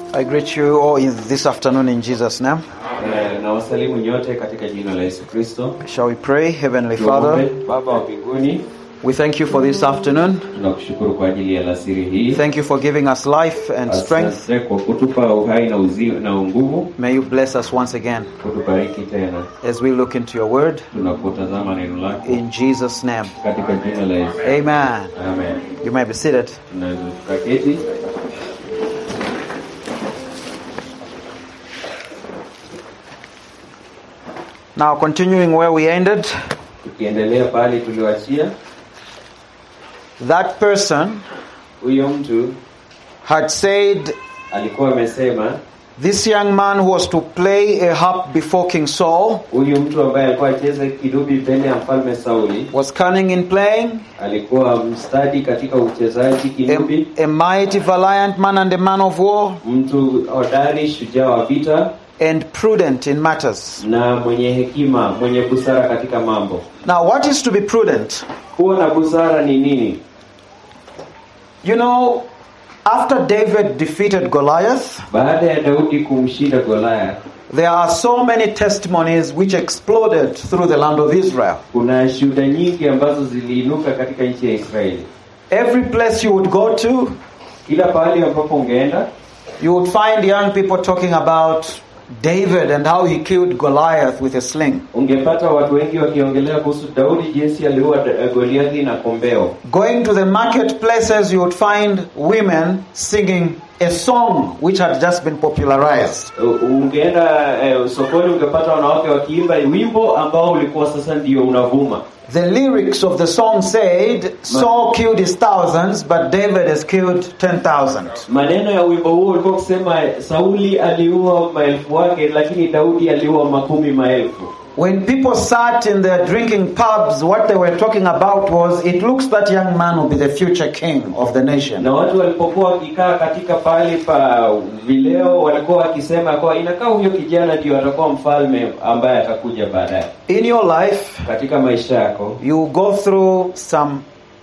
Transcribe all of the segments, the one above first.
I greet you all in this afternoon in Jesus' name. Eh, na wasalimu nyote katika jina la Yesu Kristo. Shall we pray? Heavenly Tuombe. Father, Baba wa mbinguni, we thank you for this afternoon. tunakushukuru kwa ajili ya alasiri hii. Thank you for giving us life and strength. Asante kwa kutupa uhai na uzi na nguvu, May you bless us once again kutubariki tena as we look into your word. tunapotazama neno lako In Jesus' name. katika jina la Yesu. Amen. Amen. You may be seated. Tunaweza tukaketi. Now, continuing where we ended, Tukiendelea pale tulioachia, that person huyo mtu had said, alikuwa amesema, This young man who was to play a harp before King Saul huyu mtu ambaye alikuwa acheza kidubi mbele ya mfalme Sauli was cunning in playing, alikuwa mstadi katika uchezaji kinubi, a, a mighty, valiant man and a man of war, mtu hodari, shujaa wa vita and prudent in matters. na mwenye hekima, mwenye busara katika mambo. Now, what is to be prudent? Kuwa na busara ni nini? You know, after David defeated Goliath, Baada ya Daudi kumshinda Goliath, there are so many testimonies which exploded through the land of Israel. kuna shuhuda nyingi ambazo ziliinuka katika nchi ya Israeli. Every place you would go to, Kila pahali ambapo ungeenda you would find young people talking about David and how he killed Goliath with a sling. ungepata watu wengi wakiongelea kuhusu Daudi, jinsi aliua Da- Goliathi na kombeo. Going to the marketplaces, you would find women singing a song which had just been popularized. U- Ungeenda eh, sokoni, ungepata wanawake wakiimba wimbo ambao ulikuwa sasa ndio unavuma. The lyrics of the song said, Saul killed his thousands, but David has killed 10,000. Maneno ya wimbo huo ulikuwa kusema Sauli aliua maelfu wake, lakini Daudi aliua makumi maelfu. When people sat in their drinking pubs, what they were talking about was, it looks that young man will be the future king of the nation. Na watu walipokuwa wakikaa katika pahali pa vileo, walikuwa wakisema kwa inakaa huyo kijana ndio atakuwa mfalme ambaye atakuja baadaye. In your life, Katika maisha yako you go through some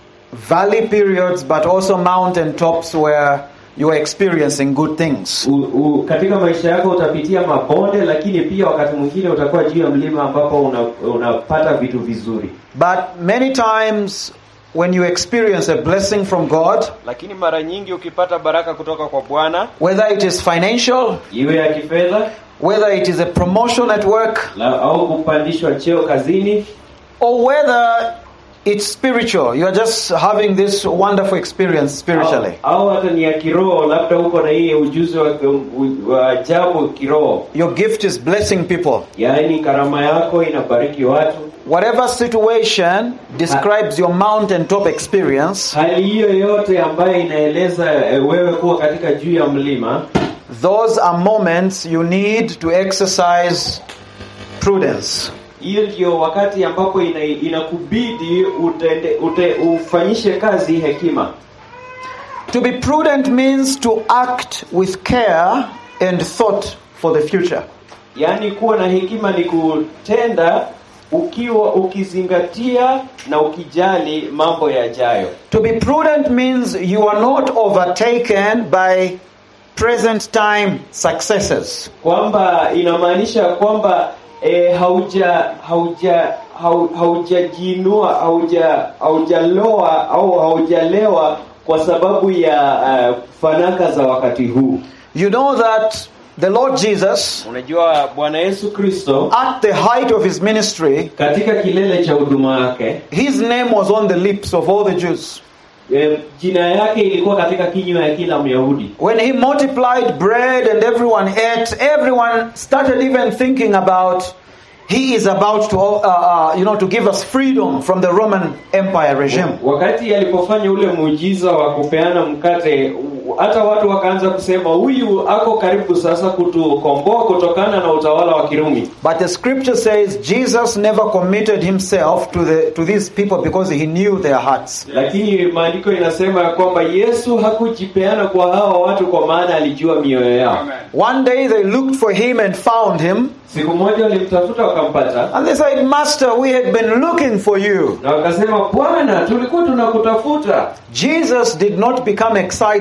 valley periods, but also mountain tops where you are experiencing good things. u, u, katika maisha yako utapitia mabonde, lakini pia wakati mwingine utakuwa juu ya mlima ambapo una, unapata vitu vizuri. But many times, when you experience a blessing from God, Lakini mara nyingi ukipata baraka kutoka kwa Bwana, whether it is financial, iwe ya kifedha whether it is a promotion at work, la, au kupandishwa cheo kazini or whether it's spiritual, you are just having this wonderful experience spiritually. au, au hata ni ya kiroho, labda uko na hii ujuzi wa, wa ajabu kiroho, Your gift is blessing people. yaani karama yako inabariki watu. Whatever situation describes your mountaintop experience, Hali hiyo yote ambayo inaeleza eh, wewe kuwa katika juu ya mlima, those are moments you need to exercise prudence. hiyo ndio wakati ambapo ina, inakubidi utende, ute, ufanyishe kazi hekima. To be prudent means to act with care and thought for the future. Yaani kuwa na hekima ni kutenda ukiwa ukizingatia na ukijali mambo yajayo. To be prudent means you are not overtaken by present time successes. Kwamba inamaanisha kwamba e, hauja hauja hau- haujajinua hauja haujaloa au haujalewa kwa sababu ya uh, fanaka za wakati huu. You know that the Lord Jesus, Unajua Bwana Yesu Kristo at the height of his ministry, katika kilele cha huduma yake his name was on the lips of all the Jews. e, jina yake ilikuwa katika kinywa ya kila Myahudi. When he multiplied bread and everyone ate, everyone started even thinking about he is about to, uh, uh, you know, to give us freedom from the Roman Empire regime. Wakati alipofanya ule muujiza wa kupeana mkate, u- hata watu wakaanza kusema huyu ako karibu sasa kutukomboa kutokana na utawala wa Kirumi. But the scripture says Jesus never committed himself to the to these people because he knew their hearts. Lakini maandiko inasema ya kwamba Yesu hakujipeana kwa hawa watu kwa maana alijua mioyo yao. One day they looked for him and found him, Siku moja walimtafuta wakampata, and they said, "Master, we had been looking for you." na wakasema, Bwana, tulikuwa tunakutafuta. Jesus did not become excited and say,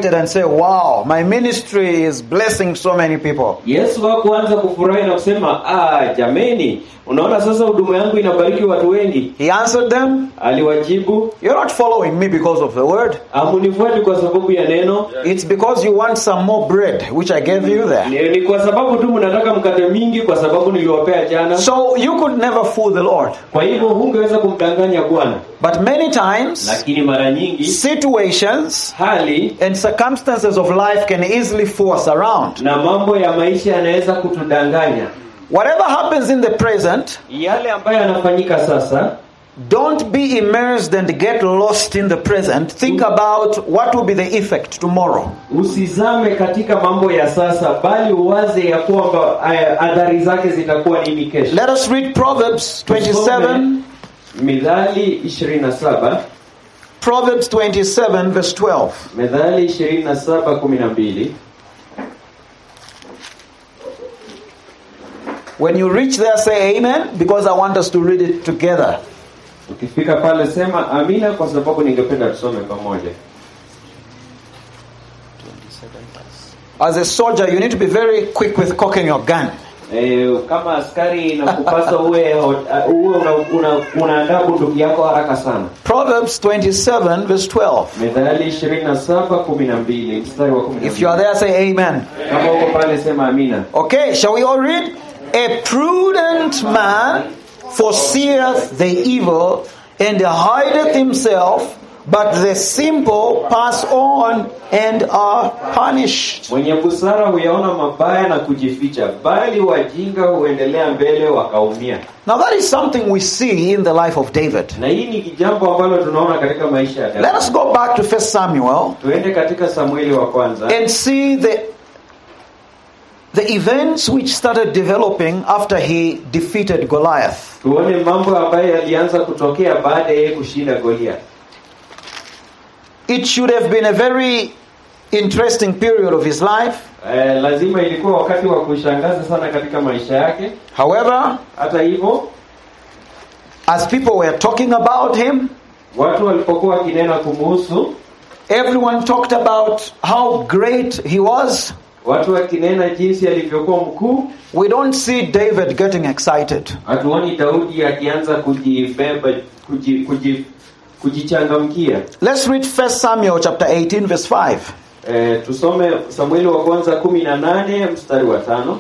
wow, my ministry is blessing so many people. Yesu hakuanza kufurahi na kusema ah, jameni, unaona sasa huduma yangu inabariki watu wengi. He answered them, Aliwajibu, You're not following me because of the word. amunifuati kwa sababu ya neno, It's because you want some more bread, which I gave you there. ni, ni kwa sababu tu mnataka mkate mingi, kwa sababu niliwapea jana. So you could never fool the Lord. Kwa hivyo hungeweza kumdanganya Bwana, But many times, lakini mara nyingi situations hali and circumstances of life can easily fool us around. na mambo ya maisha yanaweza kutudanganya. Whatever happens in the present, Yale ambayo yanafanyika sasa, don't be immersed and get lost in the present. Think about what will be the effect tomorrow. usizame katika mambo ya sasa, bali uwaze ya kwamba eh, athari zake zitakuwa nini kesho. Let us read Proverbs 27, Tusome Mithali 27, Proverbs 27, verse 12. Mithali 27 12. When you reach there, say amen, because I want us to read it together. Ukifika pale sema amina, kwa sababu ningependa tusome pamoja. As a soldier, you need to be very quick with cocking your gun. E, kama askari inakupasa uwe uh, uwe una, una, unaandaa bunduki yako haraka sana. Proverbs 27, verse 12. Mithali 27 12 mstari wa 12. If you are there, say amen. Kama uko pale sema amina. Okay, shall we all read? A prudent man foreseeth the evil and hideth himself, but the simple pass on and are punished. Mwenye busara huyaona mabaya na kujificha, bali wajinga huendelea mbele wakaumia. Now, that is something we see in the life of David. Na hii ni jambo ambalo tunaona katika maisha ya Let Daudi. us go back to 1 Samuel Tuende katika Samueli wa kwanza and see the the events which started developing after he defeated Goliath. tuone mambo ambayo yalianza kutokea baada ya yeye kushinda Goliath. It should have been a very interesting period of his life. Eh, lazima ilikuwa wakati wa kushangaza sana katika maisha yake. However, Hata hivyo, as people were talking about him, watu walipokuwa wakinena kumuhusu, everyone talked about how great he was. watu wakinena jinsi alivyokuwa mkuu, We don't see David getting excited. hatuoni Daudi akianza kujibeba kuji, kuji, kujichangamkia. Let's read 1 Samuel chapter 18 verse 5. Eh, tusome Samueli wa kwanza kumi na nane mstari wa tano.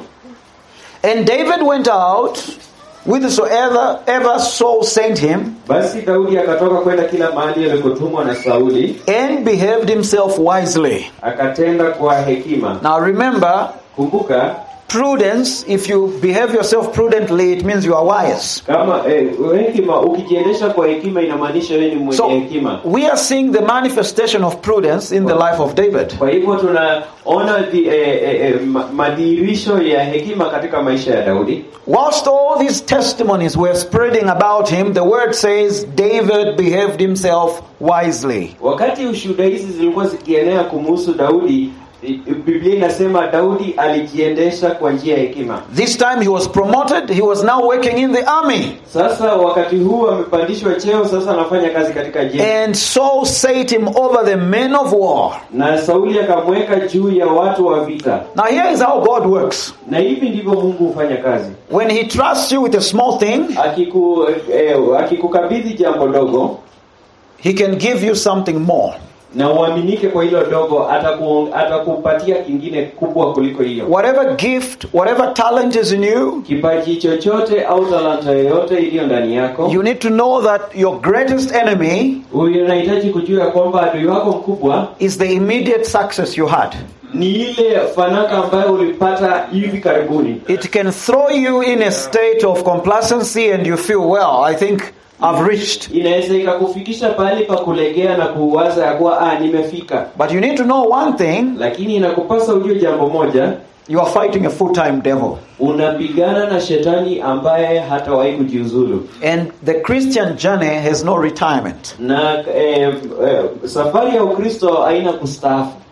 And David went out whithersoever ever Saul sent him Basi Daudi akatoka kwenda kila mahali alikotumwa na Sauli, and behaved himself wisely. akatenda kwa hekima. Now remember, Kumbuka prudence, if you behave yourself prudently, it means you are wise. kama eh, hekima, ukijiendesha kwa hekima inamaanisha wewe ni mwenye So hekima. we are seeing the manifestation of prudence in the life of David. Kwa hivyo tunaona di, eh, eh, eh, ma- madhihirisho ya hekima katika maisha ya Daudi. Whilst all these testimonies were spreading about him, the word says David behaved himself wisely. Wakati ushuhuda hizi zilikuwa zikienea kumuhusu Daudi, i- Biblia inasema Daudi alijiendesha kwa njia ya hekima. This time he was promoted, he was now working in the army. Sasa wakati huu amepandishwa cheo, sasa anafanya kazi katika jeshi, And Saul set him over the men of war. na Sauli akamweka juu ya watu wa vita. Now, here is how God works. Na hivi ndivyo Mungu hufanya kazi. When he trusts you with a small thing, Akiku, eh, akikukabidhi jambo dogo he can give you something more. na uaminike kwa hilo dogo, ataku, atakupatia kingine kubwa kuliko hiyo. Whatever gift, whatever talent is in you, Kipaji chochote au talanta yoyote iliyo ndani yako, you need to know that your greatest enemy unahitaji kujua ya kwamba adui wako mkubwa is the immediate success you had. ni ile fanaka ambayo ulipata hivi karibuni. It can throw you in a state of complacency and you feel, well, I think I've reached. Inaweza ikakufikisha pahali pa kulegea na kuwaza ya kuwa ah, nimefika, But you need to know one thing lakini inakupasa ujue jambo moja, you are fighting a full time devil. unapigana na shetani ambaye hatawahi kujiuzulu And the Christian journey has no retirement. na eh, eh, safari ya Ukristo haina kustaafu.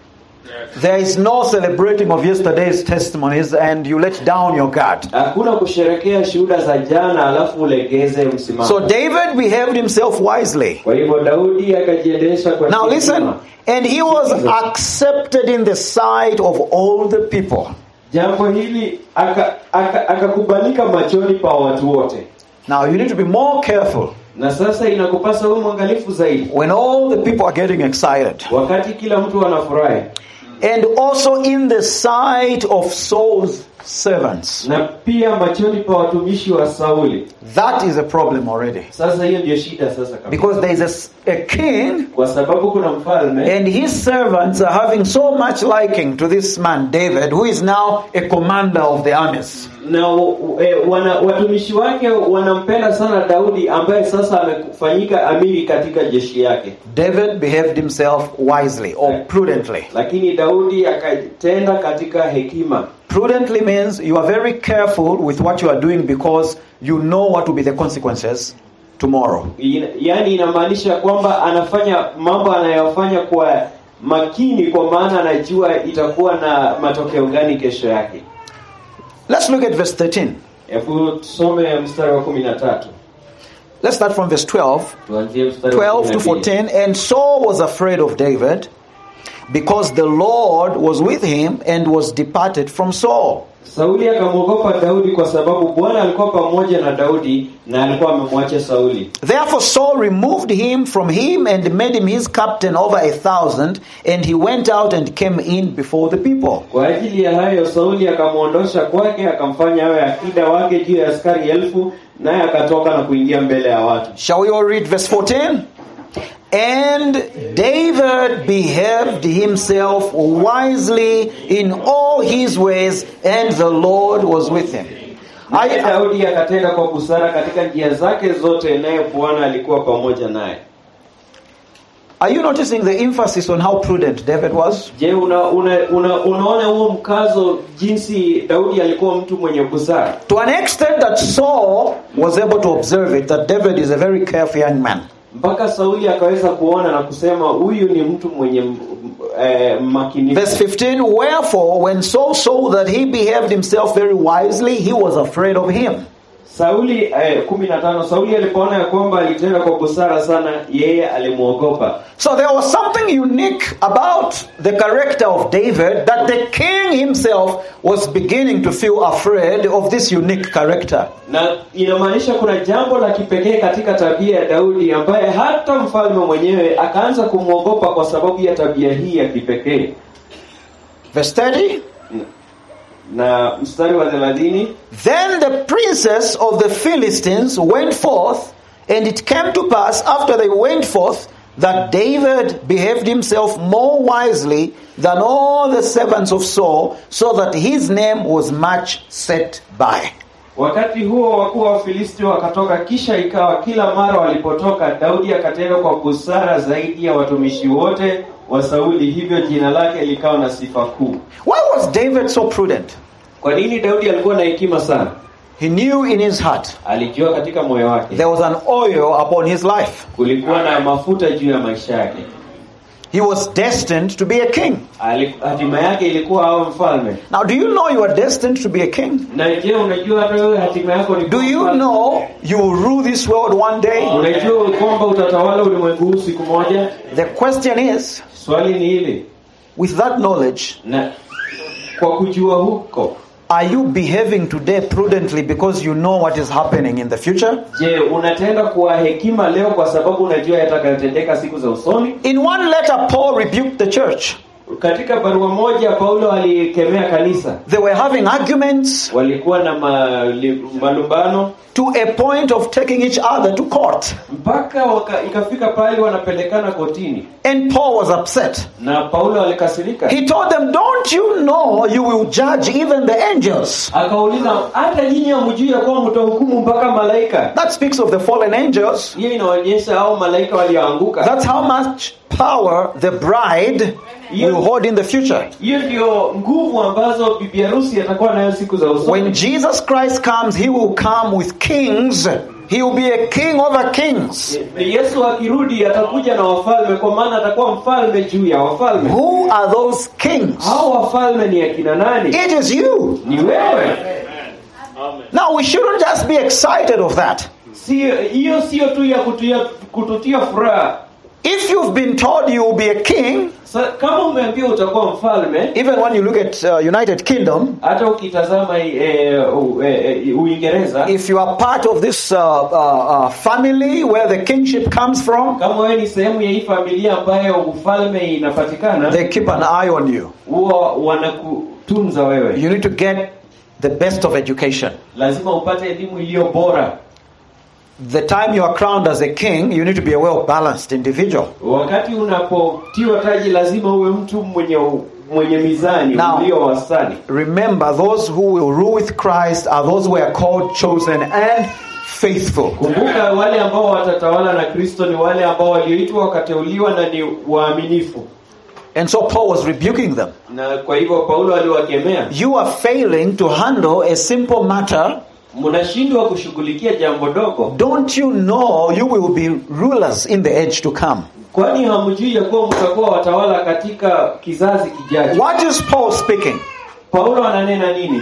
There is no celebrating of yesterday's testimonies and you let down your guard. hakuna kusherekea shuhuda za jana alafu ulegeze msimamo So David behaved himself wisely. kwa hivyo daudi akajiendesha kwa Now hekima. listen, and he was accepted in the sight of all the people. jambo hili aka- aka- akakubalika machoni pa watu wote Now you need to be more careful na sasa inakupasa uwe mwangalifu zaidi when all the people are getting excited. wakati kila mtu anafurahi And also in the sight of Saul's servants. na pia machoni pa watumishi wa sauli That is a problem already. sasa hiyo ndio shida sasa kabisa. Because there is a s- a, king kwa sababu kuna mfalme and his servants are having so much liking to this man, David, who is now a commander of the armies. na e, wana, watumishi wake wanampenda sana daudi ambaye sasa amefanyika amiri katika jeshi yake David behaved himself wisely or prudently. lakini daudi akatenda katika hekima Prudently means you are very careful with what you are doing because you know what will be the consequences tomorrow. Ina- yaani inamaanisha kwamba anafanya mambo anayofanya kwa makini kwa maana anajua itakuwa na matokeo gani kesho yake Let's look at verse 13. hebu tusome mstari wa kumi na tatu Let's start from verse 12. tuanzie mstari wa 12 to 12. 14. And Saul was afraid of David because the Lord was with him and was departed from Saul. Sauli akamwogopa Daudi kwa sababu Bwana alikuwa pamoja na Daudi na alikuwa amemwacha Sauli. Therefore Saul removed him from him and made him his captain over a thousand, and he went out and came in before the people. Kwa ajili ya hayo Sauli akamwondosha kwake, akamfanya awe akida wake juu ya askari elfu, naye akatoka na kuingia mbele ya watu. Shall we all read verse 14? And David behaved himself wisely in all his ways, and the Lord was with him. Naye I, Daudi akatenda kwa busara katika njia zake zote, naye Bwana alikuwa pamoja naye. are you noticing the emphasis on how prudent David was? Je, una, una, una, unaona huo mkazo jinsi Daudi alikuwa mtu mwenye busara To an extent that Saul was able to observe it, that David is a very careful young man. mpaka Sauli akaweza kuona na kusema huyu ni mtu mwenye m- m- eh, makinifu. Verse 15 Wherefore, when Saul saw that he behaved himself very wisely, he was afraid of him. Sauli eh, kumi na tano Sauli alipoona ya kwamba alitenda kwa busara sana, yeye alimwogopa. So there was something unique about the character of David that the king himself was beginning to feel afraid of this unique character. Na inamaanisha kuna jambo la kipekee katika tabia ya Daudi ambaye hata mfalme mwenyewe akaanza kumwogopa kwa sababu ya tabia hii ya kipekee. Verse 30 Na mstari wa thelathini Then the princes of the Philistines went forth, and it came to pass after they went forth that David behaved himself more wisely than all the servants of Saul, so that his name was much set by. Wakati huo wakuu wa Wafilisti wakatoka, kisha ikawa kila mara walipotoka, Daudi akatenda kwa busara zaidi ya watumishi wote wa Sauli, hivyo jina lake likawa na sifa kuu. Why was David so prudent? Kwa nini Daudi alikuwa na hekima sana? He knew in his heart Alijua katika moyo wake there was an oil upon his life. kulikuwa na mafuta juu ya maisha yake. He was destined to be a king. Ali- Hatima yake ilikuwa awe mfalme. Now, do you know you are destined to be a king? Na je, unajua hata wewe hatima yako ni Do kuwa you mfalme? know you will rule this world one day? Unajua kwamba utatawala ulimwengu huu siku moja? The question is Swali ni hili, with that knowledge, na kwa kujua huko Are you behaving today prudently because you know what is happening in the future? Je, unatenda kwa hekima leo kwa sababu unajua yatakayotendeka siku za usoni? In one letter, Paul rebuked the church. Katika barua moja Paulo alikemea kanisa, They were having arguments walikuwa na mali- malumbano to a point of taking each other to court. mpaka waka, ikafika pale wanapelekana kotini, And Paul was upset. na Paulo alikasirika, He told them, Don't you know you will judge even the angels? akauliza hata nyinyi hamjui ya kuwa mtahukumu mpaka malaika? That speaks of the fallen angels. Hiyo inaonyesha hao malaika walioanguka. That's how much power the bride will hold in the future. Hiyo ndio nguvu ambazo bibi harusi atakuwa nayo siku za usoni. When Jesus Christ comes, he will come with kings He will be a king over kings. Yesu akirudi atakuja na wafalme, kwa maana atakuwa mfalme juu ya wafalme. Who are those kings? Hao wafalme ni akina nani? It is you. Ni wewe. Now, we shouldn't just be excited of that. Sio hiyo, sio tu ya kututia, kututia furaha. If you've been told you will be a king, Sa, kama umeambiwa utakuwa mfalme, even when you look at uh, United Kingdom, hata ukitazama eh, u- eh, eh, Uingereza, if you are part of this uh, uh, uh, family where the kingship comes from, kama wewe ni sehemu ya hii familia ambayo ufalme inapatikana, they keep an eye on you. huwa wanakutunza wewe. You need to get the best of education. Lazima upate elimu iliyo bora. The time you are crowned as a king, you need to be a well balanced individual. Wakati unapotiwa taji, lazima uwe mtu mwenye mwenye mizani Now- ulio wastani. Remember, those who will rule with Christ are those who are called, chosen, and faithful. Kumbuka, wale ambao watatawala na Kristo ni wale ambao walioitwa wakateuliwa na ni waaminifu. And so Paul was rebuking them. Na kwa hivyo Paulo aliwakemea, You are failing to handle a simple matter. mnashindwa kushughulikia jambo dogo, Don't you know you will be rulers in the age to come? kwani hamjui ya kuwa mtakuwa watawala katika kizazi kijacho? What is Paul speaking? Paulo ananena nini?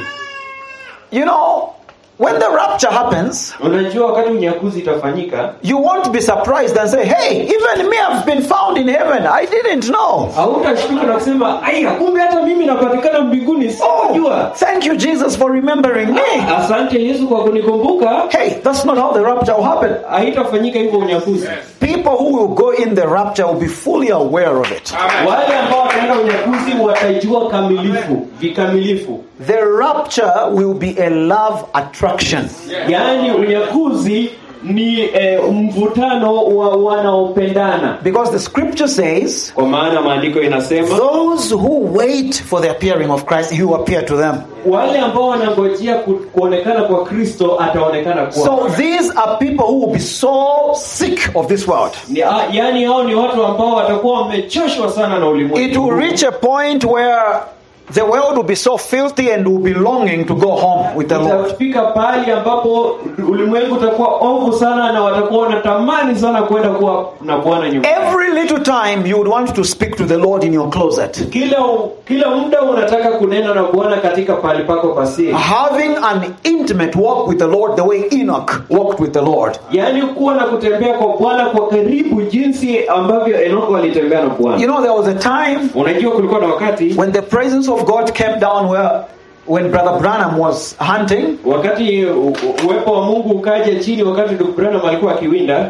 You know, when the rapture happens, Unajua, wakati unyakuzi itafanyika, you won't be surprised and say, Hey, even me, I've been found in heaven. I didn't know. hautashtuka na kusema aya, kumbe hata mimi napatikana mbinguni, sikujua. Thank you, Jesus, for remembering me. Asante Yesu kwa kunikumbuka. Hey, that's not how the rapture will happen. Haitafanyika hivyo unyakuzi. People who will go in the rapture will be fully aware of it. Wale ambao wataenda unyakuzi watajua kamilifu vikamilifu, The rapture will be a love attraction. yaani unyakuzi ni eh, mvutano wa wanaopendana, Because the scripture says, kwa maana maandiko inasema those who wait for the appearing of Christ, he will appear to them. wale ambao wanangojea ku, kuonekana kwa Kristo ataonekana kwao. So these are people who will be so sick of this world. Ni, a, yani hao ni watu ambao watakuwa wamechoshwa sana na It ulimwengu. will reach a point where the world will be so filthy and will be longing to go home with the Lord. Itafika pahali ambapo ulimwengu utakuwa ovu sana na watakuwa wanatamani sana kwenda kuwa na Bwana nyumbani. Every little time you would want to speak to the Lord in your closet. Kila kila muda unataka kunena na Bwana katika pahali pako pasiri, Having an intimate walk with the Lord the way Enoch walked with the Lord. yaani kuwa na kutembea kwa Bwana kwa karibu, jinsi ambavyo Enoko alitembea na You Bwana. know, there was a time Unajua, kulikuwa na wakati when the presence of God came down where when Brother Branham was hunting, wakati u- u- uwepo wa Mungu ukaja chini, wakati ndugu Branham alikuwa akiwinda,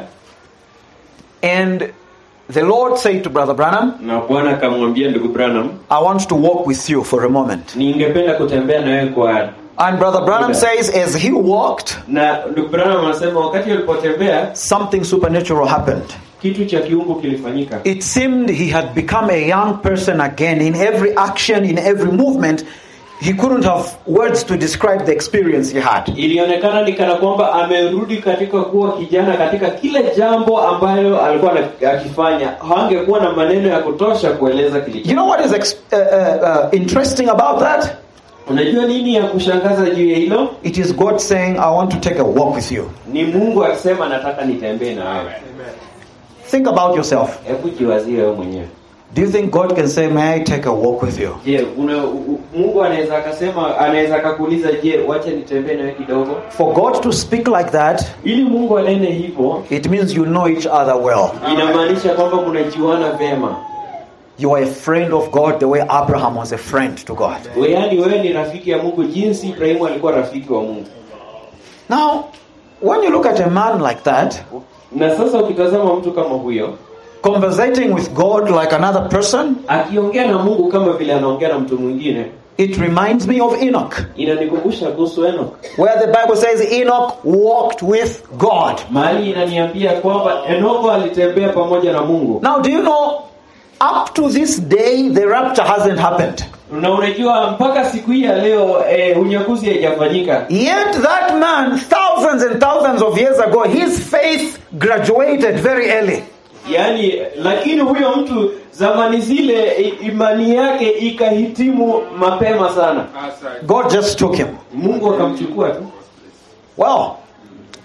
and the Lord said to Brother Branham, na Bwana akamwambia ndugu Branham, I want to walk with you for a moment. ningependa kutembea na wewe kwa And Brother Branham Okay. says, as he walked, na ndugu Branham anasema wakati alipotembea something supernatural happened. kitu cha kiungu kilifanyika. It seemed he had become a young person again. In every action, in every movement, he couldn't have words to describe the experience he had. Ilionekana ni kana kwamba amerudi katika kuwa kijana katika kile jambo ambayo alikuwa ana- akifanya. Hangekuwa na maneno ya kutosha kueleza kilicho. You know what is ex- uh, uh, uh, interesting about that? Unajua nini ya kushangaza juu ya hilo? It is God saying, I want to take a walk with you. Ni Mungu akisema nataka nitembee na wewe. Think about yourself. Hebu jiwazie wewe mwenyewe. Do you think God can say, May I take a walk with you? Je, una, u- u- Mungu anaweza akasema, anaweza akakuuliza, je, wacha nitembee na wewe kidogo? For God to speak like that, Ili Mungu anene hivyo, it means you know each other well. inamaanisha kwamba mnajuana vema. You are a friend of God the way Abraham was a friend to God. We- Yaani wewe ni rafiki ya Mungu jinsi Ibrahimu alikuwa rafiki wa Mungu. Now, when you look at a man like that, Na sasa ukitazama mtu kama huyo conversating with God like another person, akiongea na Mungu kama vile anaongea na mtu mwingine, it reminds me of Enoch, inanikumbusha kuhusu Enoch. where the Bible says Enoch walked with God. Mahali inaniambia kwamba Enoko alitembea pamoja na Mungu. Now, do you know, up to this day, the rapture hasn't happened. Na unajua mpaka siku hii ya leo eh, unyakuzi haijafanyika. Yet that man, thousands and thousands of years ago, his faith graduated very early. Yaani, lakini huyo mtu zamani zile i- imani yake ikahitimu mapema sana. God just took him. Mungu akamchukua tu. Well,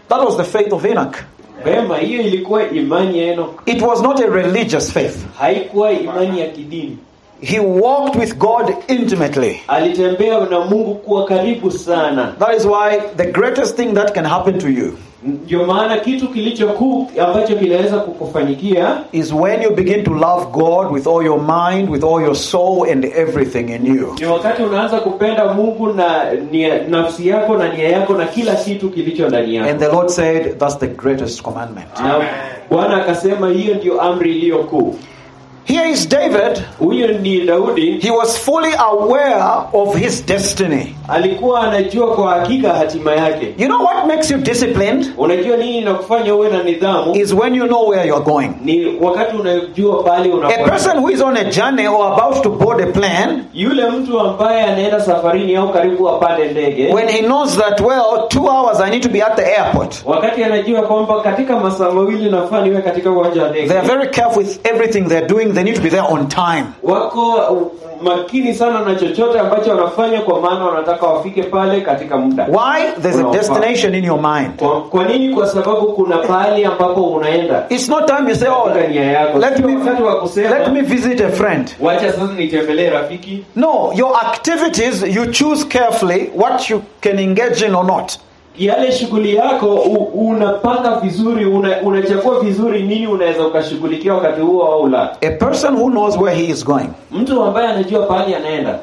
That was the faith of Enoch. Vema, hiyo ilikuwa imani ya Enoch, It was not a religious faith. haikuwa imani ya kidini. He walked with God intimately. Alitembea na Mungu kuwa karibu sana. That is why the greatest thing that can happen to you Ndio maana kitu kilicho kuu ambacho kinaweza kukufanyikia is when you begin to love God with all your mind, with all your soul, and everything in you. ni wakati unaanza kupenda Mungu na nia, nafsi yako na nia yako na kila kitu kilicho ndani And yako. the Lord said, That's the greatest commandment. Na Bwana akasema hiyo ndio amri iliyo kuu. Here is David. Huyo ni Daudi, He was fully aware of his destiny. alikuwa anajua kwa hakika hatima yake. You know what makes you disciplined? Unajua nini inakufanya uwe na nidhamu? Is when you know where you're going. Ni wakati unajua pale A unakwenda. person who is on a journey or about to board a plane, Yule mtu ambaye anaenda safarini au karibu apande ndege, when he knows that, well, two hours I need to be at the airport, wakati anajua kwamba katika masaa mawili nafaa niwe katika uwanja wa ndege, they are very careful with everything they're doing. They need to be there on time. wako uh, makini sana na chochote ambacho wanafanya, kwa maana wanataka wafike pale katika muda. Why? There's a Unaofaa. destination in your mind. Kwa, kwa nini? Kwa sababu kuna pahali ambapo unaenda It's not time you say, oh, katika nia yako. let Sio me, wakati wa kusema let me visit a friend. wacha sasa nitembelee rafiki. No, your activities, you choose carefully what you can engage in or not. Yale shughuli yako u, unapanga vizuri, una, unachagua vizuri nini unaweza ukashughulikia wakati huo au la. A person who knows where he is going, Mtu ambaye anajua pahali anaenda,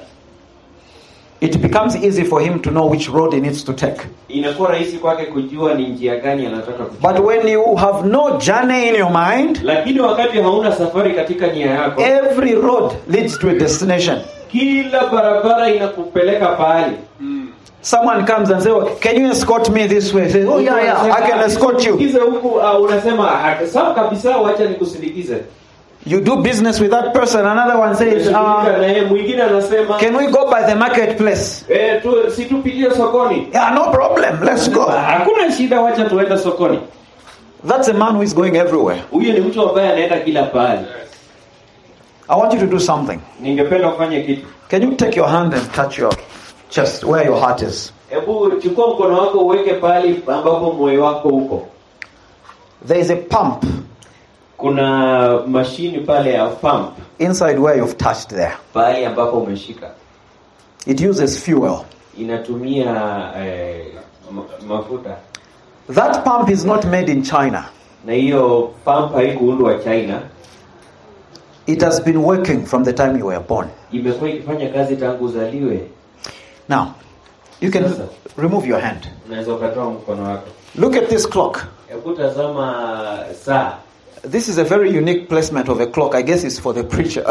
it becomes easy for him to know which road he needs to take. inakuwa rahisi kwake kujua ni njia gani anataka kuchukua. But when you have no journey in your mind, Lakini wakati hauna safari katika nia yako, every road leads to a destination. kila barabara inakupeleka pahali. Someone comes and says, oh, Can you escort me this way? Say, Oh, yeah, yeah, I can escort you. Nikusindikize huku uh, unasema "Ah, sawa kabisa, wacha nikusindikize. You do business with that person. Another one says, Unashughulika uh, na yeye, mwingine anasema Can we go by the marketplace? eh, tu, si tupitie sokoni. Yeah, no problem. Let's go. Hakuna shida, wacha tuende sokoni. That's a man who is going everywhere. Huyo ni mtu ambaye anaenda kila pahali. I want you to do something. Ningependa ufanye kitu. Can you take your hand and touch your chest where your heart is? Hebu chukua mkono wako uweke pahali ambapo moyo wako uko. There is a pump Kuna mashini pale ya pump inside where you've touched there. pahali ambapo umeshika, It uses fuel. inatumia eh, ma- mafuta That pump is not made in China. na hiyo pump haikuundwa China, It has been working from the time you were born. imekuwa ikifanya kazi tangu uzaliwe. Now, you can Sasa. remove your hand. Unaweza ukatoa mkono wako, Look at this clock. hebu tazama saa. This is a very unique placement of a clock. I guess it's for the preacher.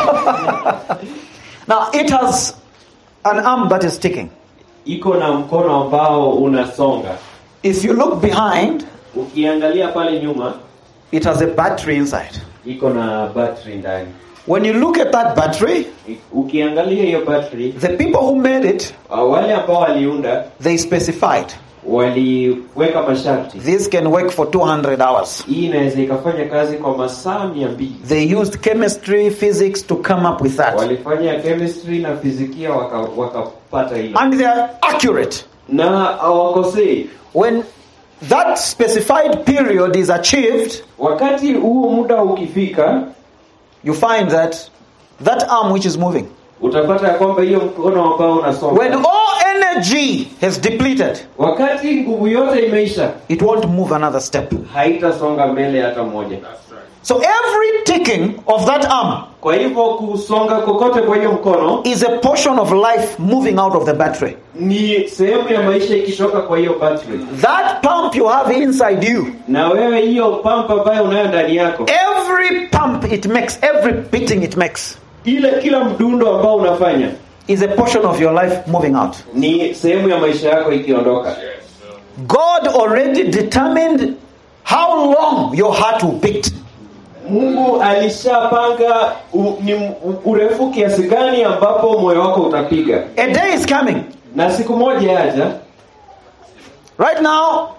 now, it has an arm that is ticking. Iko na mkono ambao unasonga. If you look behind, Ukiangalia pale nyuma, it has a battery inside. iko na battery ndani. When you look at that battery, Ukiangalia hiyo battery, the people who made it, uh, wale ambao waliunda they specified waliweka masharti. this can work for 200 hours. Hii inaweza ikafanya kazi kwa masaa mia mbili. They used chemistry, physics to come up with that. Walifanya chemistry na fizikia waka- wakapata hiyo, And they are accurate. na hawakosei. When that specified period is achieved, Wakati huo muda ukifika, you find that that arm which is moving, utapata ya kwamba hiyo mkono ambao unasonga, when all energy has depleted, wakati nguvu yote imeisha, it won't move another step. haitasonga mbele hata moja. So every ticking of that arm Kwa hivyo kusonga kokote kwa hiyo mkono is a portion of life moving out of the battery. ni sehemu ya maisha ikitoka kwa hiyo battery, That pump you have inside you, na wewe hiyo pampa ambayo unayo ndani yako, every pump it makes, every beating it makes, ile kila mdundo ambao unafanya is a portion of your life moving out. ni sehemu ya maisha yako ikiondoka. God already determined how long your heart will beat. Mungu alishapanga u, ni u- urefu kiasi gani ambapo moyo wako utapiga, A day is coming. na siku moja yaja. Right now,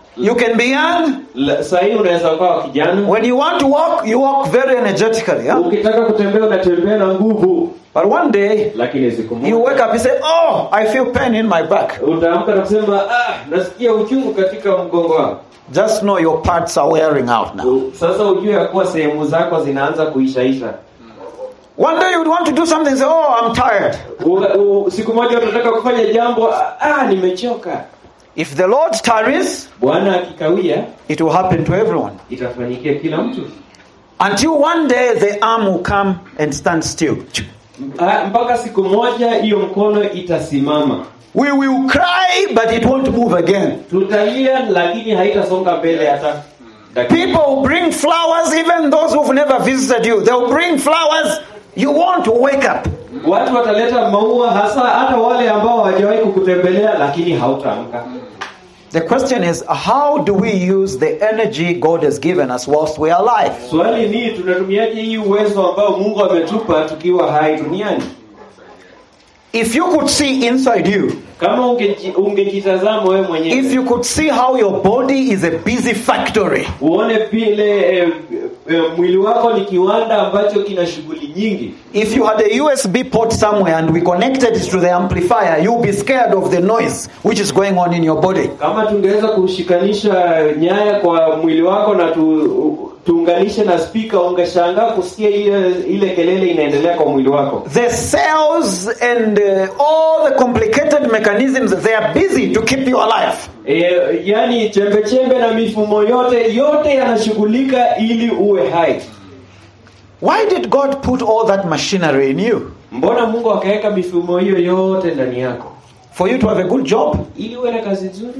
You can be young. La- saa hii unaweza ukawa kijana When you want to walk, you walk very energetically. Yeah? ukitaka kutembea unatembea na nguvu But one day, lakini siku you moja wake up and say, Oh, I feel pain in my back. utaamka na kusema ah, nasikia uchungu katika mgongo wangu Just know your parts are wearing out now. U- sasa ujue ya kuwa sehemu zako zinaanza kuishaisha One day you would want to do something and say, Oh, I'm tired. U- u- siku moja utataka kufanya jambo ah, nimechoka If the Lord tarries, bwana akikawia it will happen to everyone. itafanyikia kila mtu Until one day the arm will come and stand still. Ah, mpaka siku moja hiyo mkono itasimama We will cry, but it won't move again. tutalia lakini haitasonga mbele hata dakika. People will bring flowers, even those who've never visited you. They'll bring flowers. You want to wake up. watu wataleta maua hasa hata wale ambao hawajawahi kukutembelea lakini hautaamka The question is, how do we use the energy God has given us whilst we are alive? swali ni tunatumiaje hii uwezo ambao mungu ametupa tukiwa hai duniani If you could see inside you, kama ungeji- ungejitazama wewe if mwenyewe you could see how your body is a busy factory, uone vile eh, eh, mwili wako ni kiwanda ambacho kina shughuli nyingi if you had a USB port somewhere and we connected it to the amplifier, you'll be scared of the noise which is going on in your body. kama tungeweza kushikanisha nyaya kwa mwili wako na tu, tuunganishe na spika ungeshangaa kusikia ile, ile kelele inaendelea kwa mwili wako The cells and uh, all the complicated mechanisms, they are busy to keep you alive. e, yani chembe chembe na mifumo yote yote yanashughulika ili uwe hai Why did God put all that machinery in you? mbona mungu akaweka mifumo hiyo yote ndani yako For you to have a good job? ili uwe na kazi nzuri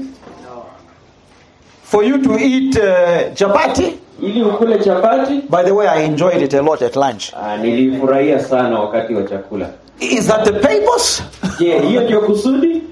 For you to eat uh, chapati? ili ukule chapati By the way, I enjoyed it a lot at lunch. ah, nilifurahia sana wakati wa chakula Is that the purpose? je hiyo ndio kusudi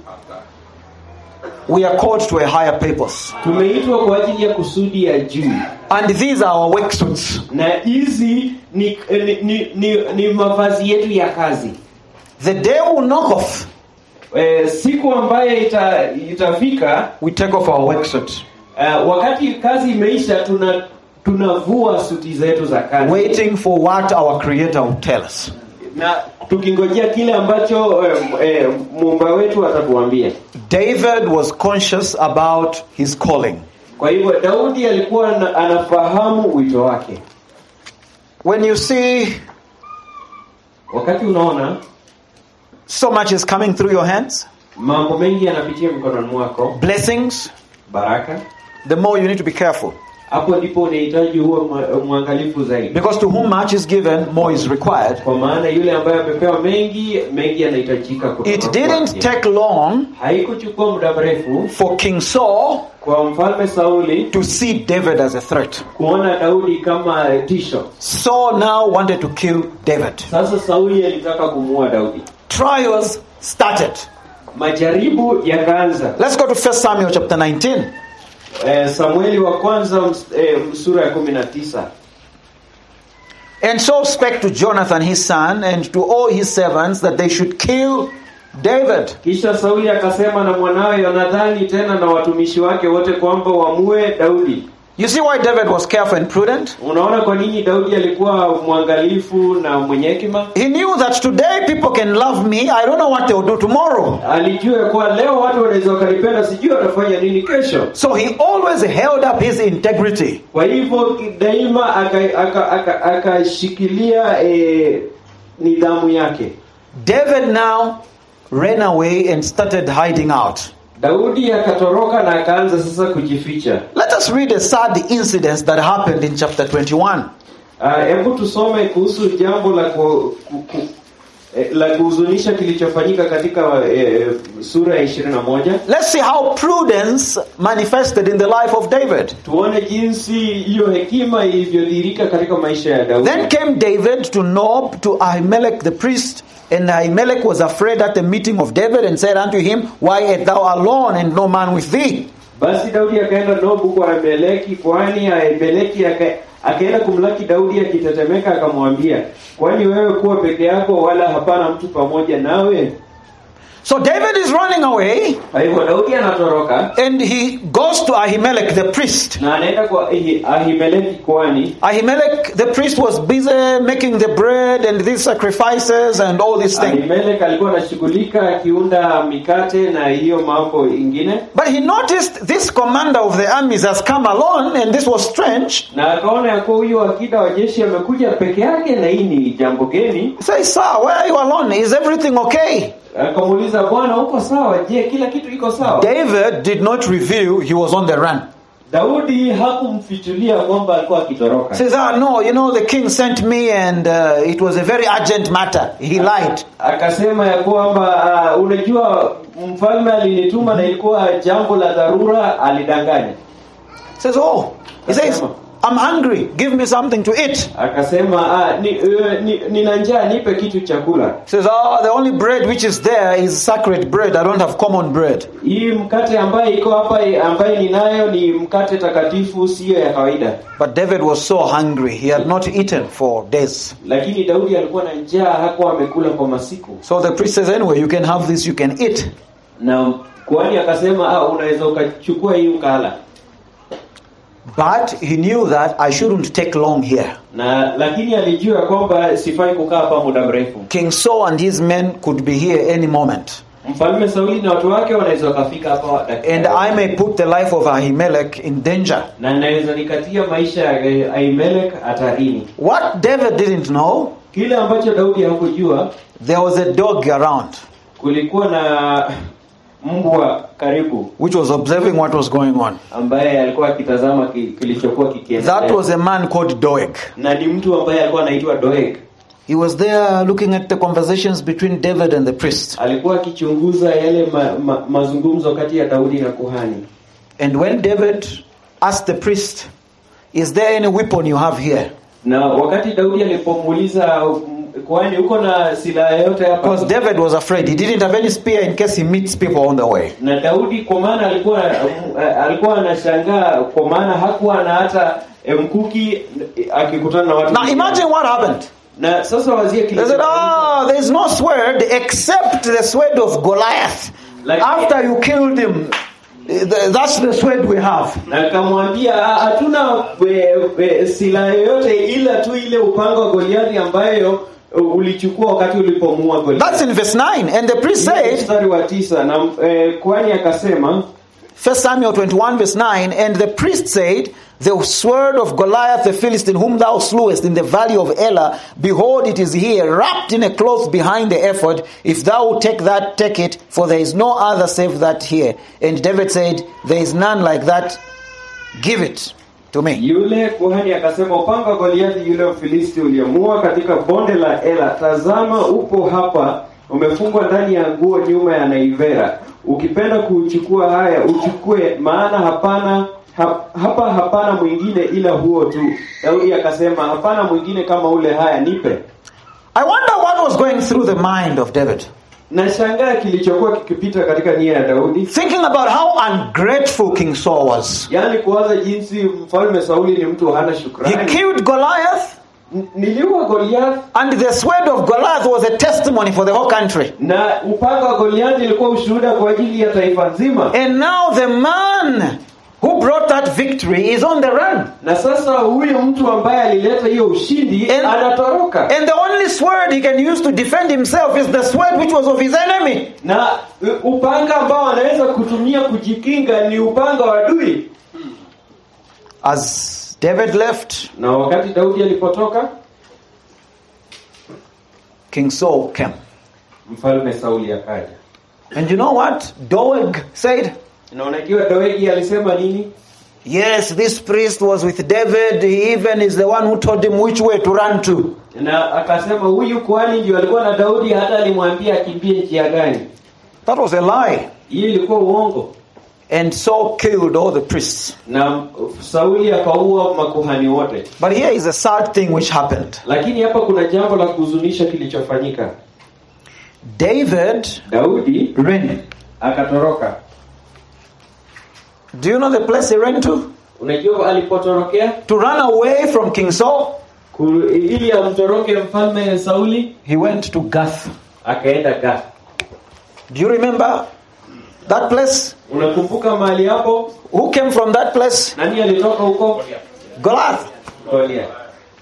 We are called to a higher purpose. tumeitwa kwa ajili ya kusudi ya juu And these are our work suits. na hizi ni, ni, ni, ni, ni mavazi yetu ya kazi The day will knock off, e, siku ambayo ita, itafika we take off our work suits, uh, wakati kazi imeisha tuna tunavua suti zetu za kazi waiting for what our Creator will tell us. na tukingojea kile ambacho eh, eh, muumba wetu atatuambia David was conscious about his calling. kwa hivyo daudi alikuwa na, anafahamu wito wake When you see wakati unaona so much is coming through your hands, mambo mengi yanapitia mikononi mwako blessings, baraka the more you need to be careful. hapo ndipo unahitaji huwe mwa- mwangalifu zaidi Because to whom much is given, more is required. kwa maana yule ambaye amepewa mengi mengi yanahitajika kutoka It didn't kwake. take long haikuchukua muda mrefu for King Saul kwa mfalme sauli to see David as a threat. kuona daudi kama tisho Saul now wanted to kill David. sasa sauli alitaka kumuua daudi Trials started. majaribu yakaanza Let's go to 1 Samuel chapter 19. eh, samueli wa kwanza ms- eh, sura ya kumi na tisa And Saul spake to Jonathan his son and to all his servants that they should kill David. kisha sauli akasema na mwanawe yonathani tena na watumishi wake wote kwamba wamue daudi You see why David was careful and prudent? unaona kwa nini daudi alikuwa mwangalifu na mwenye hekima He knew that today people can love me. I don't know what they'll do tomorrow. alijua kuwa leo watu wanaweza wakanipenda sijui watafanya nini kesho So he always held up his integrity. kwa hivyo daima akashikilia aka, aka, akashikilia, eh, nidhamu yake David now ran away and started hiding out. daudi akatoroka na akaanza sasa kujificha Let us read a sad incident that happened in chapter 21. Ah, hebu tusome kuhusu jambo la ku, ku, ku, eh, la kuhuzunisha kilichofanyika katika eh, sura ya 21 Let's see how prudence manifested in the life of David. tuone jinsi hiyo hekima ilivyodhihirika katika maisha ya daudi Then came David to Nob to Ahimelech the priest, and Ahimelech was afraid at the meeting of David and said unto him, Why art thou alone and no man with thee? basi daudi akaenda nobu kwa ahimeleki kwani ahimeleki aka- akaenda kumlaki daudi akitetemeka akamwambia kwani wewe kuwa peke yako wala hapana mtu pamoja nawe So David is running away kwa hivyo daudi anatoroka and he goes to Ahimelech the priest. na anaenda kwa Ahi- ahimeleki kwani Ahimelech the priest was busy making the bread and these sacrifices and all these things. ahimelek alikuwa anashughulika akiunda mikate na hiyo mambo ingine But he noticed this commander of the armies has come alone and this was strange. na akaona ya kuwa huyu akida wa jeshi amekuja peke yake na hii ni jambo geni He says, Sir, why are you alone? Is everything okay? akamuuliza bwana uko sawa je kila kitu iko sawa David did not reveal he was on the run. daudi hakumfichulia kwamba alikuwa akitoroka He says, Ah, no, you know, the king sent me and uh, it was a very urgent matter. He lied. akasema ya kwamba uh, unajua mfalme alinituma na ilikuwa jambo la dharura alidanganya He says, Oh, he says, I'm hungry. Give me something to eat. akasema ah, ni, uh, ni, nina njaa nipe kitu chakula He says, Oh, the only bread which is there is sacred bread. I don't have common bread. hii mkate ambaye iko hapa ambaye ninayo ni mkate takatifu siyo ya kawaida But David was so hungry. He had not eaten for days. lakini daudi alikuwa na njaa hakuwa amekula kwa masiku So the priest says, Anyway, you can have this, you can eat. na kuhani akasema ah, unaweza ukachukua hii ukala But he knew that I shouldn't take long here. na lakini alijua kwamba sifai kukaa hapa muda mrefu King Saul and his men could be here any moment. mfalme sauli na watu wake wanaweza wakafika hapa dakika And I may put the life of Ahimelech in danger. na naweza nikatia maisha ya eh, Ahimelek hatarini. What David didn't know, Kile ambacho Daudi hakujua, there was a dog around kulikuwa na mbwa karibu which was observing what was going on. ambaye alikuwa akitazama ki, kilichokuwa kikiendelea, That was a man called Doeg. na ni mtu ambaye alikuwa anaitwa Doeg. He was there looking at the conversations between David and the priest. Alikuwa akichunguza yale ma, ma, mazungumzo kati ya Daudi na kuhani, And when David asked the priest, Is there any weapon you have here? na wakati Daudi alipomuuliza mm, kuhani, uko na silaha yoyote Because hapa? David was afraid. He didn't have any spear in case he meets people on the way. na Daudi kwa maana alikuwa uh, alikuwa anashangaa kwa maana hakuwa na hata eh, mkuki eh, akikutana na watu Now imagine what happened. na sasa wazie They said, Ah, there is no sword except the sword of Goliath. Like- After you killed him, th- that's the sword we have. na akamwambia "Ah, hatuna eh, eh, silaha yoyote ila tu ile upanga wa Goliathi ambayo eh, ulichukua wakati ulipomuua That's Goliathi. in verse 9. And the priest Hiyo said, mstari wa tisa na eh, kwani akasema 1 Samuel 21, verse 9, and the priest said, The sword of Goliath the Philistine, whom thou slewest in the valley of Elah, behold, it is here, wrapped in a cloth behind the ephod. If thou wilt take that, take it, for there is no other save that here. And David said, There is none like that, give it to me. Yule kuhani akasema, upanga wa Goliathi yule Mfilisti uliamua katika bonde la Ela, tazama upo hapa, umefungwa ndani ya nguo nyuma ya naivera. Ukipenda kuuchukua haya uchukue, maana hapana hap, hapa hapana mwingine ila huo tu. Daudi akasema, hapana mwingine kama ule, haya nipe. I wonder what was going through the mind of David. Nashangaa kilichokuwa kikipita katika nia ya Daudi, Thinking about how ungrateful King Saul was. yaani kuwaza jinsi mfalme Sauli ni mtu hana He shukrani. killed Goliath, N- Niliua Goliath and the sword of Goliath was a testimony for the whole country. na upanga wa Goliathi ilikuwa ushuhuda kwa ajili ya taifa nzima, And now the man who brought that victory is on the run. na sasa huyo mtu ambaye alileta hiyo ushindi And- anatoroka, And the only sword he can use to defend himself is the sword which was of his enemy. na uh, upanga ambao anaweza kutumia kujikinga ni upanga wa adui. As David left, Na wakati Daudi alipotoka, King Saul came. mfalme Sauli akaja, And you know what? Doeg said, na unajua Doegi alisema nini? Yes, this priest was with David. He even is the one who told him which way to run to. Na akasema huyu kuhani ndio alikuwa na Daudi, hata alimwambia akimbie njia gani. That was a lie. Hii ilikuwa uongo, And Saul killed all the priests. na Sauli akaua makuhani wote. But here is a sad thing which happened. Lakini hapa kuna jambo la kuhuzunisha kilichofanyika. David Daudi ran. akatoroka. Do you know the place he ran to? Unajua alipotorokea To run away from King Saul, Ku- ili amtoroke mfalme Sauli, he went to Gath. akaenda Gath. Do you remember that place? unakumbuka mahali hapo Who came from that place? nani alitoka huko Goliath. Goliath.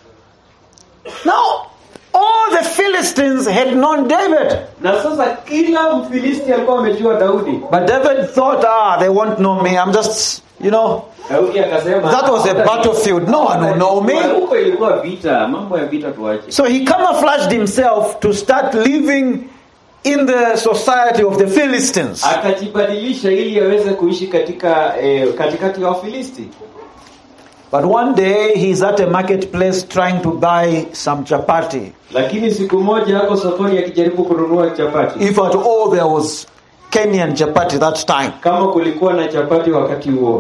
Now, all the Philistines had known David. na sasa kila mfilisti alikuwa amejua daudi But David thought, ah, they won't know me. I'm just, you know, daudi akasema that was a battlefield. No one will know me. huko ilikuwa vita mambo ya vita tuache So he camouflaged himself to start living in the society of the Philistines. akajibadilisha ili aweze kuishi katika eh, katikati ya wafilisti But one day he's at a marketplace trying to buy some chapati. lakini siku moja ako sokoni akijaribu kununua chapati If at all there was Kenyan chapati that time. kama kulikuwa na chapati wakati huo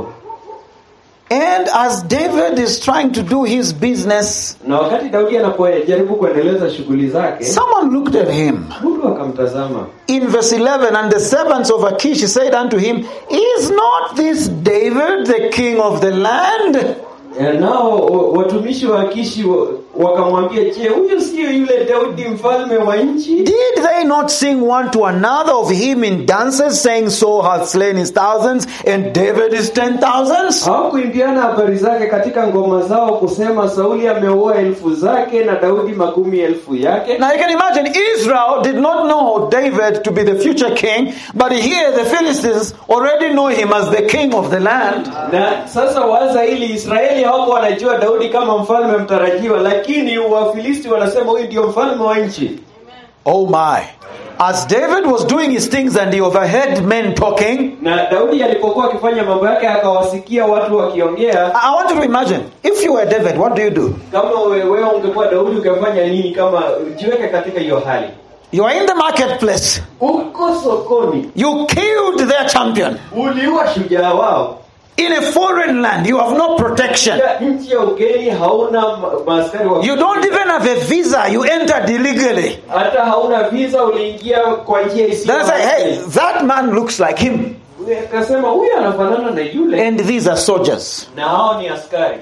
And as David is trying to do his business, na wakati daudi anapojaribu kuendeleza shughuli zake someone looked at him. mtu akamtazama In verse 11, and the servants of Achish said unto him, Is not this David the king of the land? Eh, nao wa- watumishi wa Akishi wa- wakamwambia je huyu sio yule daudi mfalme wa nchi Did they not sing one to another of him in dances, saying, Saul hath slain his thousands, and David his ten thousands? hawakuimbiana habari zake katika ngoma zao kusema sauli ameua elfu zake na daudi makumi elfu yake Now you can imagine Israel did not know David to be the future king, but here the Philistines already know him as the king of the land. na sasa waza ili israeli hawako wanajua daudi kama mfalme mtarajiwa lakini wafilisti wanasema huyu ndio mfalme wa nchi Oh my. As David was doing his things and he overheard men talking, na daudi alipokuwa akifanya mambo yake akawasikia watu wakiongea I I want you to imagine if you were David, what do you do? kama we- wewe ungekuwa daudi ukafanya nini kama jiweke katika hiyo hali You are in the marketplace, uko sokoni you killed their champion. uliua shujaa wao In a foreign land, you have no protection. Ya nchi ya ugeni hauna ma- maaskari wa You don't even have a visa, you entered illegally. hata hauna visa uliingia kwa njia isiyo Then I say, hey, halali. that man looks like him. akasema huyu anafanana na yule And these are soldiers. na hao ni askari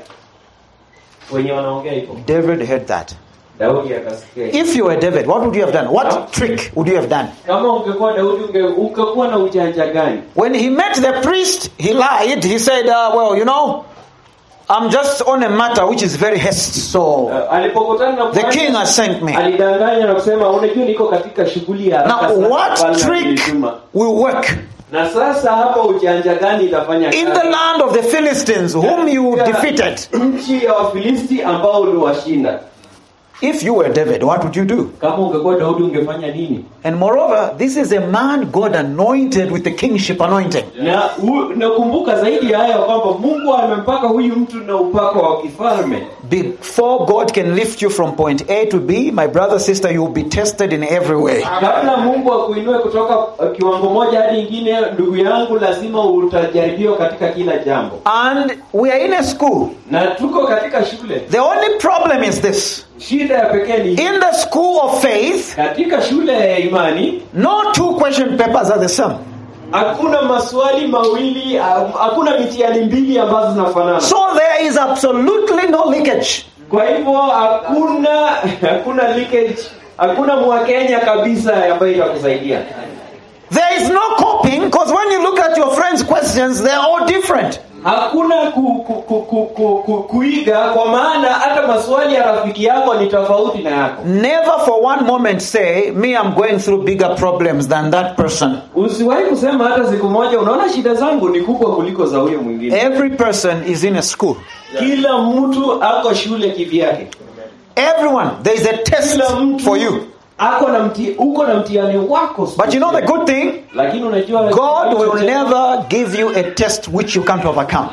wenye wanaongea hivyo David heard that. daudi akasikia If you were David, what would you have done? What trick would you have done? kama ungekuwa daudi unge, ungekuwa na ujanja gani When he met the priest, he lied. He said, uh, well, you know, I'm just on a matter which is very haste. So Uh, alipokutana na the kuhani, king has sent me. alidanganya na kusema unajua niko katika shughuli ya haraka Now, sana, what mfalme trick amenituma." will work na sasa hapa ujanja gani itafanya in kazi? the land of the Philistines, whom you Katika defeated? nchi ya wafilisti ambao uliwashinda If you were David, what would you do? kama ungekuwa daudi ungefanya nini And moreover, this is a man God anointed with the kingship anointing. na u- nakumbuka zaidi ya haya kwamba mungu amempaka huyu mtu na upako wa kifalme Before God can lift you from point A to B, my brother, sister, you will be tested in every way. kabla mungu akuinue kutoka uh, kiwango moja hadi ingine ndugu yangu lazima utajaribiwa katika kila jambo And we are in a school. na tuko katika shule The only problem is this shida ya pekee ni in the school of faith, katika shule ya imani no two question papers are the same. hakuna maswali mawili ha- hakuna mitihani mbili ambazo zinafanana So there is absolutely no leakage. kwa hivyo hakuna hakuna leakage hakuna mwakenya kabisa ambayo itakusaidia There is no copying because when you look at your friends' questions, they are all different. hakuna ku, ku, ku, ku, ku, ku, kuiga kwa maana hata maswali ya rafiki yako ni tofauti na yako Never for one moment say, Me, I'm going through bigger problems than that person. usiwahi kusema hata siku moja unaona shida zangu ni kubwa kuliko za huyo mwingine Every person is in a school. kila mtu ako shule kivyake Everyone, there is a test kila mtu for you. ako na mti, uko na mtihani wako But you know the good thing? lakini unajua God will cha- never give you a test which you can't overcome.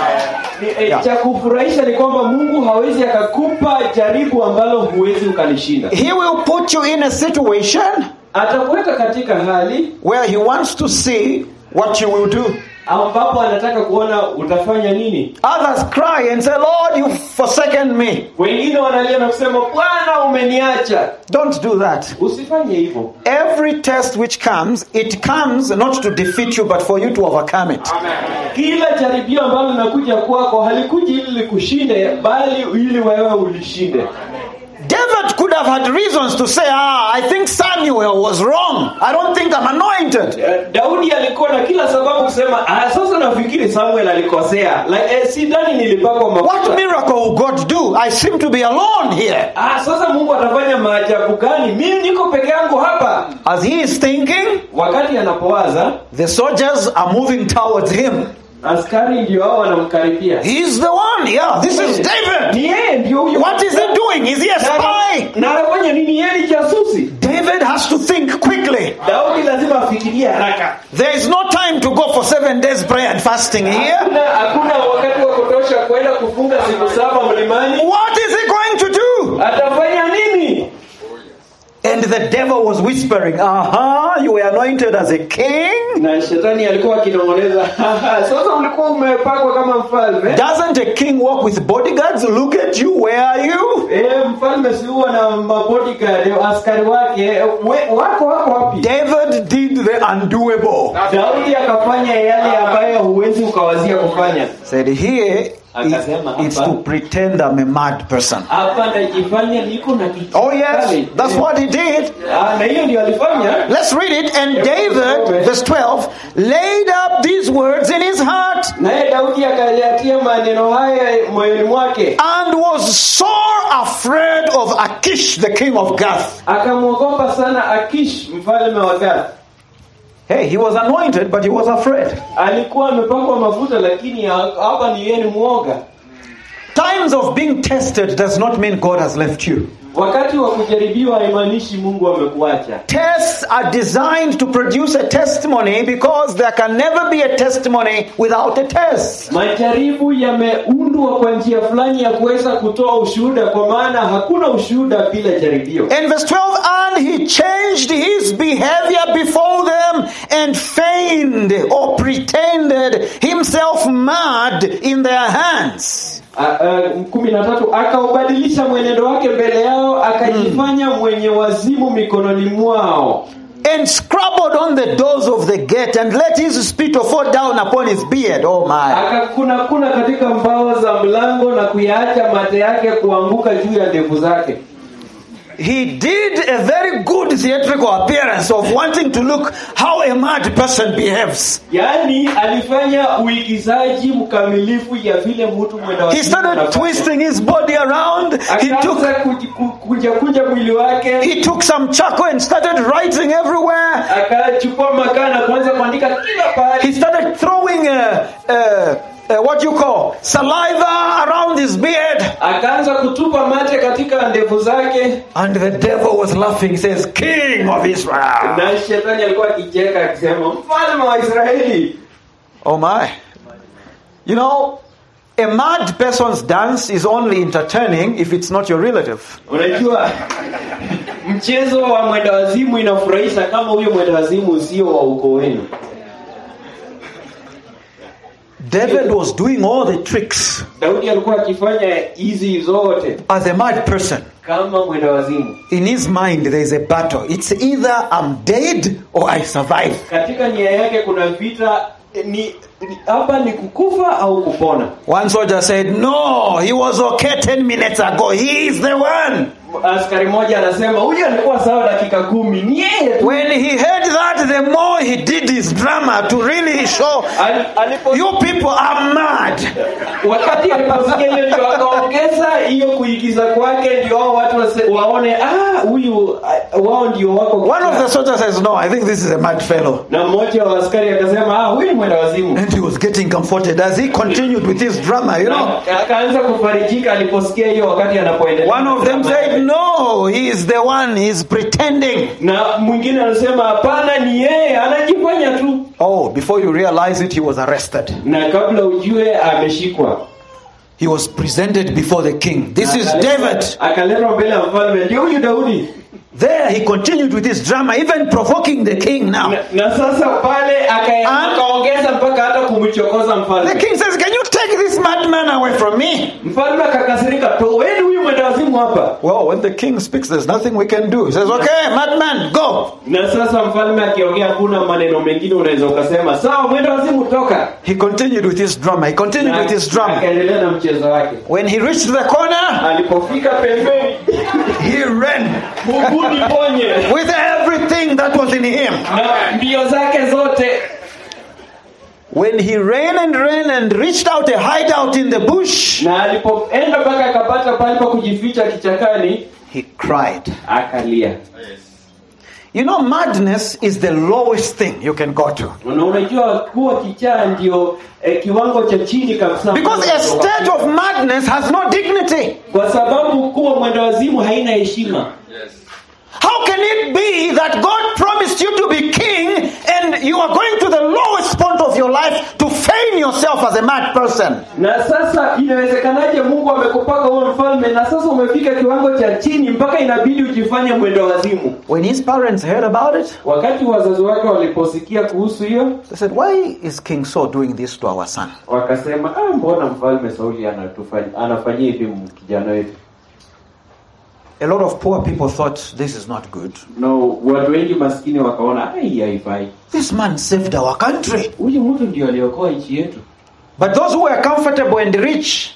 ni- eh, Yeah. cha kufurahisha ni kwamba mungu hawezi akakupa jaribu ambalo huwezi ukalishinda He will put you in a situation atakuweka katika hali where He wants to see what you will do. ambapo anataka kuona utafanya nini Others cry and say, Lord, you've forsaken me. wengine wanalia na kusema bwana umeniacha Don't do that. usifanye hivyo Every test which comes, it comes not to defeat you, but for you to overcome it. kila jaribio ambalo linakuja kwako halikuji ili likushinde bali ili wewe ulishinde David could have have had reasons to say, ah, I think Samuel was wrong. I don't think I'm anointed. Eh, Daudi alikuwa na kila sababu kusema ah, sasa nafikiri Samuel alikosea. Like, eh, sidhani nilipakwa What mafuta. miracle will God do? I seem to be alone here. Ah, sasa Mungu atafanya maajabu gani? Mimi niko peke yangu hapa. As he is thinking, Wakati anapowaza, the soldiers are moving towards him. askari ndio hao wanamkaribia. He's the one. Yeah, this is David. Ni yeye ndio huyo. What is he doing? Is he a Na- spy? Na anafanya nini? Yeye ni jasusi. David has to think quickly. Daudi lazima afikirie haraka. There is no time to go for seven days prayer and fasting here. Hakuna hakuna wakati wa kutosha kwenda kufunga siku saba mlimani. What is he going to do? Atafanya nini? And the devil was whispering, Aha, you were anointed as a king. Na shetani alikuwa akinong'oneza, "Haha, sasa ulikuwa umepakwa kama mfalme. Doesn't a king walk with bodyguards? Look at you, where are you? Eh, mfalme si huwa na mabodyguard askari wake we, wako wako wapi? David did the undoable. Daudi akafanya yale ambayo huwezi ukawazia kufanya. Said here, Akasema it- it's hapa. to pretend I'm a mad person. Hapa najifanya niko na kitu. Oh, yes, that's what he did. Ah, na hiyo ndio alifanya. Let's read it. And David, verse 12, laid up these words in his heart Naye Daudi akayatia maneno haya moyoni mwake, and was sore afraid of Achish, the king of Gath. akamwogopa sana Akish mfalme wa Gath. Hey, he was anointed, but he was afraid. Alikuwa amepakwa mafuta, lakini ha- hapa ni yeye ni mwoga. Times of being tested does not mean God has left you. Wakati wa kujaribiwa haimaanishi Mungu amekuacha. Tests are designed to produce a testimony because there can never be a testimony without a test. Majaribu yameundwa kwa njia fulani ya kuweza kutoa ushuhuda, kwa maana hakuna ushuhuda bila jaribio. In verse 12, and he changed his behavior before them and feigned or pretended himself mad in their hands. A- a, kumi na tatu akaubadilisha mwenendo wake mbele yao, akajifanya mwenye wazimu mikononi mwao, And scrabbled on the doors of the gate and let his spittle fall down upon his beard. Oh my. akakunakuna katika mbao za mlango na kuyaacha mate yake kuanguka juu ya ndevu zake. He did a very good theatrical appearance of wanting to look how a mad person behaves. Yaani alifanya uigizaji mkamilifu ya vile mtu mwenda He wazimu started anafanya. twisting his body around. He took akaanza kuji- ku- kunja kunja mwili wake he took some charcoal and started writing everywhere. akachukua makaa na kuanza kuandika kila He pahali started throwing uh, uh, uh, what you call saliva around his beard. akaanza kutupa mate katika ndevu zake And the devil was laughing. He says, King of Israel. na shetani alikuwa akicheka akisema mfalme wa israeli Oh my. You know, a mad person's dance is only entertaining if it's not your relative. unajua mchezo wa mwenda wazimu inafurahisha kama huyo mwenda wazimu sio wa ukoo wenu David was doing all the tricks daudi alikuwa akifanya hizi zote as a mad person. kama mwenda wazimu In his mind, there is a battle. It's either I'm dead or I survive. katika nia yake kuna vita ni ni- hapa ni kukufa au kupona One soldier said, No, he was okay 10 minutes ago. He is the one. askari mmoja anasema huyu alikuwa sawa dakika kumi ni yeye tu When he heard that, the more he did his drama to really show Al- alipo you people are mad. wakati aliposikia hiyo ndio akaongeza hiyo kuigiza kwake ndio hao watu wase, waone ah huyu ah, wao ndio wako One of the soldiers says, No, I think this is a mad fellow. na mmoja wa askari akasema ah huyu ni mwenda wazimu And he was getting comforted as he continued with his drama, you know. Na akaanza kufarijika aliposikia hiyo wakati anapoendelea One of them said, No, he is the one, he's pretending. na mwingine anasema hapana ni yeye anajifanya tu Oh, before you realize it, he was arrested. na kabla ujue ameshikwa He was presented before the king. This is David. akaletwa mbele ya mfalme ndio huyu daudi There, he continued with his drama, even provoking the king now. na, na sasa pale aka- And- akaongeza mpaka hata kumchokoza The mfalme king says, Can you take this madman away from me? mfalme akakasirika toweni huyu mwenda wazimu hapa Well, when the king speaks, there's nothing we can do. He says, Okay, madman, go. na sasa mfalme akiongea hakuna maneno mengine unaweza ukasema sawa mwenda wazimu toka He continued with his drama. He continued Na with his drama. akaendelea na mchezo wake When he reached the corner, alipofika pembeni he ran muguni ponye with everything that was in him. na mbio zake zote When he ran and ran and reached out a hideout in the bush, na alipoenda mpaka akapata pale pa kujificha kichakani he cried. akalia You know, madness is the lowest thing you can go to. na unajua kuwa kichaa ndio eh, kiwango cha chini kabisa Because a state of madness has no dignity. kwa sababu kuwa mwenda wazimu haina heshima How can it be that God promised you to be king and you are going to the lowest point of your life to feign yourself as a mad person? na sasa inawezekanaje mungu amekupaka uwe mfalme na sasa umefika kiwango cha chini mpaka inabidi ujifanye mwendo wazimu When his parents heard about it, wakati wazazi wake waliposikia kuhusu hiyo they said, Why is King Saul doing this to our son? wakasema ah, mbona mfalme sauli anatufanya- anafanyia hivi kijana wetu A lot of poor people thought this is not good. no watu wengi maskini wakaona ai haifai This man saved our country. huyu mtu ndio aliokoa nchi yetu But those who were comfortable and rich,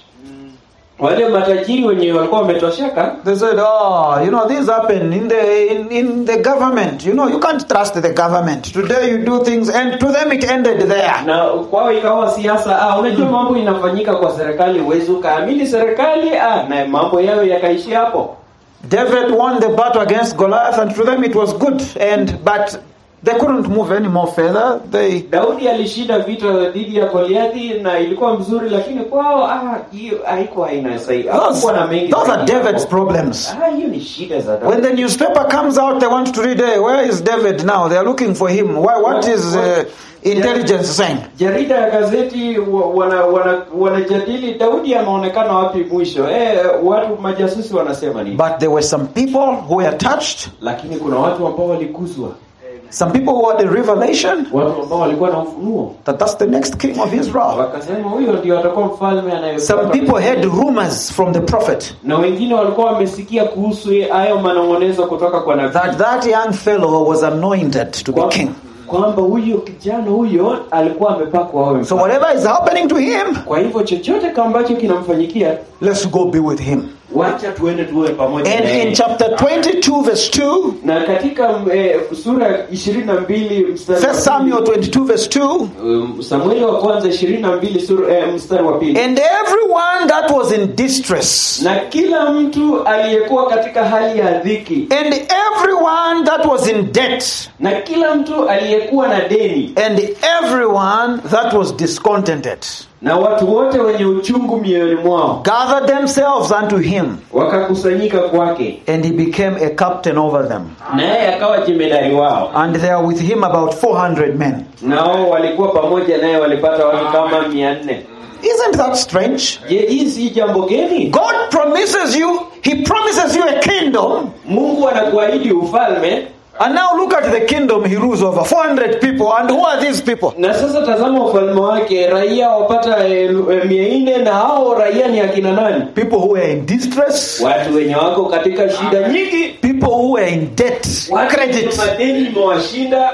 wale matajiri wenye walikuwa wametosheka they said, Oh, you know, this happened in the in, in the government. You know, you can't trust the government. Today you do things and to them it ended there. na kwao ikawa siasa ah, unajua mambo inafanyika kwa serikali huwezi ukaamini serikali ah, na mambo yao yakaishi hapo David won the battle against Goliath, and to them it was good. And but they couldn't move any more further. They daudi alishinda vita dhidi ya goliathi na ilikuwa mzuri lakini kwao ah, hiyo haikuwa inasai those, hakukuwa na mengi those are zaidi David's hapo. problems. ah, hiyo ni shida za When Daudi. the newspaper comes out, they want to read, hey, where is David now? They are looking for him. Why, what is uh, intelligence saying? jarida ya gazeti wa- wana, wana, wanajadili daudi ameonekana wapi mwisho eh, watu majasusi wanasema nini But there were some people who were touched, lakini kuna watu ambao waliguswa some people who had a revelation watu ambao walikuwa na ufunuo that that's the next king of Israel. wakasema huyo ndio atakuwa mfalme Some anayefuata people had rumors from the prophet na wengine walikuwa wamesikia kuhusu hayo manong'onezo kutoka kwa nabii that that young fellow was anointed to be Kwa- king. kwamba huyo kijana huyo alikuwa amepakwa awe So mfalme. whatever is happening to him, kwa hivyo chochote kama ambacho kinamfanyikia let's go be with him. wacha tuende tuwe pamoja And na in yeye. chapter 22, verse 2, na katika eh, sura ya ishirini na mbili mstari wa First Samuel 22, verse 2, Um, Samueli wa kwanza ishirini na mbili sura eh, mstari wa pili and everyone that was in distress, na kila mtu aliyekuwa katika hali ya dhiki and everyone that was in debt, na kila mtu aliyekuwa na deni and everyone that was discontented, na watu wote wenye uchungu mioyoni mwao gathered themselves unto him, wakakusanyika kwake and he became a captain over them. naye akawa jemedari wao And there were with him about 400 men. nao walikuwa pamoja naye walipata watu kama mia nne Isn't that strange? je hii si jambo geni God promises you, He promises you a kingdom, mungu anakuahidi ufalme and now look at the kingdom He rules over 400 people. And who are these people? na sasa tazama ufalme wake raia wapata eh, eh, mia nne na hao raia ni akina nani People who are in distress, watu wenye wako katika shida nyingi people who are in debt, watu wenye credit. madeni imewashinda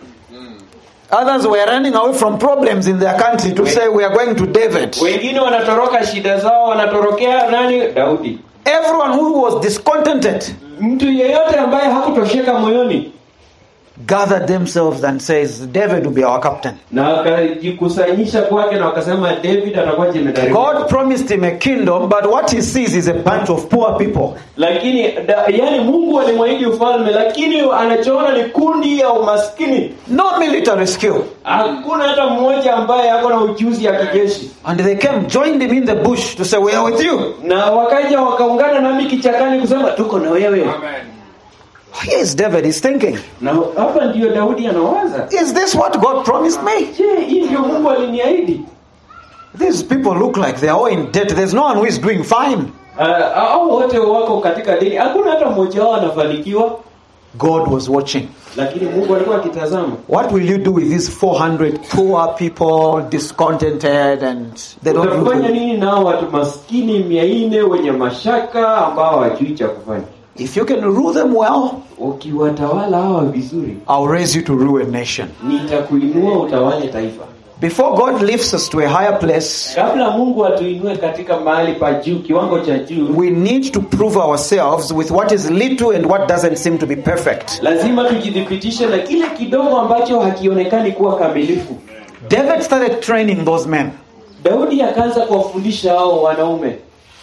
Others were running away from problems in their country to say, We are going to David. wengine wanatoroka shida zao wanatorokea nani daudi Everyone who was discontented mtu yeyote ambaye hakutosheka moyoni gathered themselves and says, David will be our captain. na wakajikusanyisha kwake na wakasema david atakuwa jemedari God promised him a kingdom, but what he sees is a bunch of poor people. lakini da, yani mungu alimwahidi ufalme lakini anachoona ni kundi ya umaskini No military skill. hakuna hata mmoja ambaye ako na ujuzi ya kijeshi And they came, joined him in the bush to say, We are with you. na wakaja wakaungana nami kichakani kusema tuko na wewe Here is David, he's thinking, na hapa ndiyo daudi anawaza Is this what God promised me? je hii ndio mungu aliniahidi These people look like they are all in debt. There's no one who is doing fine. Ah, hao wote wako katika deni hakuna hata mmoja wao anafanikiwa God was watching. lakini mungu alikuwa akitazama What will you do with these 400 poor people, discontented, and they don't utafanya really- nini nao watu maskini mia nne wenye mashaka ambao hawajui cha kufanya If you can rule them well, ukiwatawala hawa vizuri I'll raise you to rule a nation. nitakuinua utawale taifa Before God lifts us to a higher place, kabla mungu atuinue katika mahali pa juu kiwango cha juu we need to prove ourselves with what is little and what doesn't seem to be perfect. lazima tujithibitishe na kile kidogo ambacho hakionekani kuwa kamilifu David started training those men. daudi akaanza kuwafundisha hao wanaume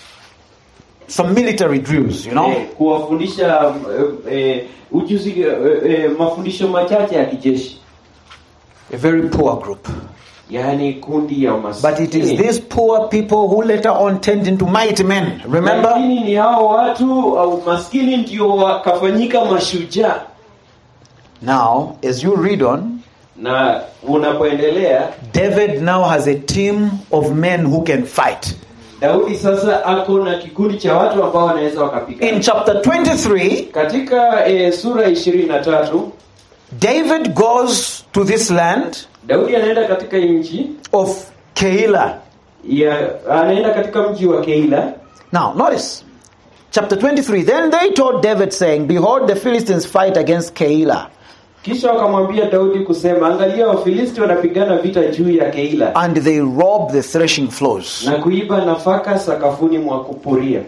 Some military drills, you know. eh, kuwafundisha eh, eh, ujuzi eh, eh, mafundisho machache ya kijeshi A very poor group. yaani kundi ya But it is maskini these poor people who later on turned into mighty men. Remember? lakini ni hao watu au maskini ndio wakafanyika mashujaa Now, as you read on, na unapoendelea David now has a team of men who can fight. daudi sasa ako na kikundi cha watu ambao wanaweza In wakapigana chapter 23, katika eh, sura ishirini na tatu David goes to this land daudi anaenda katika nchi of Keilah. ya anaenda katika mji wa keila Now, notice chapter 23. Then they told David, saying, Behold, the Philistines fight against Keilah, kisha wakamwambia daudi kusema angalia wafilisti wanapigana vita juu ya keila and they rob the threshing floors. na kuiba nafaka sakafuni mwa kupuria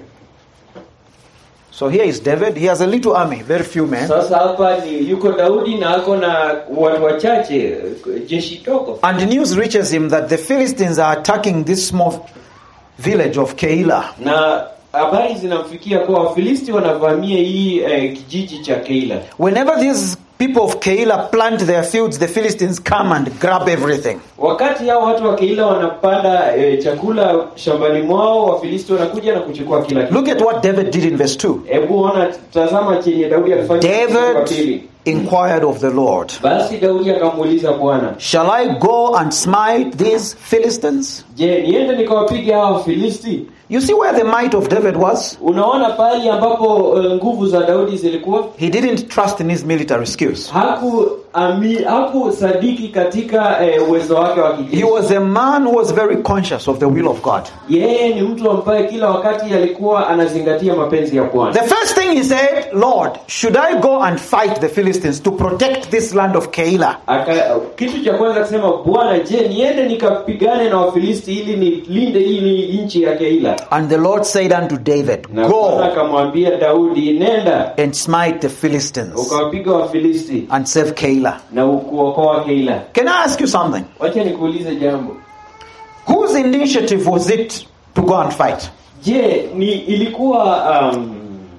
So here is David. He has a little army, very few men. sasa hapa ni yuko daudi na ako na watu wachache jeshi dogo And news reaches him that the Philistines are attacking this small village of Keilah. na habari zinamfikia kuwa wafilisti wanavamia hii eh, kijiji cha keila Whenever these people of Keilah plant their fields, the Philistines come and grab everything. wakati hao watu wa keila wanapanda eh, chakula shambani mwao wafilisti wanakuja na kuchukua kila kitu Look at what David did in verse 2. hebu ona tazama chenye daudi alifanya mstari wa David pili inquired of the Lord, basi daudi akamuuliza bwana Shall I go and smite these Philistines? je niende nikawapiga hao wafilisti You see where the might of David was? unaona pahali ambapo eh, nguvu za daudi zilikuwa He didn't trust in his military skills. haku ami, haku sadiki katika eh, uwezo wake wa He kijeshi was a man who was very conscious of the will of God. yeye ni mtu ambaye kila wakati alikuwa anazingatia mapenzi ya bwana The first thing he said, Lord, should I go and fight the Philistines to protect this land of Keilah? Aka, kitu cha kwanza kusema bwana je niende nikapigane na wafilisti ili nilinde hii nchi ya keila And the Lord said unto David, na bwana Go akamwambia daudi nenda and smite the Philistines ukawapiga wafilisti and save Keilah. na ukuokoa keila Can I ask you something? wacha nikuulize jambo Whose initiative was it to go and fight? je ni ilikuwa um,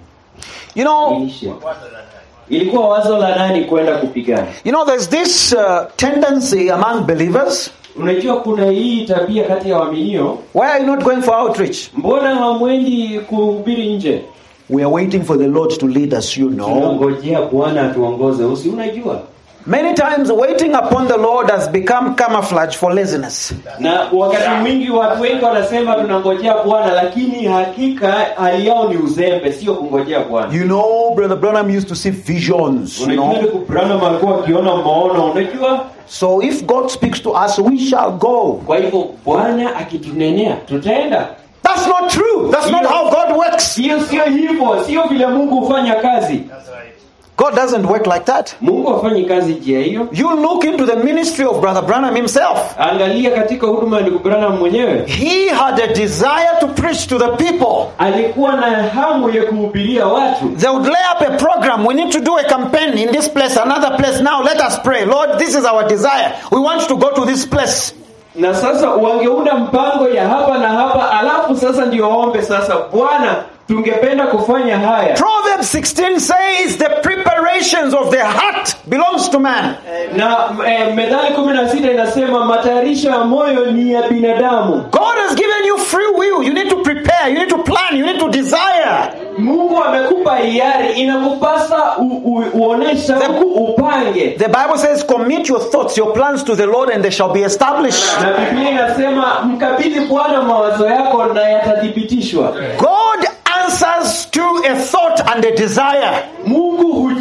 You know, niishe. ilikuwa wazo la nani kwenda kupigana you know, there's this uh, tendency among believers. unajua kuna hii tabia kati ya waaminio Why are you not going for outreach? mbona hamwendi kuhubiri nje We are waiting for the Lord to lead us, you know. tunangojea bwana atuongoze usi unajua Many times, waiting upon the Lord has become camouflage for laziness. na wakati mwingi watu wengi wanasema tunangojea bwana lakini hakika hali yao ni uzembe sio kungojea bwana You know, Brother Branham used to see visions, you unajua know. ndugu Branham alikuwa akiona maono unajua So if God speaks to us, we shall go. kwa hivyo bwana akitunenea tutaenda That's not true. That's not how God works. sio sio hivyo sio vile mungu hufanya kazi God doesn't work like that. mungu hafanyi kazi njia hiyo You look into the ministry of Brother Branham himself. angalia katika huduma ya ndugu Branham mwenyewe He had a desire to preach to the people. alikuwa na hamu ya kuhubiria watu They would lay up a program. We need to do a campaign in this place, another place. Now let us pray. Lord, this is our desire. We want to go to this place. na sasa wangeunda mpango ya hapa na hapa alafu sasa ndio waombe sasa bwana tungependa kufanya haya Proverbs 16 says the preparations of the heart belongs to man. na eh, methali kumi na sita inasema matayarisho ya moyo ni ya binadamu God has given you free will. You need to prepare. You need to plan. You need to desire. mungu amekupa hiari inakupasa u, u, uonesha The- huku upange The Bible says, commit your thoughts, your plans to the Lord, and they shall be established. na biblia inasema mkabidhi bwana mawazo yako na yatathibitishwa God answers to a thought and a desire. mungu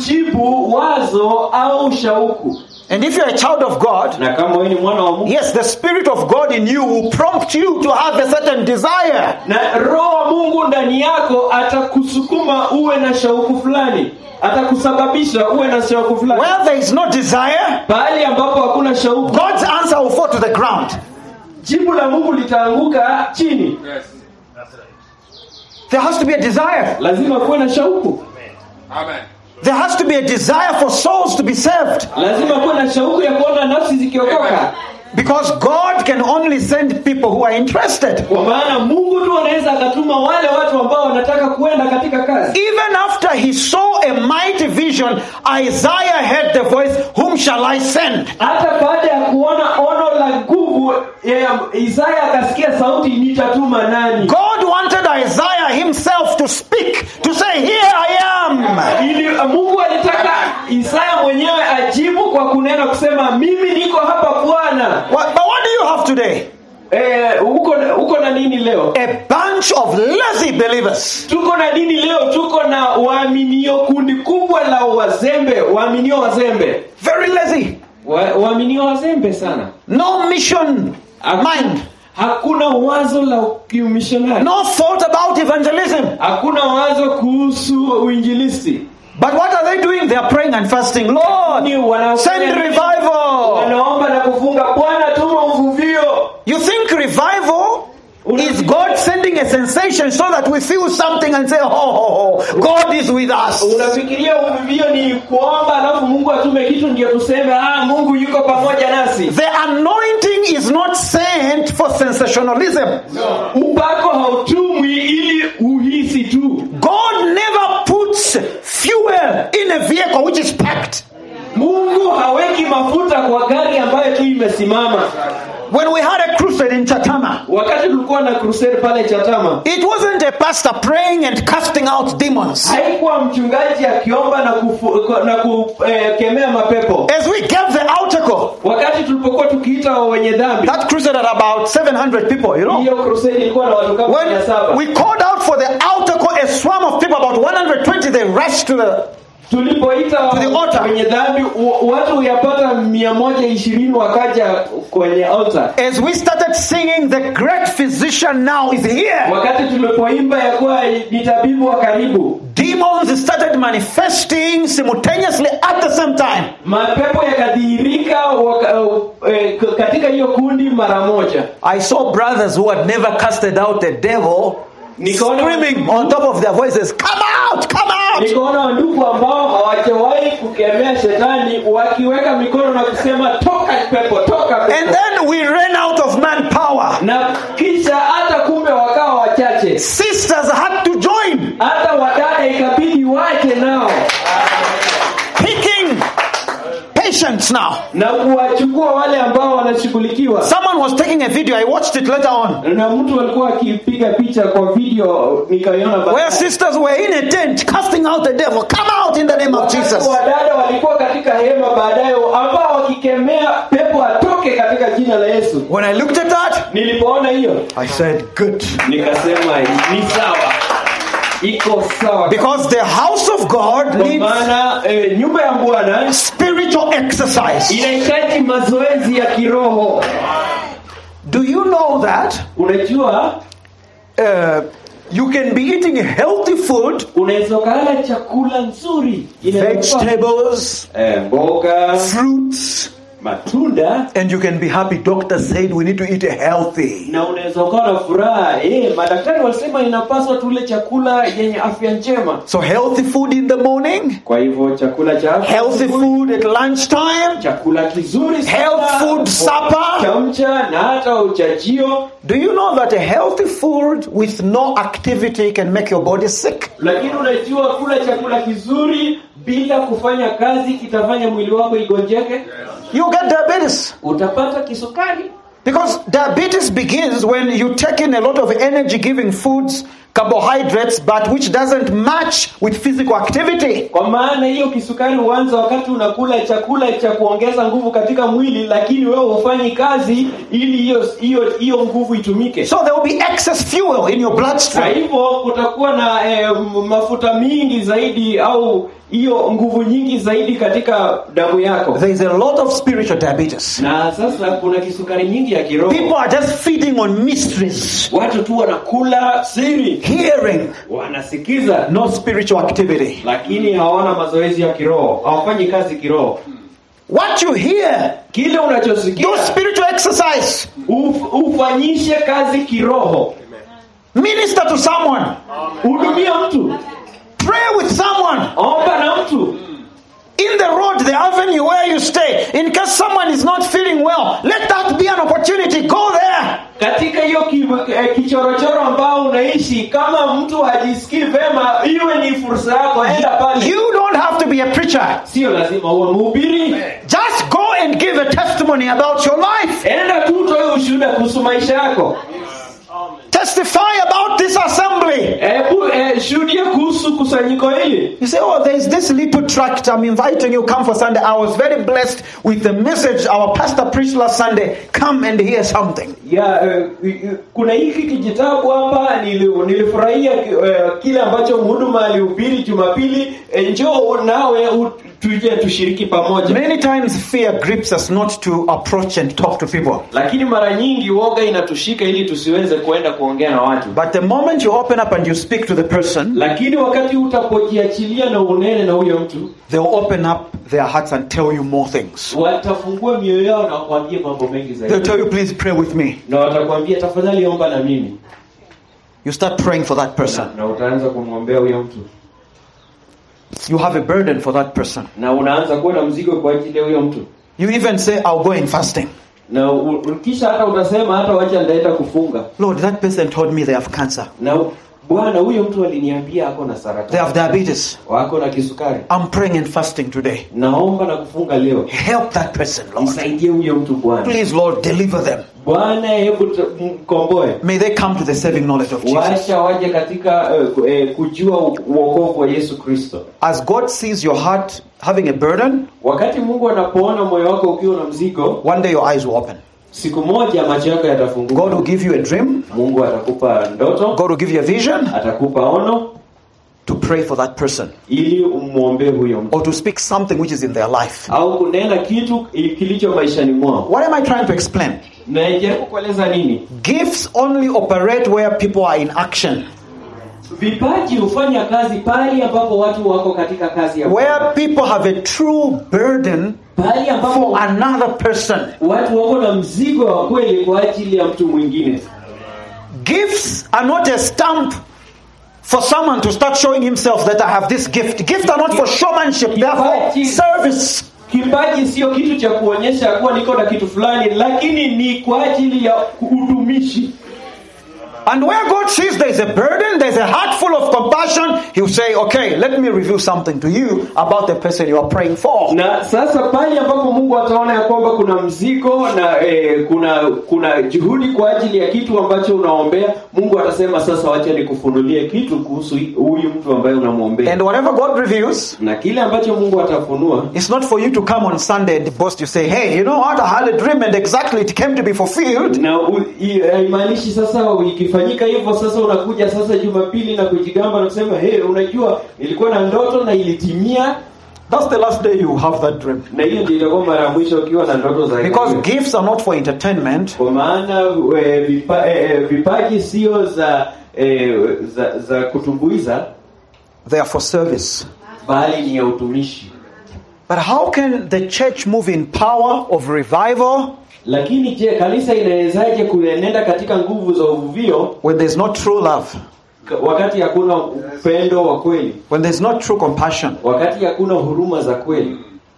kujibu wazo au shauku And if you're a child of God, na kama wewe ni mwana wa mungu yes, the Spirit of God in you will prompt you to have a certain desire. na roho wa mungu ndani yako atakusukuma uwe na shauku fulani atakusababisha uwe na shauku fulani Where there is no desire, pahali ambapo hakuna shauku God's answer will fall to the ground. jibu la mungu litaanguka chini Yes. That's right. There has to be a desire. lazima kuwe na shauku Amen. There has to be a desire for souls to be saved. lazima kuwe na shauku ya kuona nafsi zikiokoka Because God can only send people who are interested. kwa maana mungu tu anaweza akatuma wale watu ambao wanataka kuenda katika kazi Even after he saw a mighty vision, Isaiah heard the voice, Whom shall I send? hata baada ya kuona ono la nguvu ya isaya akasikia sauti nitatuma nani God wanted Isaiah himself to speak, to say, Here I am. ili mungu alitaka isaya mwenyewe ajibu kwa kunena kusema mimi niko hapa bwana What, but what do you have today? Eh, uko uko na nini leo A bunch of lazy believers. tuko na nini leo tuko na waaminio kundi kubwa la wazembe waaminio wazembe Very lazy. Wa- waaminio wazembe sana No mission mind. hakuna wazo la kiumishonari No thought about evangelism. hakuna wazo kuhusu uinjilisti But what are they doing? They are praying and fasting. Lord, Ni wanafanya send nini? revival. wanaomba na kufunga bwana tuma uvuvio You think revival is God sending a sensation so that we feel something and say, oh, oh, oh, God is with us. unafikiria uvuvio ni kuomba alafu mungu atume kitu ndio tuseme ah mungu yuko pamoja nasi The anointing is not sent for sensationalism. upako hautumwi ili uhisi tu God never puts fuel in a vehicle which is packed. mungu haweki mafuta kwa gari ambayo tu imesimama When we had a crusade in Chatama, wakati tulikuwa na crusade pale chatama it wasn't a pastor praying and casting out demons. haikuwa mchungaji akiomba na kufu- na kukemea mapepo As we gave the article, wakati tulipokuwa tukiita wenye dhambi that crusade had about 700 people, you know. hiyo crusade ilikuwa na watu kama mia When saba we called out for the article, a swarm of people, about 120, they rushed to the tulipoita To the altar. wenye dhambi wa- watu huyapata mia moja ishirini wakaja kwenye altar As we started singing, the great physician now is here. wakati tulipoimba ya kuwa ni tabibu wa karibu Demons started manifesting simultaneously at the same time. mapepo yakadhihirika waka, eh, k- katika hiyo kundi mara moja I saw brothers who had never casted out the devil Nikaona- screaming on top of their voices, Come out, come out! nikaona wandugu ambao hawajawahi kukemea shetani wakiweka mikono na kusema toka pepo toka And pepo then we ran out of manpower. na kisha hata kumbe wakawa wachache Sisters had to join, hata wadada ikabidi wache nao picking patients now. na kuwachukua wale ambao wanashughulikiwa Someone was taking a video, I watched it later on, na mtu alikuwa akipiga picha kwa video nikaiona where baadaye. sisters were in a tent casting out the devil. Come out in the name of Wakati Jesus. wadada walikuwa katika hema baadaye ambao wakikemea pepo atoke katika jina la Yesu. When I looked at that, Nilipoona hiyo I said, Good. nikasema ni sawa, iko sawa, Because the house of God kwa needs maana eh, nyumba ya Bwana spiritual exercise. inahitaji mazoezi ya kiroho. Do you know that Unajua, uh, you can be eating healthy food, unaweza ukala chakula nzuri, inaweza kuwa, vegetables, eh, mboga, fruits, matunda and you can be happy. Doctor said we need to eat healthy. na unaweza ukawa na furaha eh, madaktari walisema inapaswa tule chakula yenye afya njema. So healthy food in the morning, Kwa hivyo chakula cha afya healthy food at lunchtime, chakula kizuri sana, Health food supper. cha mcha na hata uchajio. Do you know that a healthy food with no activity can make your body sick? Lakini unajua kula chakula kizuri bila kufanya kazi kitafanya mwili wako igonjeke, You get diabetes. utapata kisukari. Because diabetes begins when you take in a lot of energy giving foods, carbohydrates, but which doesn't match with physical activity. Kwa maana hiyo kisukari huanza wakati unakula chakula cha kuongeza nguvu katika mwili, lakini wewe hufanyi kazi ili hiyo hiyo hiyo nguvu itumike. So there will be excess fuel in your Kwa bloodstream. hivyo kutakuwa na eh, m- mafuta mingi zaidi au hiyo nguvu nyingi zaidi katika damu yako There is a lot of spiritual diabetes. na sasa kuna kisukari nyingi ya kiroho People are just feeding on mysteries, watu tu wanakula siri hearing, wanasikiza no spiritual activity. lakini hawana mazoezi ya kiroho hawafanyi kazi kiroho What you hear, kile unachosikia do spiritual exercise. uf, ufanyishe kazi kiroho Minister to someone. hudumia mtu Pray with someone. omba na mtu In the road, the avenue where you stay, in case someone is not feeling well, let that be an opportunity. Go there. katika hiyo ki, eh, kichorochoro ambao unaishi kama mtu hajisikii vema iwe ni fursa yako enda pale You don't have to be a preacher. sio lazima uwe mhubiri Just go and give a testimony about your life. enda tu utoe ushuhuda kuhusu maisha yako Testify about this assembly. hebu eh, shuhudia kuhusu kusanyiko hili You say, Oh, there's this little tract. I'm inviting you. Come for Sunday. I was very blessed with the message our pastor preached last Sunday. Come and hear something. ya eh, eh, kuna hiki kijitabu hapa nili- nilifurahia eh, kile ambacho mhuduma alihubiri jumapili eh, njoo nawe u- tuje tushiriki pamoja Many times fear grips us not to approach and talk to people. lakini mara nyingi woga inatushika ili tusiweze kuenda kuongea na watu But the moment you open up and you speak to the person, lakini wakati utapojiachilia na unene na huyo mtu they'll open up their hearts and tell you more things. watafungua mioyo yao na wakwambie mambo mengi They'll zaidi tell you, please pray with me. na watakwambia tafadhali omba na mimi You start praying for that na, person. na utaanza kumwombea huyo mtu You have a burden for that person. na unaanza kuwa na mzigo kwa ajili ya huyo mtu You even say, I'll go in fasting. na u- u- kisha hata utasema hata wacha nitaenda kufunga Lord, that person told me they have cancer. na u- bwana huyo mtu aliniambia ako na They saratani have diabetes. wako na kisukari I'm praying and fasting today. naomba na kufunga leo Help that person, Lord. msaidie huyo mtu bwana Please, Lord, deliver them. bwana hebu t- mkomboe May they come to the saving knowledge of Jesus. wacha waje katika eh, ku- eh, kujua u- uokovu wa yesu kristo As God sees your heart having a burden, wakati mungu anapoona moyo wako ukiwa na mzigo one day your eyes will open. siku moja macho yako God yatafunguka will give you a dream. mungu atakupa ndoto God will give you a vision atakupa ono to pray for that person ili umwombee huyo mtu or to speak something which is in their life. au kunena kitu i- kilicho maishani mwao What am I trying to explain? najaribu kueleza nini Gifts only operate where people are in action, vipaji hufanya kazi pale ambapo watu wako katika kazi ya where people have a true burden pale for ambapo another person. watu wako na mzigo wa kweli kwa ajili ya mtu mwingine Gifts are not a stamp for someone to start showing himself that I have this gift. Gifts are not for showmanship, they are for service. kipaji sio kitu cha kuonyesha kuwa niko na kitu fulani lakini ni kwa ajili ya utumishi And where God sees there is a burden, there's a heart full of compassion, He'll say, Okay, let me reveal something to you about the person you are praying for. na sasa pale ambapo mungu ataona ya kwamba kuna mzigo na eh, kuna kuna juhudi kwa ajili ya kitu ambacho unaombea mungu atasema sasa wacha nikufunulie kitu kuhusu huyu mtu ambaye unamwombea And whatever God reveals, na kile ambacho mungu atafunua it's not for you to come on Sunday and boast. You say, Hey, you know what? I had a dream and exactly it came to be fulfilled. na u- i- haimaanishi sasa ikifanyika hivyo sasa unakuja sasa jumapili na kujigamba na kusema hey, unajua nilikuwa na ndoto na ilitimia That's the last day you have that dream. na hiyo ndio itakuwa mara ya mwisho ukiwa na ndoto za aina Because hiyo. gifts are not for entertainment, kwa maana e, vipa, e, vipaji sio za, e, za za kutumbuiza they are for service. bali ni ya utumishi But how can the church move in power of revival lakini je kanisa inawezaje kuenenda katika nguvu za uvuvio when there's not true love, k- wakati hakuna upendo wa kweli when there's not true compassion? wakati hakuna huruma za kweli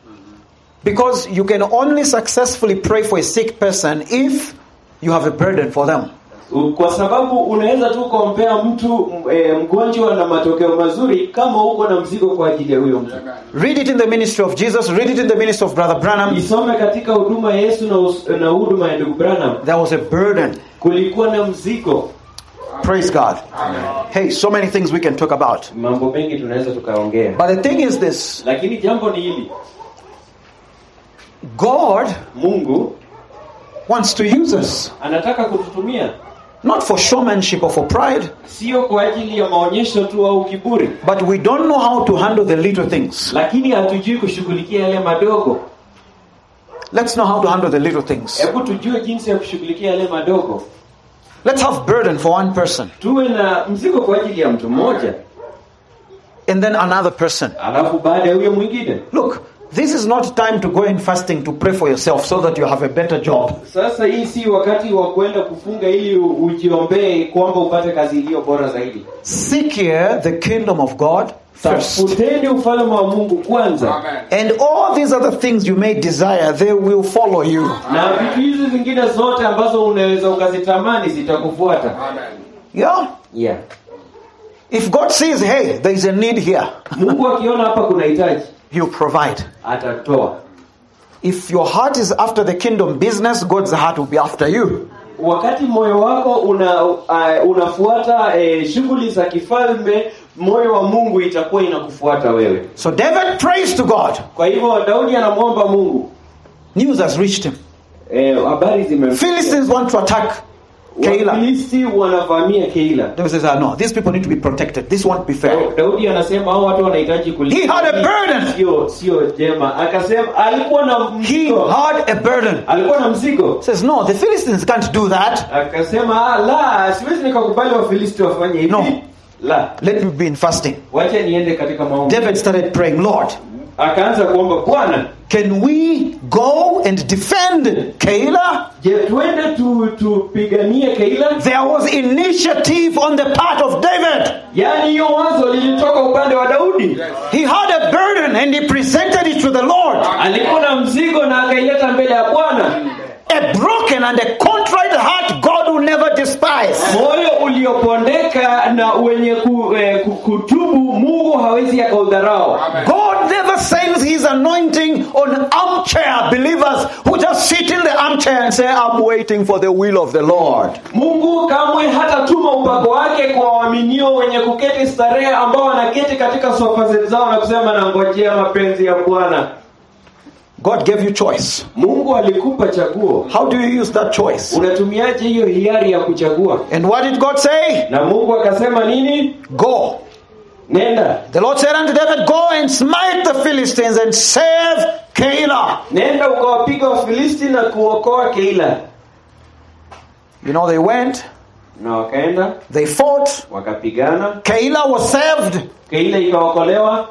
Because you can only successfully pray for a sick person if you have a burden for them. U- kwa sababu unaweza tu kuombea mtu m- e, mgonjwa na matokeo mazuri kama uko na mzigo kwa ajili ya huyo mtu Read it in the ministry of Jesus, read it in the ministry of Brother Branham. isome katika huduma ya yesu na, us- na huduma ya ndugu branham There was a burden. kulikuwa na mzigo Praise God. Hey, so many things we can talk about. mambo mengi tunaweza tukaongea But the thing is this lakini jambo ni hili God mungu wants to use us. anataka kututumia not for showmanship or for pride, sio kwa ajili ya maonyesho tu au kiburi but we don't know how to handle the little things. lakini hatujui kushughulikia yale madogo Let's know how to handle the little things. hebu tujue jinsi ya kushughulikia yale madogo Let's have burden for one person tuwe na mzigo kwa ajili ya mtu mmoja and then another person. alafu baada ya huyo mwingine Look, this is not time to go in fasting to pray for yourself so that you have a better job. sasa hii si wakati wa kwenda kufunga ili u- ujiombee kwamba upate kazi iliyo bora zaidi Seek ye the kingdom of God first. tafuteni ufalme wa mungu kwanza Amen. And all these other things you may desire, they will follow you. na vitu hizi zingine zote ambazo unaweza ukazitamani zitakufuata Amen. Yeah? yeah. If God sees, hey, there is a need here, mungu akiona hapa kuna hitaji He'll provide. atatoa If your heart is after the kingdom business, God's heart will be after you. wakati moyo wako una uh, unafuata eh, shughuli za kifalme moyo wa mungu itakuwa inakufuata wewe So David prays to God. kwa hivyo daudi anamwomba mungu News has reached him. eh, habari zimemfikia. Philistines want to attack Keilah. wafilisti wanavamia keila David says, ah, no, these people need to be protected. This won't be fair. daudi anasema hao watu wanahitaji kulinda. He had a burden. sio sio jema akasema alikuwa na He mzigo had a burden. alikuwa na mzigo Says, no, the Philistines can't do that. akasema "Ah, la siwezi nikakubali wafilisti wafanye hivi No. la Let me be in fasting. wacha niende katika maombi David started praying, Lord, akaanza kuomba bwana can we go and defend Keilah? je twende tu tupiganie keila There was initiative on the part of David. yaani hiyo wazo lilitoka upande wa daudi He had a burden and he presented it to the Lord. alikuwa na mzigo na akaileta mbele ya bwana A broken and a contrite heart God will never despise. moyo uliopondeka na wenye ku, eh, ku- kutubu mungu hawezi akaudharau God never sends his anointing on armchair believers who just sit in the armchair and say, I'm waiting for the will of the Lord. mungu kamwe hatatuma upako wake kwa waaminio wenye kuketi starehe ambao wanaketi katika sofa zao na kusema nangojea mapenzi ya bwana God gave you choice. mungu alikupa chaguo How do you use that choice? unatumiaje hiyo hiari ya kuchagua And what did God say? na mungu akasema nini Go. nenda The Lord said unto David, Go and smite the Philistines and save Keilah. nenda ukawapiga wafilisti na kuokoa keila You know, they went, na wakaenda they fought, wakapigana Keilah was saved. keila ikaokolewa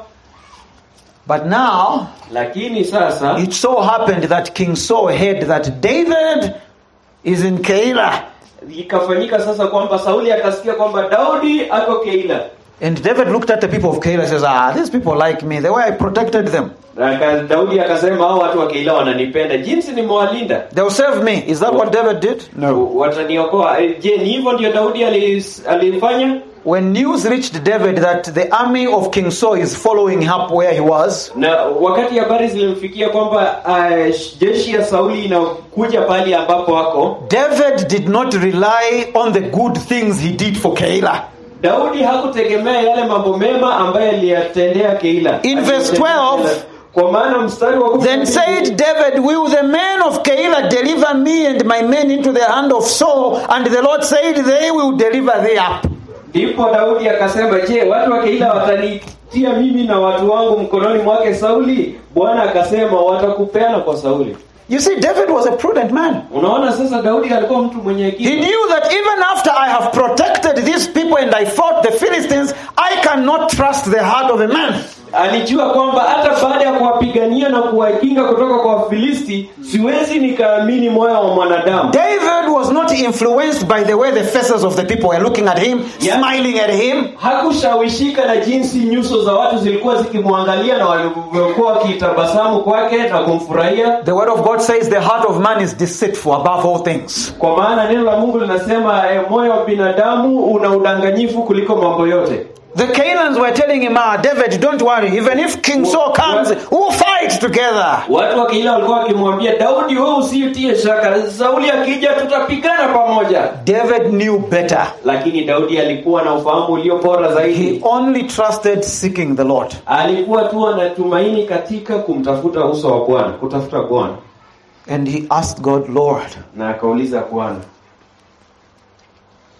But now, lakini sasa it so happened that King Saul heard that David is in Keilah. ikafanyika sasa kwamba sauli akasikia kwamba daudi ako keila And David looked at the people of Keilah and says, Ah, these people like me, the way I protected them. Na aka- daudi akasema hao watu wa keila wananipenda jinsi nimewalinda They'll save me. Is that what David did? No. wataniokoa Eh, je ni hivyo ndio daudi alis- alifanya When news reached David that the army of King Saul is following up where he was, na wakati habari zilimfikia kwamba uh, jeshi ya sauli inakuja pahali ambapo wako David did not rely on the good things he did for Keilah. daudi hakutegemea yale mambo mema ambayo aliyatendea keila In verse 12, kwa maana mstari wa kumi Then na said mbili, David, Will the men of Keilah deliver me and my men into the hand of Saul? And the Lord said, They will deliver thee up. ndipo daudi akasema je watu wa keila watanitia mimi na watu wangu mkononi mwake sauli bwana akasema watakupeana kwa sauli You see, David was a prudent man. unaona sasa daudi alikuwa mtu mwenye He hekima knew that even after I have protected these people and I fought the Philistines, I cannot trust the heart of a man. alijua kwamba hata baada ya kuwapigania na kuwakinga kutoka kwa wafilisti siwezi nikaamini moyo wa mwanadamu David was not influenced by the way the faces of the people were looking at him, Yeah. smiling at him. hakushawishika na jinsi nyuso za watu zilikuwa zikimwangalia na walikuwa wakitabasamu kwake na kumfurahia The word of God says the heart of man is deceitful above all things. kwa maana neno la mungu linasema eh, moyo wa binadamu una udanganyifu kuliko mambo yote The Canaans were telling him, Ah, David, don't worry. Even if King Saul comes, we'll fight together. watu wa keila walikuwa wakimwambia daudi wewe usitie shaka sauli akija tutapigana pamoja David knew better. lakini daudi alikuwa na ufahamu ulio bora He zaidi only trusted seeking the Lord. alikuwa tu anatumaini katika kumtafuta uso wa bwana kutafuta bwana And he asked God, Lord, na akauliza bwana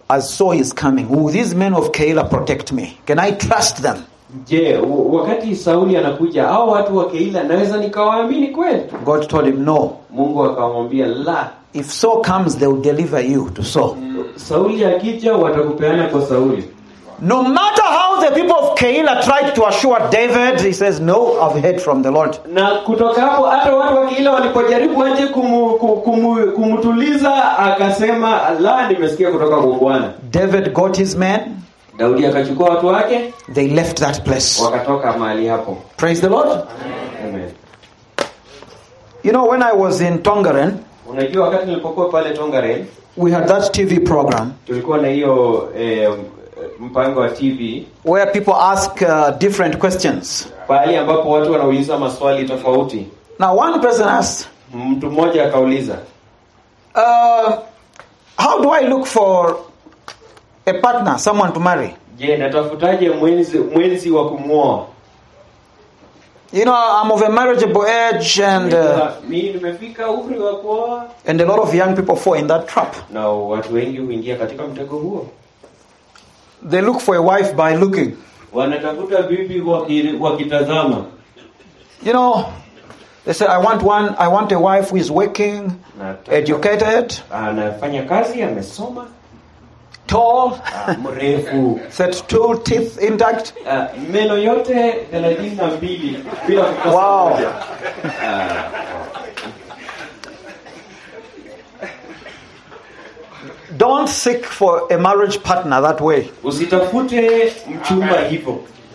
as Saul is coming, will these men of Keilah protect me? Can I trust them? je w- wakati sauli anakuja au watu wa keila naweza nikawaamini kweli God told him, No. mungu akamwambia la If Saul comes, they will deliver you to Saul. sauli akija watakupeana kwa sauli No matter how the people of Keilah tried to assure David, he says, No, I've heard from the Lord. na kutoka hapo hata watu wa keila walipojaribu aje kumu, ku- kumu, kumtuliza akasema la nimesikia kutoka kwa bwana David got his men, daudi akachukua watu wake they left that place. wakatoka mahali hapo Praise the Lord. Amen. You know, when I was in Tongaren, unajua wakati nilipokuwa pale tongaren we had that TV program tulikuwa na hiyo eh, mpango wa tv where people ask uh, different questions. pahali ambapo watu wanauliza maswali tofauti Now, one person asked, mtu mmoja akauliza uh, How do I look for a partner, someone to marry? je natafutaje mwenzi mwenzi wa kumwoa You know, I'm of a marriageable age, and uh, mi nimefika umri wa kuoa and a lot of young people fall in that trap. na watu wengi huingia katika mtego huo They look for a wife by looking. wanatafuta bibi waki- wakitazama You know, they say, I want one, I want a wife who is working, Nataka- educated, anafanya kazi amesoma tall, ah, mrefu set two teeth intact. ah, meno yote thelathini na mbili bila kukosa Wow. moja. Ah, Don't seek for a marriage partner that way. usitafute mchumba hivyo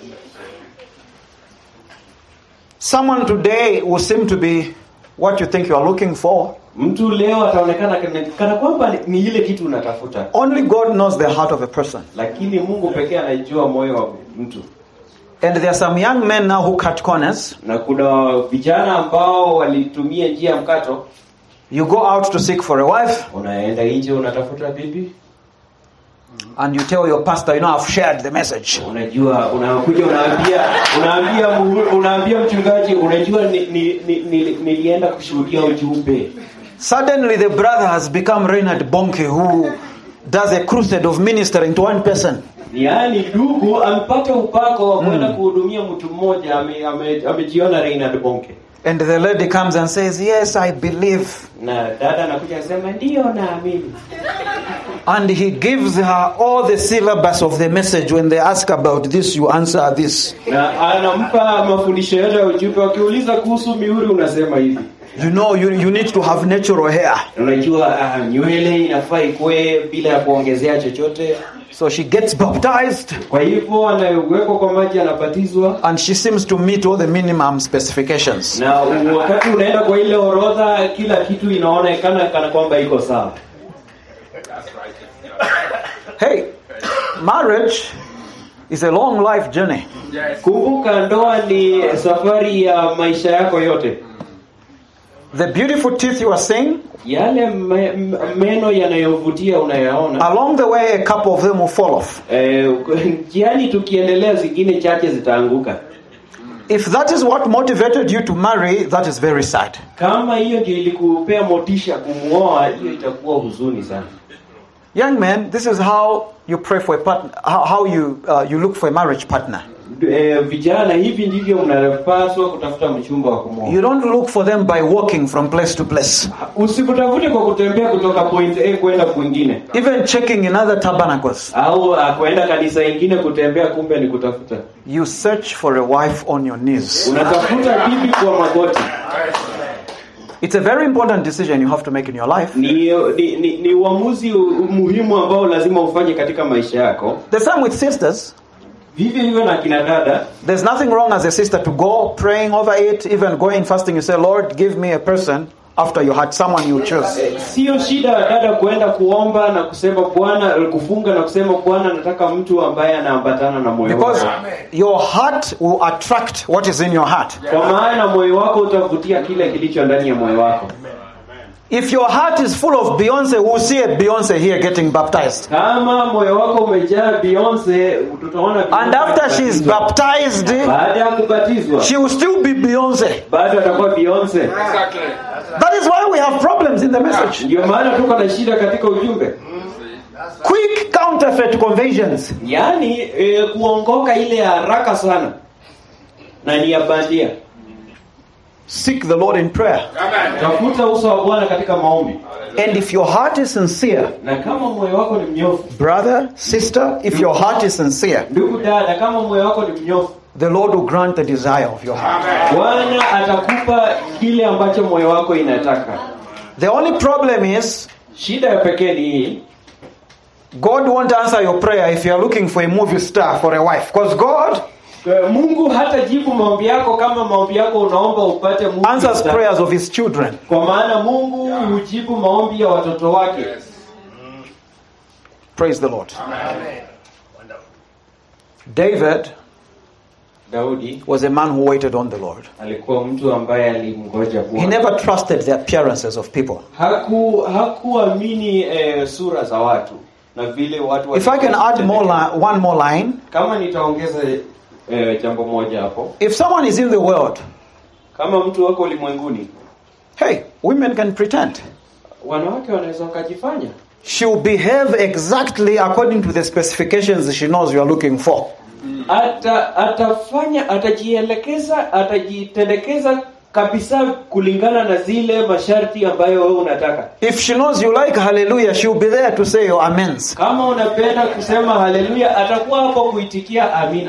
Someone today will seem to be what you think you are looking for. mtu leo ataonekana kana, kana kwamba ni- ni ile kitu unatafuta Only God knows the heart of a person. lakini mungu pekee anajua moyo wa mtu And there are some young men now who cut corners. na kuna vijana ambao walitumia njia ya mkato You go out to seek for a wife, unaenda nje unatafuta bibi and you tell your pastor, you know, I've shared the message. unajua unakuja unaambia unaambia mu- unaambia mchungaji unajua ni, ni, ni, ni, nilienda kushuhudia ujumbe Suddenly, the brother has become Reinhard Bonke, who does a crusade of ministering to one person. yaani ndugu amepata upako wa kwenda kuhudumia mtu mmoja ame- ame- amejiona Reinhard Bonke And the lady comes and says, Yes, I believe. na dada anakuja anasema ndiyo naamini And he gives her all the syllabus of the message. When they ask about this, you answer this. na anampa mafundisho yote ya ujumbe wakiuliza kuhusu mihuri unasema hivi You know, you, you need to have natural hair. unajua ah, nywele inafaa ikwe bila ya kuongezea chochote So she gets baptized kwa hivyo anawekwa kwa maji anabatizwa and she seems to meet all the minimum specifications. na wakati unaenda kwa ile orodha kila kitu inaonekana kana kwamba iko sawa Hey, marriage is a long life journey. kumbuka ndoa ni safari ya maisha yako yote The beautiful teeth you are seeing, yale me, m- meno yanayovutia unayaona along the way, a couple of them will fall off. Eh, njiani tukiendelea zingine chache zitaanguka If that is what motivated you to marry, that is very sad. kama hiyo ndio ilikupea motisha kumwoa hiyo itakuwa huzuni sana Young men, this is how you pray for a partner, how, how you, uh, you look for a marriage partner. eh, vijana hivi ndivyo mnapaswa kutafuta mchumba wa kumwoa You don't look for them by walking from place to place, usikutafute kwa kutembea kutoka point A kwenda kwingine even checking in other tabernacles. au uh, kwenda kanisa ingine kutembea kumbe ni kutafuta You search for a wife on your knees. unatafuta bibi kwa magoti It's a very important decision you have to make in your life. ni ni, ni, ni uamuzi u- muhimu ambao lazima ufanye katika maisha yako The same with sisters. vivyo hivyo na kina dada There's nothing wrong as a sister to go praying over it, even going fasting. You say, Lord, give me a person after you had someone you chose. sio shida dada kuenda kuomba na kusema bwana kufunga na kusema bwana nataka mtu ambaye anaambatana na moyo Because wako your heart will attract what is in your heart. kwa maana moyo wako utavutia kile kilicho ndani ya moyo wako If your heart is full of Beyonce, we'll see a Beyonce here getting baptized. kama moyo wako umejaa Beyonce tutaona Beyonce And after she's akibatizwa. baptized, baada ya kubatizwa she will still be Beyonce. bado atakuwa Beyonce That is why we have problems in the message. ndio maana tuko na shida katika ujumbe Quick counterfeit conversions. yaani e, kuongoka ile ya haraka sana na ni ya bandia Seek the Lord in prayer. Amen. tafuta uso wa bwana katika maombi And if your heart is sincere, na kama moyo wako ni mnyofu brother, sister, if your heart is sincere, ndugu dada kama moyo wako ni mnyofu the Lord will grant the desire of your heart. bwana atakupa kile ambacho moyo wako inataka The only problem is shida ya pekee ni hii God won't answer your prayer if you are looking for a movie star for a wife. Because God Eh, mungu hatajibu maombi yako kama maombi yako unaomba upate Mungu answers msa- prayers of his children. kwa maana mungu hujibu maombi ya watoto wake Praise the Lord. Amen. Wonderful. David daudi was a man who waited on the Lord. alikuwa mtu ambaye alimngoja He bwana never trusted the appearances of people. haku hakuamini eh, sura za watu na vile watu If I can add more li- one more line, kama nitaongeza eh, jambo moja hapo if someone is in the world, kama mtu wako ulimwenguni hey, women can pretend. wanawake wanaweza wakajifanya She'll behave exactly according to the specifications she knows you are looking for. ata atafanya atajielekeza atajitendekeza kabisa kulingana na zile masharti ambayo wewe unataka If she knows you like hallelujah, she'll be there to say your amens. kama unapenda kusema haleluya atakuwa hapo kuitikia amina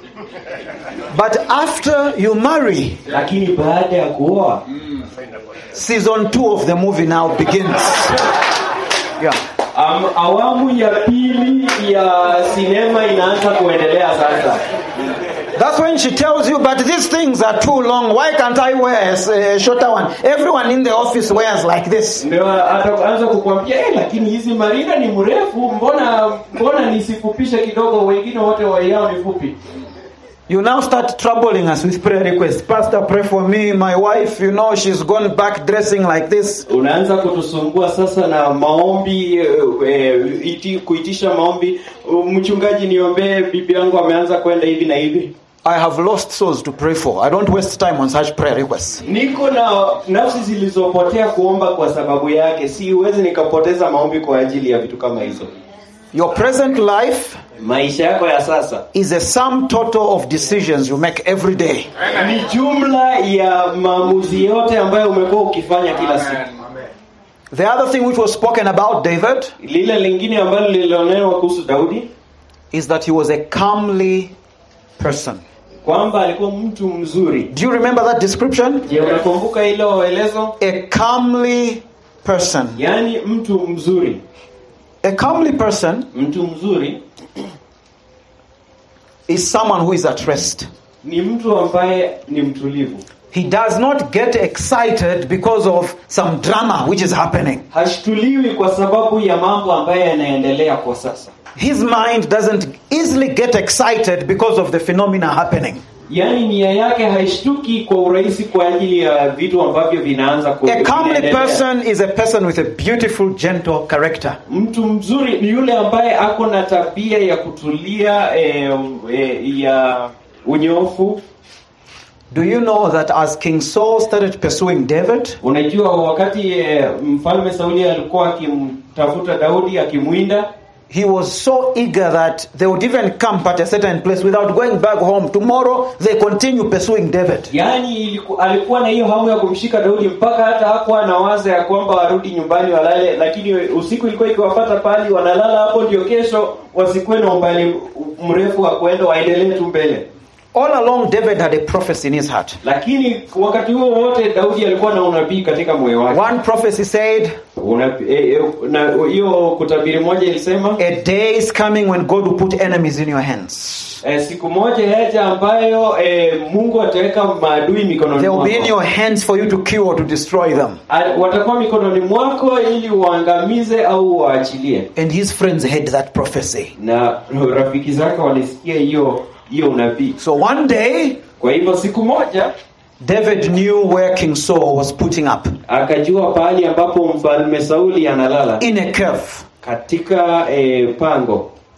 But after you marry, lakini baada ya kuoa season two of the movie now begins. Yeah. am, awamu ya pili ya sinema inaanza kuendelea sasa That's when she tells you, but these things are too long. Why can't I wear a, s- a shorter one? Everyone in the office wears like this. ndio ataanza kukwambia eh, lakini hizi marinda ni mrefu mbona mbona nisifupishe kidogo wengine wote waiao ni fupi You now start troubling us with prayer requests. Pastor, pray for me. My wife, you know, she's gone back dressing like this. unaanza kutusumbua sasa na maombi eh, eh, iti, kuitisha maombi mchungaji niombee bibi yangu ameanza kwenda hivi na hivi I have lost souls to pray for. I don't waste time on such prayer requests. niko na nafsi zilizopotea kuomba kwa sababu yake siwezi nikapoteza maombi kwa ajili ya vitu kama hizo Your present life maisha yako ya sasa is a sum total of decisions you make every day. ni jumla ya maamuzi yote ambayo umekuwa ukifanya kila siku Amen. The other thing which was spoken about David lile lingine ambalo lilionewa kuhusu daudi is that he was a calmly person. kwamba alikuwa mtu mzuri Do you remember that description? je unakumbuka hilo elezo A calmly person. yaani mtu mzuri A calmly person mtu mzuri is someone who is at rest. ni mtu ambaye ni mtulivu He does not get excited because of some drama which is happening. hashtuliwi kwa sababu ya mambo ambayo yanaendelea kwa sasa His mind doesn't easily get excited because of the phenomena happening. yaani nia yake haishtuki kwa urahisi kwa ajili ya vitu ambavyo vinaanza ku- A calmly vinaendelea. person is a person with a beautiful, gentle character. mtu mzuri ni yule ambaye ako na tabia ya kutulia eh, eh, ya unyofu Do you know that as King Saul started pursuing David, unajua wakati eh, mfalme sauli alikuwa akimtafuta daudi akimwinda he was so eager that they would even camp at a certain place without going back home. Tomorrow they continue pursuing David. yaani iliku, alikuwa na hiyo hamu ya kumshika daudi mpaka hata hakuwa na waza ya kwamba warudi nyumbani walale lakini usiku ilikuwa ikiwapata pali wanalala hapo ndio kesho wasikuwe na umbali mrefu wa kuenda waendelee tu mbele All along, David had a prophecy in his heart. lakini wakati huo wote daudi alikuwa na unabii katika moyo wake One prophecy said, Una- eh, eh, na hiyo kutabiri moja ilisema A day is coming when God will put enemies in your hands. eh, siku moja yaja ambayo eh, mungu ataweka maadui mikononi They will be in mwako your hands for you to kill or to destroy them. A- watakuwa mikononi mwako ili uangamize au waachilie And his friends heard that prophecy. na rafiki zake walisikia hiyo hiyo unabii So one day, kwa hivyo siku moja David knew where King Saul was putting up akajua pahali ambapo mfalme sauli analala in a cave. katika eh, pango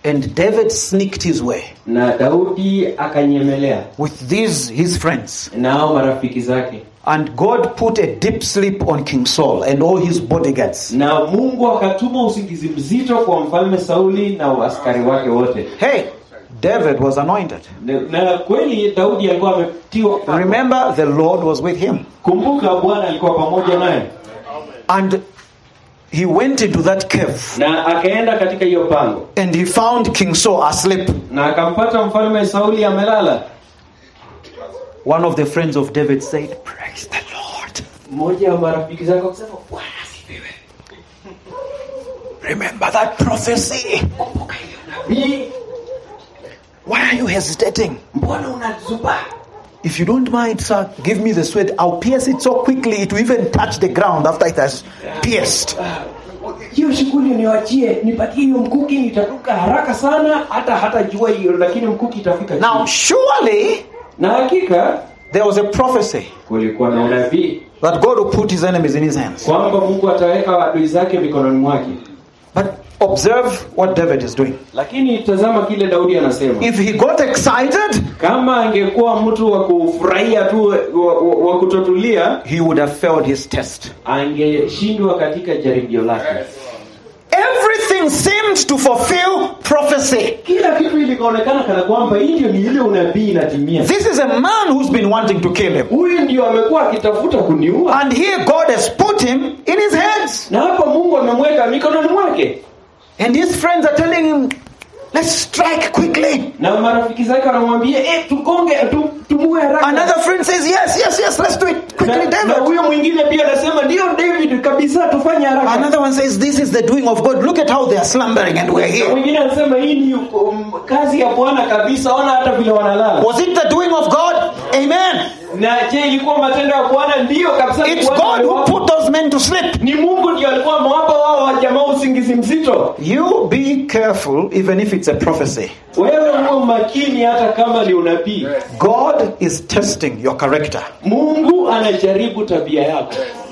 And David sneaked his way na Daudi akanyemelea with these his friends. nao marafiki zake, And God put a deep sleep on King Saul and all his bodyguards. na Mungu akatuma usingizi mzito kwa mfalme Sauli na askari wake wote. Hey, David was anointed. Na, na kweli Daudi alikuwa ametiwa. Remember, the Lord was with him. Kumbuka Bwana alikuwa pamoja naye, And he went into that cave na akaenda katika hiyo pango and he found King Saul asleep. na akampata mfalme Sauli amelala. One of the friends of David said, Praise the Lord. Mmoja wa marafiki zake akasema, Bwana asifiwe. Remember that prophecy. Kumbuka hiyo nabii, Why are you hesitating? mbona unazubaa? If you don't mind, sir, give me the sword. I'll pierce it so quickly it will even touch the ground after it has pierced. hiyo shughuli niwachie, nipatie hiyo mkuki, nitaruka haraka sana, hata hata jua hiyo, lakini mkuki itafika Now, chini. surely Na hakika there was a prophecy kulikuwa na unabii that God will put his enemies in his hands. kwamba Mungu ataweka adui zake mikononi mwake, But observe what David is doing. lakini tazama kile Daudi anasema. If he got excited, Kama angekuwa mtu wa kufurahia tu, wa, wa, wa kutotulia, he would have failed his test. angeshindwa katika jaribio lake. Everything seemed to fulfill prophecy. Kila kitu ilikaonekana kana kwamba hii ndio ni ile unabii inatimia. This is a man who's been wanting to kill him. Huyu ndio amekuwa akitafuta kuniua, And here God has put him in his hands. na hapa Mungu amemweka mikononi mwake. And his friends are telling him, let's strike quickly. na marafiki zake wanamwambia eh, tukonge tu, tumue haraka. Another friend says, yes, yes, yes, let's do it quickly, na, na David. huyo mwingine pia anasema ndio David kabisa, tufanye haraka. Another one says, this is the doing of God. Look at how they are slumbering and we're Na here. mwingine anasema hii ni um, kazi ya Bwana kabisa, ona hata vile wanalala. Was it the doing of God? Amen. Na je, ilikuwa matendo ya Bwana? Ndiyo kabisa. It's Bwana God who aliwapa. put those men to sleep. ni Mungu ndio alikuwa amewapa wao wa jamaa usingizi mzito. You be careful, even if it's a prophecy. Wewe uwe makini, hata kama ni unabii. God is testing your character. Mungu anajaribu tabia yako.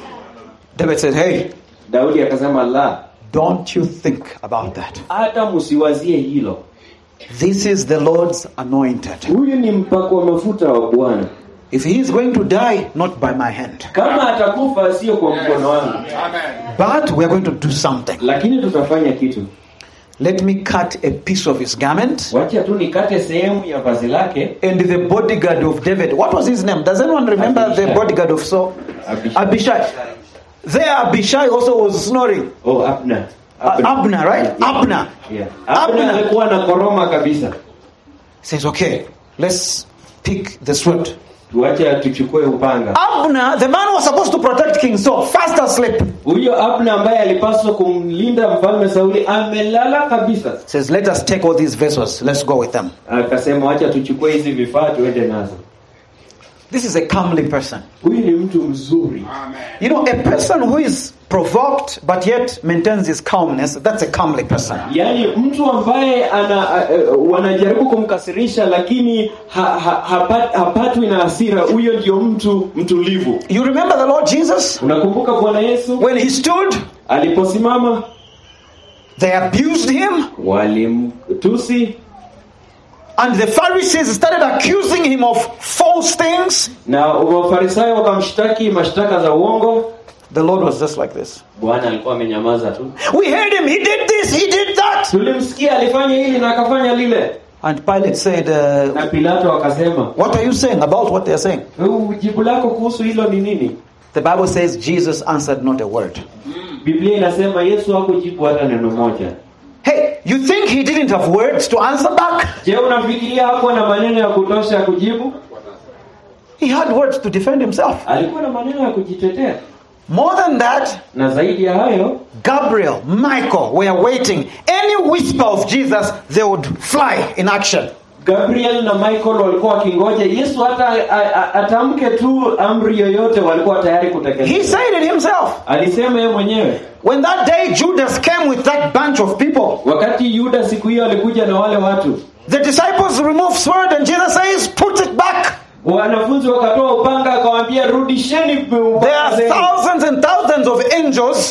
David said, hey, Daudi akasema la, don't you think about that. hata msiwazie hilo. This is the Lord's anointed. Huyu ni mpako wa mafuta wa Bwana. If he is going to die, not by my hand, Kama atakufa sio kwa mkono wangu, Amen. but we are going to do something. lakini tutafanya kitu. Let me cut a piece of his garment. Wacha tu nikate sehemu ya vazi lake. And the bodyguard of David, what was his name? Does anyone remember the Abishai. bodyguard of Saul? Abishai. Abishai. There, Abishai also was snoring. Oh, Abner. Uh, Abner, right? Yeah. Abner. Yeah. Abner Abner. alikuwa na koroma kabisa. Says, okay, let's pick the sword. Tuache tuchukue upanga. Abner, the man who was supposed to protect King Saul, fast asleep, Huyo Abner ambaye alipaswa kumlinda mfalme Sauli amelala kabisa. says, let us take all these vessels, let's go with them. Akasema wacha tuchukue hizi vifaa tuende nazo. This is a comely person. Huyu ni mtu mzuri. Amen. You know, a person who is provoked but yet maintains his calmness, that's a comely person. Yaani mtu ambaye ana uh, wanajaribu kumkasirisha lakini ha, ha, hapat, hapatwi na hasira, huyo ndio mtu mtulivu. You remember the Lord Jesus? Unakumbuka Bwana Yesu When he stood, aliposimama they abused him, walimtusi and the Pharisees started accusing him of false things. na Wafarisayo wakamshtaki mashtaka za uongo. The Lord was just like this. Bwana alikuwa amenyamaza tu. We heard him, he did this, he did that. Tulimsikia alifanya hili na akafanya lile, And Pilate said, uh, na Pilato akasema, What are you saying about what they're saying? "Uh, jibu lako kuhusu hilo ni nini? The Bible says Jesus answered not a word. Biblia inasema Yesu hakujibu hata neno moja. Hey, you think he didn't have words to answer back? Je, unafikiria hakuwa na maneno ya kutosha ya kujibu? He had words to defend himself. Alikuwa na maneno ya kujitetea, More than that, na zaidi ya hayo Gabriel, Michael were waiting. Any whisper of Jesus, they would fly in action. Gabriel na Michael walikuwa wakingoja Yesu hata a- a- atamke tu amri yoyote, walikuwa tayari He kutekeleza. said it himself. Alisema yeye mwenyewe. When that day Judas came with that bunch of people, Wakati Yuda siku hiyo alikuja na wale watu, the disciples removed sword and Jesus says, put it back. wanafunzi wakatoa upanga, akawaambia rudisheni There are thousands and thousands of angels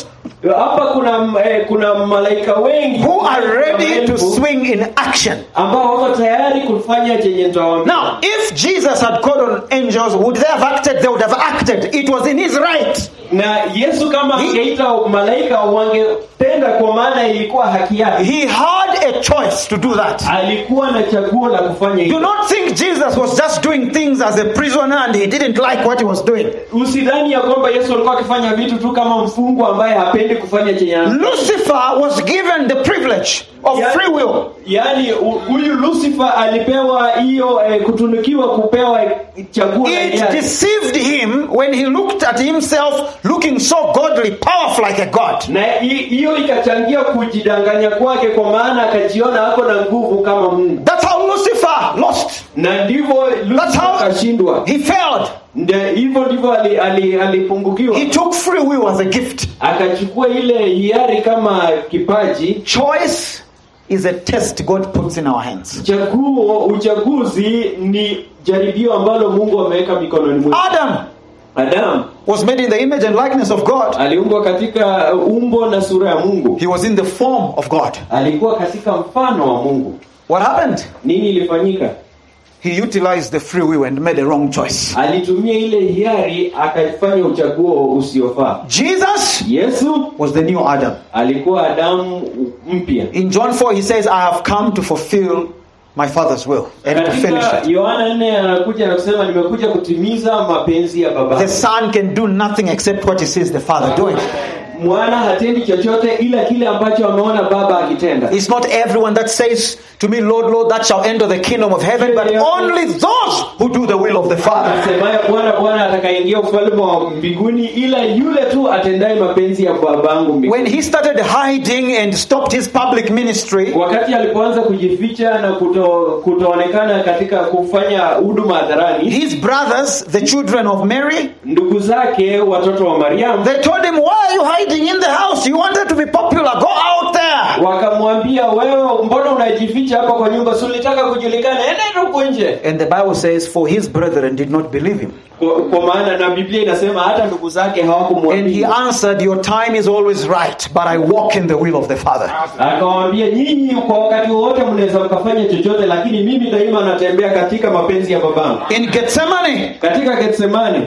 hapa kuna eh, kuna malaika wengi who are ready to maelfu, swing in action. ambao wako tayari kufanya chenye nitawaambia. Now, if Jesus had called on angels, would they have acted? They would have acted. It was in his right. na Yesu kama He- angeita malaika wangetenda, kwa maana ilikuwa haki yake. He had a choice to do that. Alikuwa na chaguo la kufanya Do hivyo. not think Jesus was just doing things as a prisoner and he didn't like what he was doing. Usidhani ya kwamba Yesu alikuwa akifanya vitu tu kama mfungwa ambaye hapendi kufanya chenye ana- Lucifer was given the privilege of Ya- free will. Yaani hu- huyu Lucifer alipewa hiyo eh, kutunukiwa kupewa chaguo la It hiari. deceived him when he looked at himself looking so godly, powerful like a god. na hi- hiyo ikachangia kujidanganya kwake, kwa maana akajiona ako na nguvu kama Mungu, That's how Lucifer lost. na ndivyo That's Lucifer how akashindwa. he failed. Ndio hivyo ndivyo ali- ali- alipungukiwa, He took free will as a gift. akachukua ile hiari kama kipaji. Choice is a test God puts in our hands. Chaguo, uchaguzi ni jaribio ambalo Mungu ameweka mikononi mwetu. Adam Adamu was made in the image and likeness of God. aliumbwa katika umbo na sura ya Mungu, He was in the form of God. alikuwa katika mfano wa Mungu. What happened? Nini ilifanyika? He utilized the free will and made a wrong choice. Alitumia ile hiari akafanya uchaguo usiofaa. Jesus Yesu was the new Adam. alikuwa Adamu mpya. In John 4, he says, I have come to fulfill my Father's will and to finish Katika it. Yohana 4 anakuja na kusema nimekuja kutimiza mapenzi ya baba. The Son can do nothing except what he sees the Father doing. Mwana hatendi chochote ila kile ambacho ameona baba akitenda. It's not everyone that says to me, Lord, Lord, that shall enter the kingdom of heaven, but only those who do the will of the Father. Asemaye Bwana Bwana atakayeingia ufalme wa mbinguni ila yule tu atendaye mapenzi ya babangu When mbinguni. he started hiding and stopped his public ministry, Wakati alipoanza kujificha na kuto, kutoonekana katika kufanya huduma hadharani, his brothers, the children of Mary, ndugu zake watoto wa Mariamu they told him, Why are you hiding in the house? You wanted to be popular. Go out there. wakamwambia, wewe mbona unajificha hapa kwa nyumba? Si ulitaka kujulikana? Enda huko nje. And the Bible says, For his brethren did not believe him. Kwa, kwa maana na Biblia inasema hata ndugu zake And he hawakumwamini. answered, Your time is always right, but I walk in the will of the Father. Akawaambia, nyinyi kwa wakati wowote mnaweza mkafanya chochote, lakini mimi daima natembea katika mapenzi ya babangu. In Gethsemane, Katika Getsemane,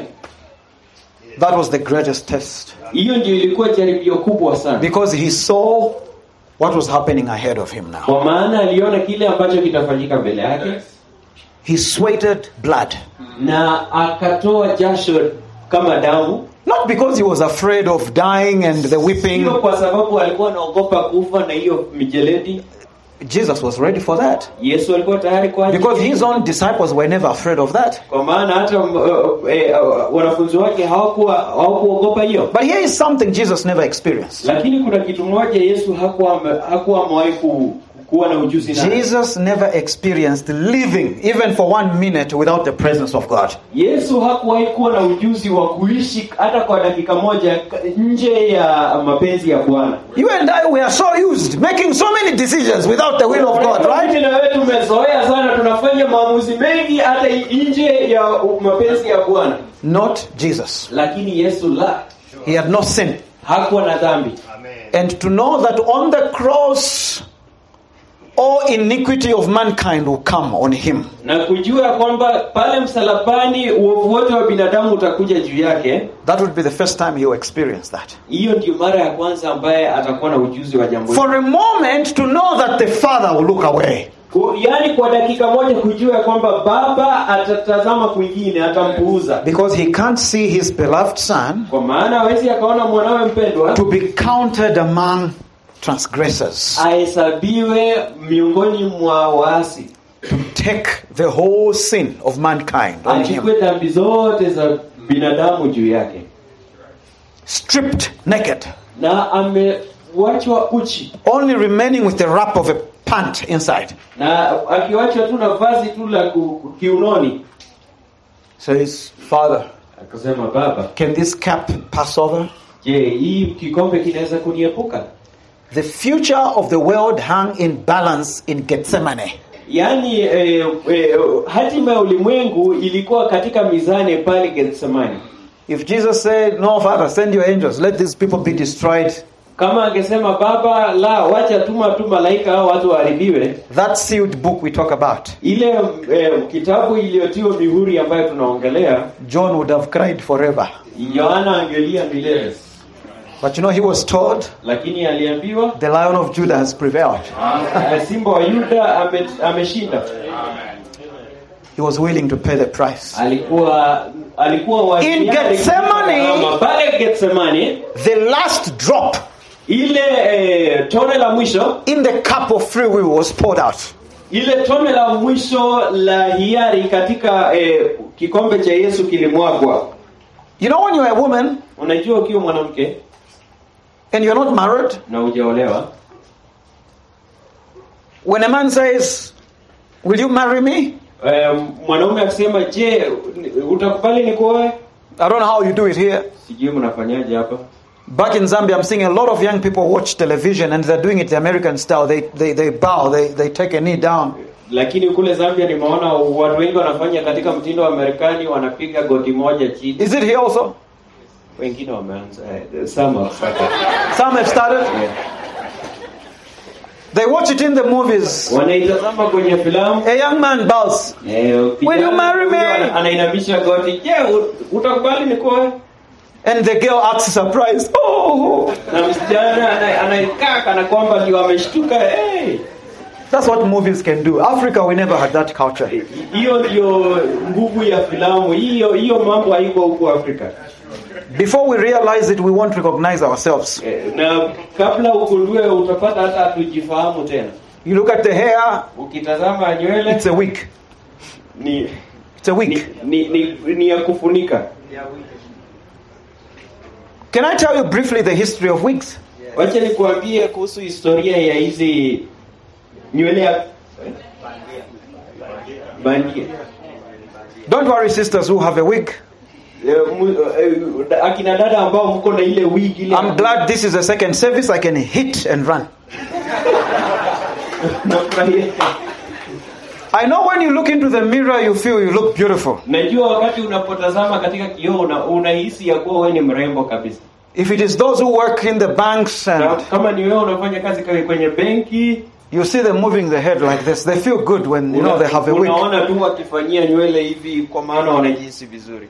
that was the greatest test hiyo ndio ilikuwa jaribio kubwa sana, because he saw what was happening ahead of him now. kwa maana aliona kile ambacho kitafanyika mbele yake He sweated blood, na akatoa jasho kama damu, not because he was afraid of dying and the whipping. sio kwa sababu alikuwa anaogopa kufa na hiyo mijeledi. Jesus was ready for that Yesu alikuwa tayari kwa ajili because hiyo. his own disciples were never afraid of that. kwa maana hata uh, uh, eh, uh, wanafunzi wake hawakuwa hawakuogopa hiyo. But here is something Jesus never experienced. Lakini kuna kitu moja Yesu hakuwa ame- hakuwa amewahi ku- kuwa na ujuzi nayo. Jesus never experienced living even for one minute without the presence of God. Yesu hakuwahi kuwa na ujuzi wa kuishi hata kwa dakika moja k- nje ya mapenzi ya Bwana. You and I, we are so used making so many decisions without the will of God, Mimi right? na wewe tumezoea sana, tunafanya maamuzi mengi hata nje ya mapenzi ya Bwana, Not Jesus. lakini Yesu la He had no sin. hakuwa na dhambi. And to know that on the cross, all iniquity of mankind will come on him. na kujua kwamba pale msalabani uovu wote wa binadamu utakuja juu yake. That would be the first time he will experience that. Hiyo ndio mara ya kwanza ambaye atakuwa na ujuzi wa jambo hilo. For a moment, to know that the Father will look away. Ku- Yaani kwa dakika moja kujua kwamba baba atatazama kwingine, atampuuza, Because he can't see his beloved Son kwa maana hawezi akaona mwanawe mpendwa to be counted among transgressors, ahesabiwe miongoni mwa waasi, to take the whole sin of mankind on him, achukue dhambi zote za binadamu juu yake, stripped naked, na amewachwa uchi only remaining with the wrap of a pant inside. na akiwachwa tu na vazi tu la ku- kiunoni. Says, Father, Akasema, baba, can this cup pass over? je, hii kikombe kinaweza kuniepuka? The future of the world hung in balance in Gethsemane. Yaani eh, eh, hatima ya ulimwengu ilikuwa katika mizani pale Gethsemane. If Jesus said, No, Father, send your angels, let these people be destroyed, kama angesema baba la wacha tuma tu malaika hao watu waharibiwe that sealed book we talk about, ile eh, kitabu iliyotiwa mihuri ambayo tunaongelea John would have cried forever. yohana angelia milele But you know, he was told lakini aliambiwa the lion of Judah has prevailed. eh, simba wa yuda ame, ameshinda He was willing to pay the price. alikuwa alikuwa wa In hiari Gethsemane- kama pale Gethsemane The last drop ile eh, tone la mwisho in the cup of free will was poured out. ile tone la mwisho la hiari katika eh, kikombe cha Yesu kilimwagwa You know, when you're a woman unajua ukiwa mwanamke and you're not married, na hujaolewa when a man says, Will you marry me? eh, mwanaume akisema je utakubali nikuoe I don't know how you do it here. sijui mnafanyaje hapa Back in Zambia, I'm seeing a lot of young people watch television and they're doing it the American style. They, they, they bow, they, they take a knee down. lakini kule Zambia nimeona watu wengi wanafanya katika mtindo wa Marekani wanapiga goti moja chini Is it here also? wengine wameanza eh, some have started. Some have started. Eh, They watch it in the movies. wanaitazama kwenye filamu A young man bows. eh, Will you marry me? ana- anainamisha goti je u- utakubali nikuoe And the girl acts surprised. Oh, na msichana ana- anaikaa kana kwamba ndio ameshtuka hey. that's what movies can do. Africa, we never had that culture. hiyo ndio nguvu ya filamu hiyo hiyo mambo haiko huku Afrika Before we realize it, we won't recognize ourselves. eh, na kabla ugundue utapata hata hatujifahamu tena You look at the hair, ukitazama nywele it's a wig. ni It's a ni, wig. ni, ni, ni ya kufunika Can I tell you briefly the history of wigs? wacha nikuambie kuhusu historia ya hizi nywele ya bandia Don't worry, sisters who have a wig. Eh, mu- eh, akina dada ambao mko na ile wig ile I'm glad this is the second service. I can hit and run. Nafurahia. I know when you look into the mirror, you feel you look beautiful. najua wakati unapotazama katika kioo una- unahisi ya kuwa wewe ni mrembo kabisa If it is those who work in the banks na and kama ni wewe unafanya kazi kwenye- kwenye benki you see them moving the head like this, they feel good when you know una- they have a wig. unaona tu wakifanyia nywele hivi kwa maana wanajihisi vizuri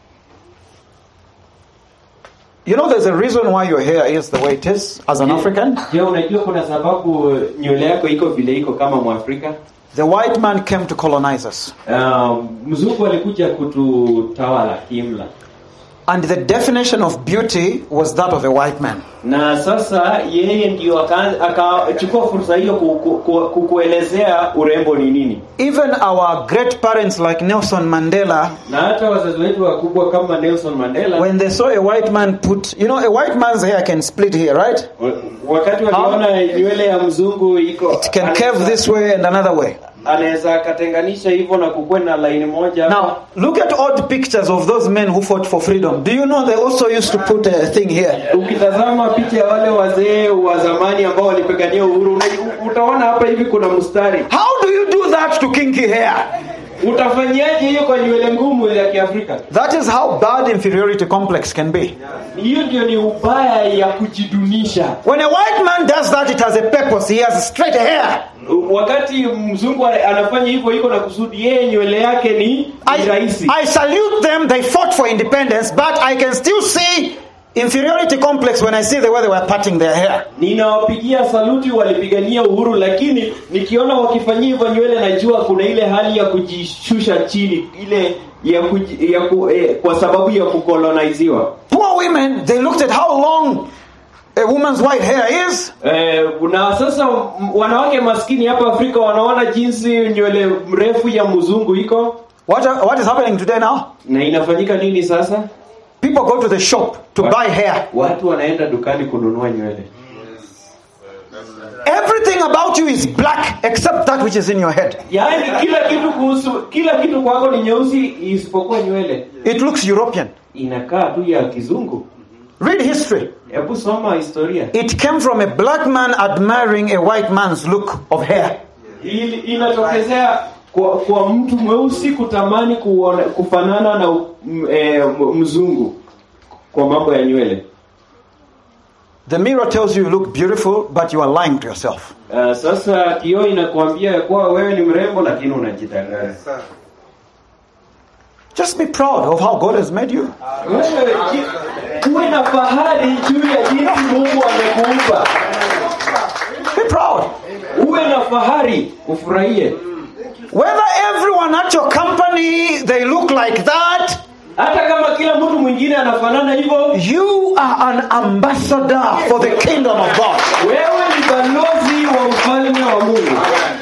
You know, there's a reason why your hair is the way it is as an African. je unajua kuna sababu nywele yako iko vile iko kama mwafrika The white man came to colonize us. um, mzungu alikuja kututawala kiimla And the definition of beauty was that of a white man. na sasa yeye ndio aka- akachukua fursa hiyo ku- ku- ku- kukuelezea urembo ni nini Even our great parents like Nelson Mandela, na hata wazazi wetu wakubwa kama Nelson Mandela when they saw a white man put, you know, a white man's hair can split here, right? wa- wakati waliona nywele ya mzungu iko It can curve this way and another way. anaweza akatenganisha hivyo na kukuwe na laini moja Now, look at old pictures of those men who fought for freedom. Do you know they also used to put a thing here? ukitazama picha ya wale wazee wa zamani ambao walipigania uhuru una- utaona hapa hivi kuna mstari How do you do that to kinky hair? utafanyaje hiyo kwa nywele ngumu ya kiafrika That is how bad inferiority complex can be. hiyo ndio ni ubaya ya kujidunisha When a white man does that, it has a purpose. He has straight hair. wakati mzungu anafanya hivyo iko na kusudi yeye nywele yake ni, ni I, rahisi I salute them. They fought for independence, but I can still see inferiority complex when I see the way they were parting their hair. ninawapigia saluti walipigania uhuru lakini nikiona wakifanyia hivyo nywele najua kuna ile hali ya kujishusha chini ile ya, kuji, ya ku, eh, kwa sababu ya kukoloniziwa Poor women, they looked at how long a woman's white hair is. Eh, na sasa m- wanawake maskini hapa Afrika wanaona jinsi nywele mrefu ya mzungu iko What, are- what is happening today now? na inafanyika nini sasa? People go to the shop to buy hair. Watu wanaenda dukani kununua nywele. Everything about you is black except that which is in your head. Yaani kila kitu kuhusu kila kitu kwako ni nyeusi isipokuwa nywele. It looks European. Inakaa tu ya kizungu. Read history. Hebu soma historia. It came from a black man admiring a white man's look of hair. Ili inatokezea kwa, kwa mtu mweusi kutamani kuona, kufanana na m, e, mzungu kwa mambo ya nywele. The mirror tells you you look beautiful, but you are lying to yourself. Uh, sasa kioo inakuambia ya kuwa wewe ni mrembo lakini unajitangaza. Just be proud of how God has made you. Wewe ji- uwe na fahari juu ya jinsi Mungu amekuumba. Be proud. Uwe na fahari, ufurahie. Whether everyone at your company they look like that, Hata kama kila mtu mwingine anafanana hivyo, you are an ambassador for the kingdom of God. wewe ni balozi wa ufalme wa Mungu.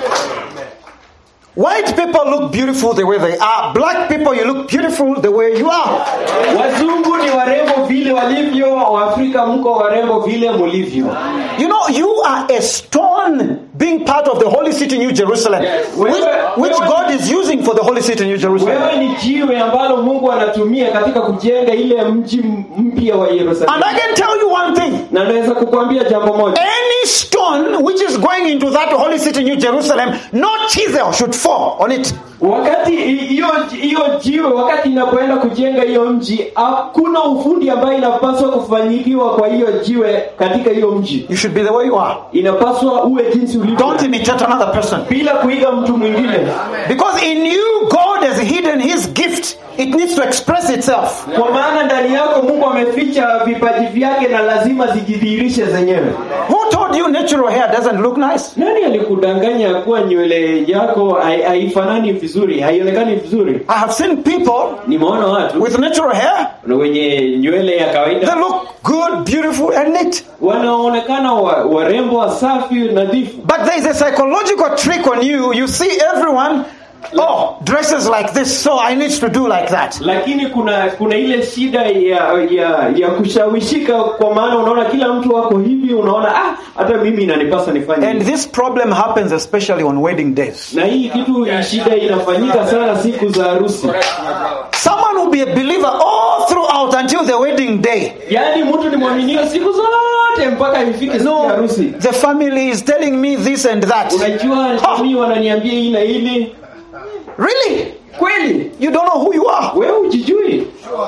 White people look beautiful the way they are. Black people, you look beautiful the way you are. Wazungu ni warembo vile walivyo, Waafrika mko warembo vile mulivyo. You know, you are a stone being part of the holy city, New Jerusalem, which, which God is using for the holy city, New Jerusalem. Wewe ni jiwe ambalo Mungu anatumia katika kujenga ile mji m- mpya wa And Yerusalemu. I can tell you one thing Na naweza kukwambia jambo moja, any stone which is going into that holy city, New Jerusalem, no chisel should fall on it. wakati hi- hiyo hiyo jiwe, wakati inapoenda kujenga hiyo mji, hakuna ufundi ambayo inapaswa kufanyikiwa kwa hiyo jiwe katika hiyo mji. You should be the way you are. Inapaswa uwe jinsi ulivyo, Don't imitate another person. bila kuiga mtu mwingine, Because in you, God has hidden his gift. It needs to express itself. kwa maana ndani yako Mungu ameficha vipaji vyake na lazima zijidhihirishe zenyewe. Who told you natural hair doesn't look nice? Nani alikudanganya ya kuwa nywele yako hai- haifanani vizuri, haionekani vizuri? I have seen people Nimeona watu with natural hair. wenye nywele ya They kawaida look good, beautiful, and neat. wanaonekana wa, warembo, wasafi, nadhifu, But there is a psychological trick on you. You see everyone, oh, dresses like this, so I need to do like that. lakini kuna kuna ile shida ya ya, ya kushawishika, kwa maana unaona kila mtu wako hivi, unaona ah, hata mimi inanipasa nifanye And hivi. this problem happens especially on wedding days. na hii kitu shida inafanyika sana siku za harusi. Someone will be a believer all throughout until the wedding day. Yaani mtu ni mwaminio siku zote mpaka ifike siku ya No, harusi. the family is telling me this and that. Unajua jamii wananiambia hii na hili. Really? Kweli You don't know who you are. wewe hujijui,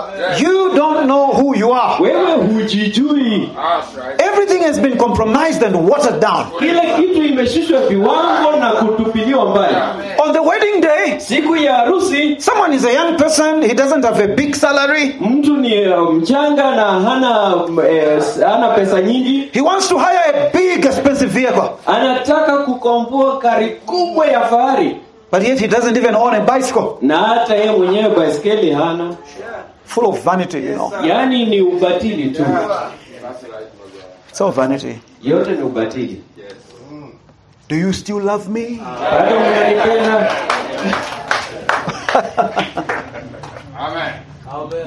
You don't know who you are. wewe hujijui. That's right. Everything has been compromised and watered down. Kila kitu imeshushwa viwango na kutupiliwa mbali. On the wedding day, Siku ya harusi someone is a young person, he doesn't have a big salary. mtu ni uh, mchanga na hana eh, hana pesa nyingi, He wants to hire a big, expensive vehicle, anataka kukomboa gari kubwa ya fahari, but yet he doesn't even own a bicycle. na hata yeye mwenyewe baiskeli hana. Full of vanity, you know. Yaani ni ubatili tu, It's all vanity. yote ni ubatili. Do you still love me? Bado mnanipenda? Amen.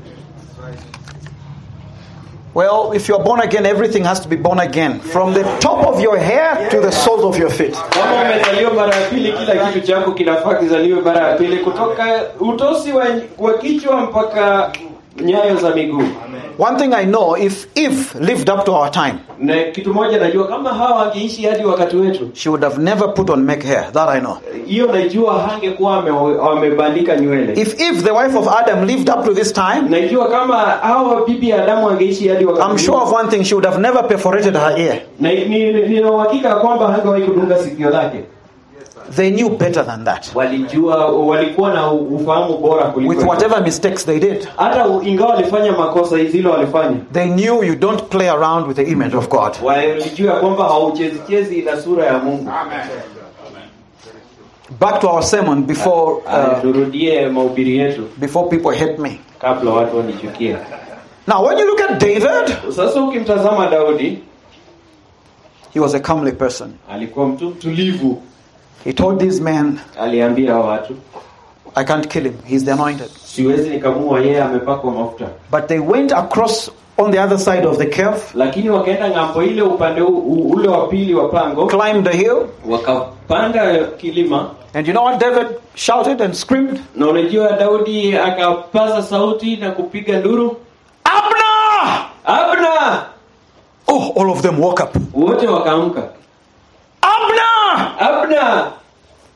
Well, if you're born again, everything has to be born again. From the top of your hair to the soles of your feet. Kama umezaliwa mara ya pili, kila kitu chako kinafaa kizaliwe mara ya pili, kutoka utosi wa, wa kichwa mpaka nyayo za miguu. One thing I know, if Eve lived up to our time, Na kitu moja najua, kama hawa wangeishi hadi wakati wetu, she would have never put on make hair. That I know. hiyo najua hangekuwa ame- wamebandika nywele. If Eve, the wife of Adam, lived up to this time, Najua kama hawa bibi ya Adamu wangeishi hadi wakati I'm sure huo, of one thing, she would have never perforated her ear. na ni- nina uhakika kwamba hangewahi kudunga sikio lake. They knew better than that. Walijua, walikuwa na ufahamu bora With kuliko whatever mistakes they did, hata ingawa walifanya makosa zile walifanya, they knew you don't play around with the image of God. walijua kwamba hauchezichezi na sura ya Mungu. Amen. Back to our sermon before uh, turudie mahubiri yetu before people hate me. kabla watu wanichukie. Now, when you look at David, Sasa ukimtazama Daudi, he was a comely person. alikuwa mtu mtulivu. He told these men, Aliambia watu, I can't kill him. He's the anointed. siwezi nikamua yeye, amepakwa mafuta. But they went across on the other side of the cave, Lakini wakaenda ng'ambo ile, upande u, u, ule wa pili wa pango, climbed the hill, wakapanda kilima, and you know what David shouted and screamed? na unajua Daudi akapaza sauti na kupiga nduru, Abner! Abna! Oh, all of them woke up. Wote wakaamka, Abner! Abna!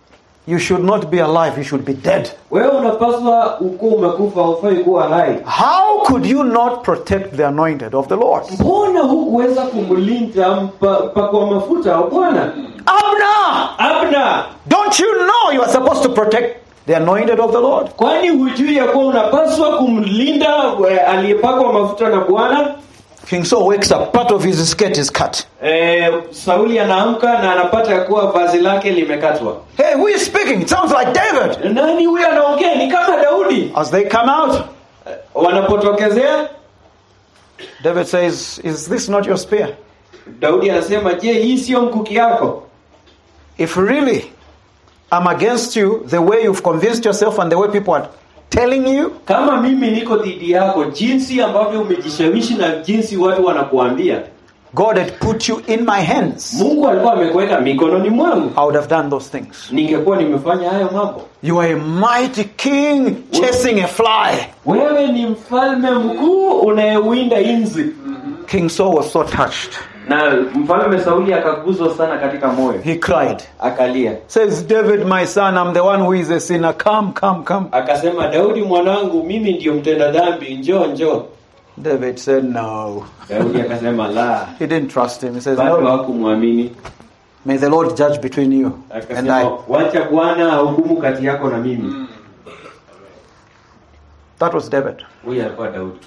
You should not be alive, you should be dead. wewe unapaswa ukuwa umekufa ufai kuwa hai How could you not protect the anointed of the Lord? mbona hukuweza kumlinda mpa- mpakwa mafuta wa bwana Abner! abna Don't you know you are supposed to protect the anointed of the Lord? kwani hujui ya kuwa unapaswa kumlinda eh, aliyepakwa mafuta na bwana King Saul wakes up, part of his skirt is cut. eh, sauli anaamka na anapata ya kuwa vazi lake limekatwa Hey, who is speaking? It sounds like David. nani huyo anaongea ni kama daudi As they come out, wanapotokezea David says, Is this not your spear? daudi anasema je hii sio mkuki yako If really I'm against you, the way you've convinced yourself and the way people are telling you, kama mimi niko dhidi yako jinsi ambavyo umejishawishi na jinsi watu wanakuambia God had put you in my hands, mungu alikuwa amekuweka mikononi mwangu I would have done those things. ningekuwa nimefanya hayo mambo You are a mighty king chasing a fly. wewe ni mfalme mkuu unayewinda inzi King Saul was so touched. na mfalme sauli akaguzwa sana katika moyo He cried. akalia Says, David, my son, I'm the one who is a sinner. Come, come, come. akasema daudi mwanangu mimi ndiyo mtenda dhambi njoo njoo David said, No. daudi akasema la He didn't trust him. He says, bado No. hakumwamini May the Lord judge between you and akasema I. wacha bwana ahukumu kati yako na mimi That was David. huyu alikuwa daudi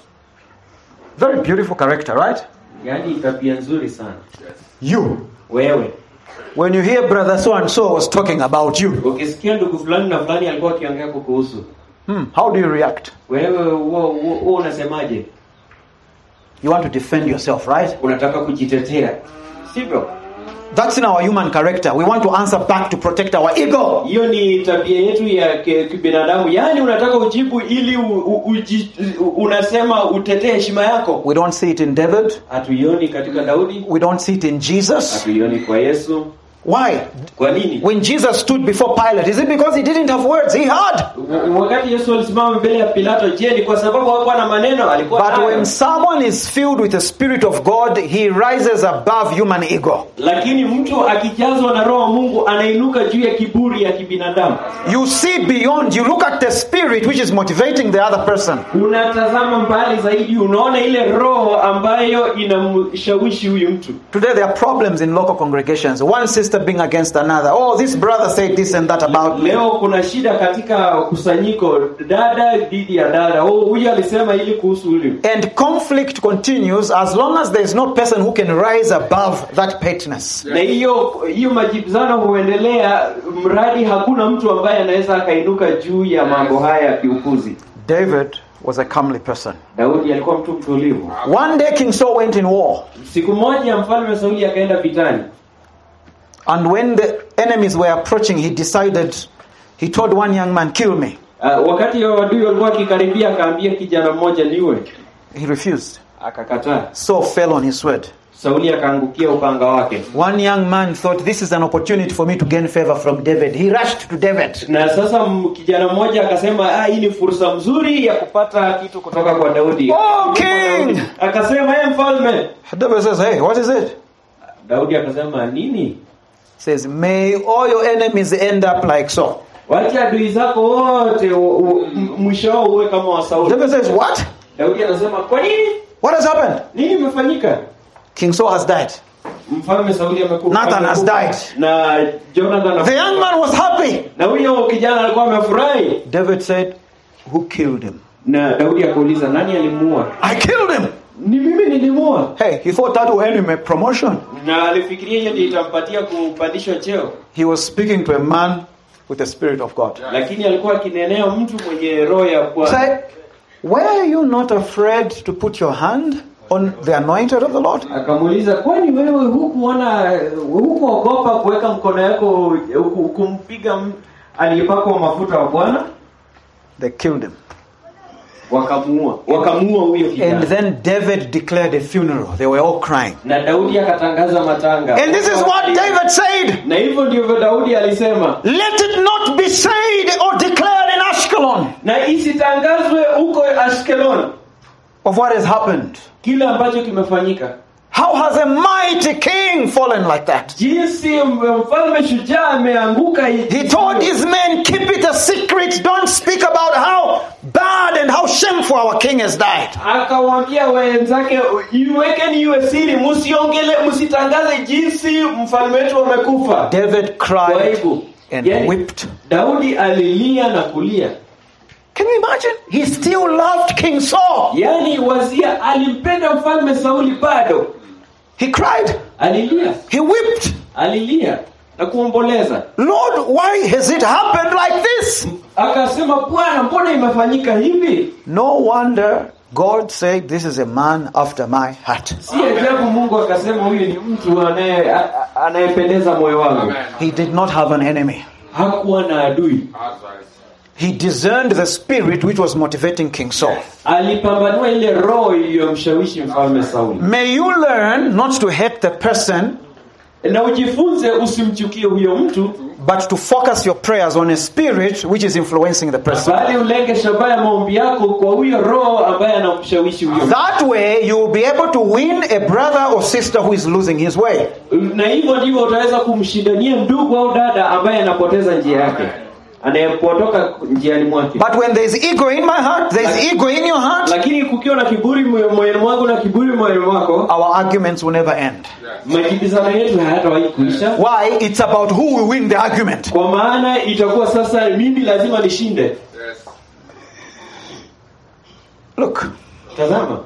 Very beautiful character, right? yaani tabia nzuri sana You. wewe When you hear brother so and so was talking about you, ukisikia ndugu fulani na fulani alikuwa akiongea kukuhusu hmm, how do you react? wewe huo huo- huo unasemaje You want to defend yourself, right? unataka kujitetea sivyo That's in our human character. We want to answer back to protect our ego. hiyo ni tabia yetu ya ki- kibinadamu yaani unataka ujibu ili u, u, uji, u, unasema utetee heshima yako We don't see it in David. hatuioni katika daudi We don't see it in Jesus. hatuioni kwa yesu Why? kwa nini When Jesus stood before Pilate, is it because he didn't have words? He had. W- wakati yesu alisimama mbele ya pilato je ni kwa sababu hakuwa na maneno alikuwa But nayo. when someone is filled with the Spirit of God, he rises above human ego. lakini mtu akijazwa na roho wa mungu anainuka juu ya kiburi ya kibinadamu You see beyond, you look at the Spirit which is motivating the other person. unatazama mbali zaidi unaona ile roho ambayo inamshawishi huyu mtu Today there are problems in local congregations. One sister being against another. Oh, this brother said this and that about me. leo kuna shida katika kusanyiko dada dhidi ya dada oh, huyu alisema ili kuhusu huyu And conflict continues as long as there is no person who can rise above that pettiness. na hiyo hiyo majibizano huendelea mradi hakuna mtu ambaye anaweza akainuka juu ya mambo haya ya kiukuzi David was a comely person. daudi alikuwa mtu mtulivu One day King Saul went in war, siku moja mfalme sauli akaenda vitani and when the enemies were approaching, he decided, he told one young man, Kill me. uh, wakati wa wadui walikuwa akikaribia akaambia kijana mmoja niwe He refused. akakataa Saul fell on his sword. sauli akaangukia upanga wake One young man thought, This is an opportunity for me to gain favor from David. He rushed to David. na sasa m- kijana mmoja akasema ah, hii ni fursa mzuri ya kupata kitu kutoka kwa daudi Oh, king! akasema ye mfalme David says, Hey, what is it? daudi akasema nini says, May all your enemies end up like Saul. wacha adui zako wote u- u- m- mwisho wao uwe kama wa sauli David says, What? daudi anasema kwa nini What has happened? nini imefanyika King Saul has died. mfalme sauli amekufa Nathan has amekufa. died. na jonathan The young man was happy. na huyo kijana alikuwa amefurahi David said, Who killed him? na daudi akauliza nani alimuua I killed him. ni mimi nilimuua Hey, he thought that would earn him a promotion. na alifikiria hiyo ndio itampatia kupandishwa cheo He was speaking to a man with the Spirit of God. lakini alikuwa akinenea mtu mwenye roho ya He bwana said, Were you not afraid to put your hand on the anointed of the Lord? akamuuliza kwani wewe hukuona hukuogopa kuweka mkono yako huku- kumpiga m- aliyepakwa mafuta wa bwana They killed him. wakamuua wakamuua huyo And kijana then David declared a funeral. They were all crying. na daudi akatangaza matanga And this is what David said na hivyo ndivyo daudi alisema Let it not be said or declared in Ashkelon na isitangazwe huko ashkelon of what has happened. kile ambacho kimefanyika How has a mighty king fallen like that? jinsi m- mfalme shujaa ameanguka hi- He told his men, keep it a secret. Don't speak about how bad and how shameful our king has died. akawaambia wenzake iwekeni iwe siri msiongele msitangaze jinsi mfalme wetu amekufa David kwa cried hivyo and yani, wept. daudi alilia na kulia Can you imagine? He still loved King Saul. yaani wazia alimpenda mfalme sauli bado He cried. alilia He wept. alilia na kuomboleza Lord, why has it happened like this? akasema bwana mbona imefanyika hivi No wonder God said, This is a man after my heart. si ajabu mungu akasema huyu ni mtu anaye- a- a- anayependeza moyo wangu Amen. He did not have an enemy. hakuwa na adui That's right. He discerned the spirit which was motivating King Saul. alipambanua ile roho iliyomshawishi mfalme sauli May you learn not to hate the person, na ujifunze usimchukie huyo mtu but to focus your prayers on a spirit which is influencing the person. bali ulenge shabaha ya maombi yako kwa huyo roho ambaye anamshawishi huyo mtu. That way, you will be able to win a brother or sister who is losing his way. na hivyo ndivyo utaweza kumshindania ndugu au dada ambaye anapoteza njia yake anayepotoka njiani mwake But when there is ego in my heart, there is ego in your heart, lakini kukiwa na kiburi moyo- moyoni mwangu na kiburi moyoni mwako our arguments will never end. majibizano yetu hayatawahi kuisha Why? It's about who will win the argument. kwa maana itakuwa sasa mimi lazima nishinde Yes. Look, tazama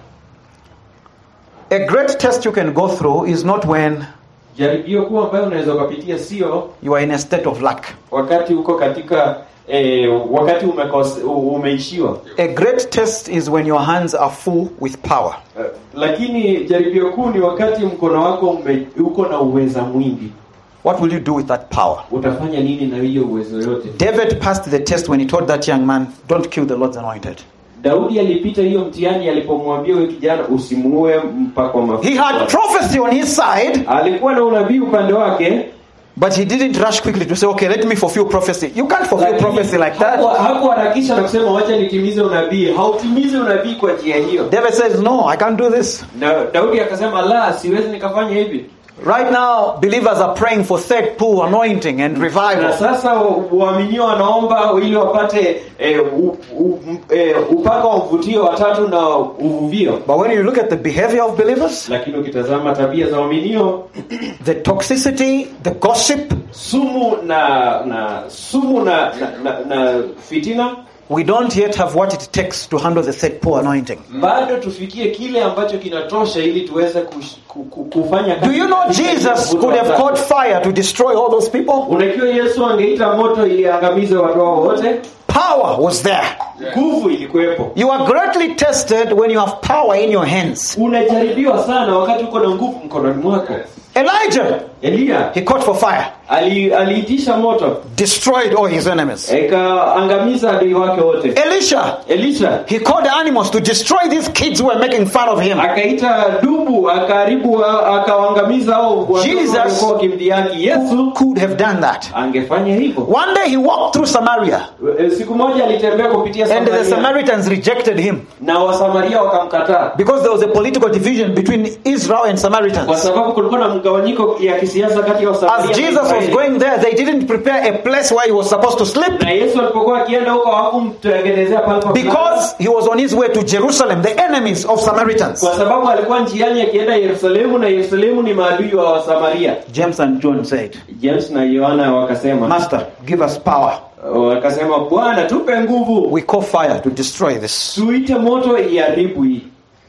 a great test you can go through is not when jaribio kuu ambayo unaweza ukapitia sio you are in a state of luck. wakati uko katika eh, wakati umekose, umeishiwa A great test is when your hands are full with power. Eh, lakini jaribio kuu ni wakati mkono wako ume, uko na uweza mwingi What will you do with that power? utafanya nini na hiyo uwezo yote David passed the test when he told that young man, Don't kill the Lord's anointed. daudi alipita hiyo mtihani alipomwambia huyo kijana usimuue mpaka wa mafuta He had prophecy on his side, alikuwa na unabii upande wake but he didn't rush quickly to say, Okay, let me fulfill prophecy. You can't fulfill lakini prophecy like that. haku- hakuharakisha na kusema wacha nitimize unabii hautimize unabii kwa njia hiyo David says, No, I can't do this. na daudi akasema la siwezi nikafanya hivi Right now, believers are praying for third pool anointing and na revival. sasa waaminio wanaomba ili wapate eh, u, u, eh, upako wa mvutio watatu na uvuvio But when you look at the behavior of believers, lakini ukitazama tabia za waaminio the toxicity, the gossip, sumu na na sumu na na, na, na fitina we don't yet have what it takes to handle the third pool anointing. bado tufikie kile ambacho kinatosha ili tuweze kush, ku, ku, kufanya Do kazi you know katika Jesus mvuto could have watatu. caught fire to destroy all those people? unajua yesu angeita moto ili angamize watu hao wote Power was there. nguvu ilikuwepo You are greatly tested when you have power in your hands. unajaribiwa sana wakati uko na nguvu mkononi mwako Elijah, eliya he caught for fire, ali- aliitisha moto destroyed all his enemies. ikaangamiza adui wake wote Elisha, elisha he called the animals to destroy these kids who were making fun of him. akaita dubu akaharibu akawaangamiza hao watoto Jesus- waliokuwa wakimdhihaki yesu Could have done that. angefanya hivyo One day he walked through Samaria, E, siku moja alitembea kupitia and the Samaria Samaritans rejected him na wasamaria wakamkataa because there was a political division between Israel and kwa Samaritans. sababu kulikuwa na mgawanyiko ya kisiasa kati ya wasamaria As na Jesus was Israeli. going there, they didn't prepare a place where he was supposed to sleep na yesu alipokuwa akienda huko hawakumtengenezea pale pa kulala. because he was on his way to Jerusalem, the enemies of Samaritans. kwa sababu alikuwa njiani akienda yerusalemu na yerusalemu ni maadui wa wasamaria James and John said, james na yohana wakasema Master, give us power. wakasema bwana tupe nguvu We call fire to destroy this. tuite moto iharibu hii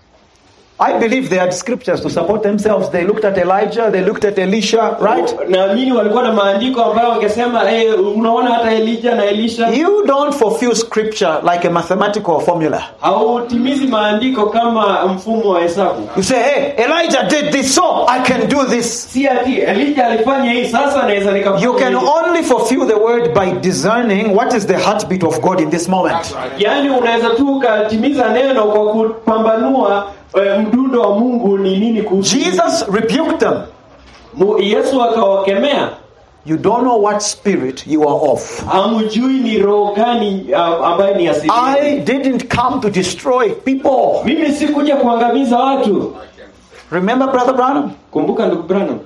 I believe they had scriptures to support themselves. They looked at Elijah, they looked at Elisha, right? naamini walikuwa na maandiko ambayo wangesema hey, unaona hata elija na elisha You don't fulfill scripture like a mathematical formula. hautimizi maandiko kama mfumo wa hesabu You say, hey, Elijah did this, so I can do this. si ati elija alifanya hii sasa naweza nikafanya You can hivi. only fulfill the word by discerning what is the heartbeat of God in this moment. That's right. yaani unaweza tu ukatimiza neno kwa kupambanua eh, mdundo wa mungu ni nini kuhusu Jesus rebuked them. Mu- yesu akawakemea You don't know what spirit you are of. hamjui ni roho gani ah, ambayo ni asili I didn't come to destroy people. mimi sikuja kuangamiza watu Remember Brother Branham? kumbuka ndugu Branham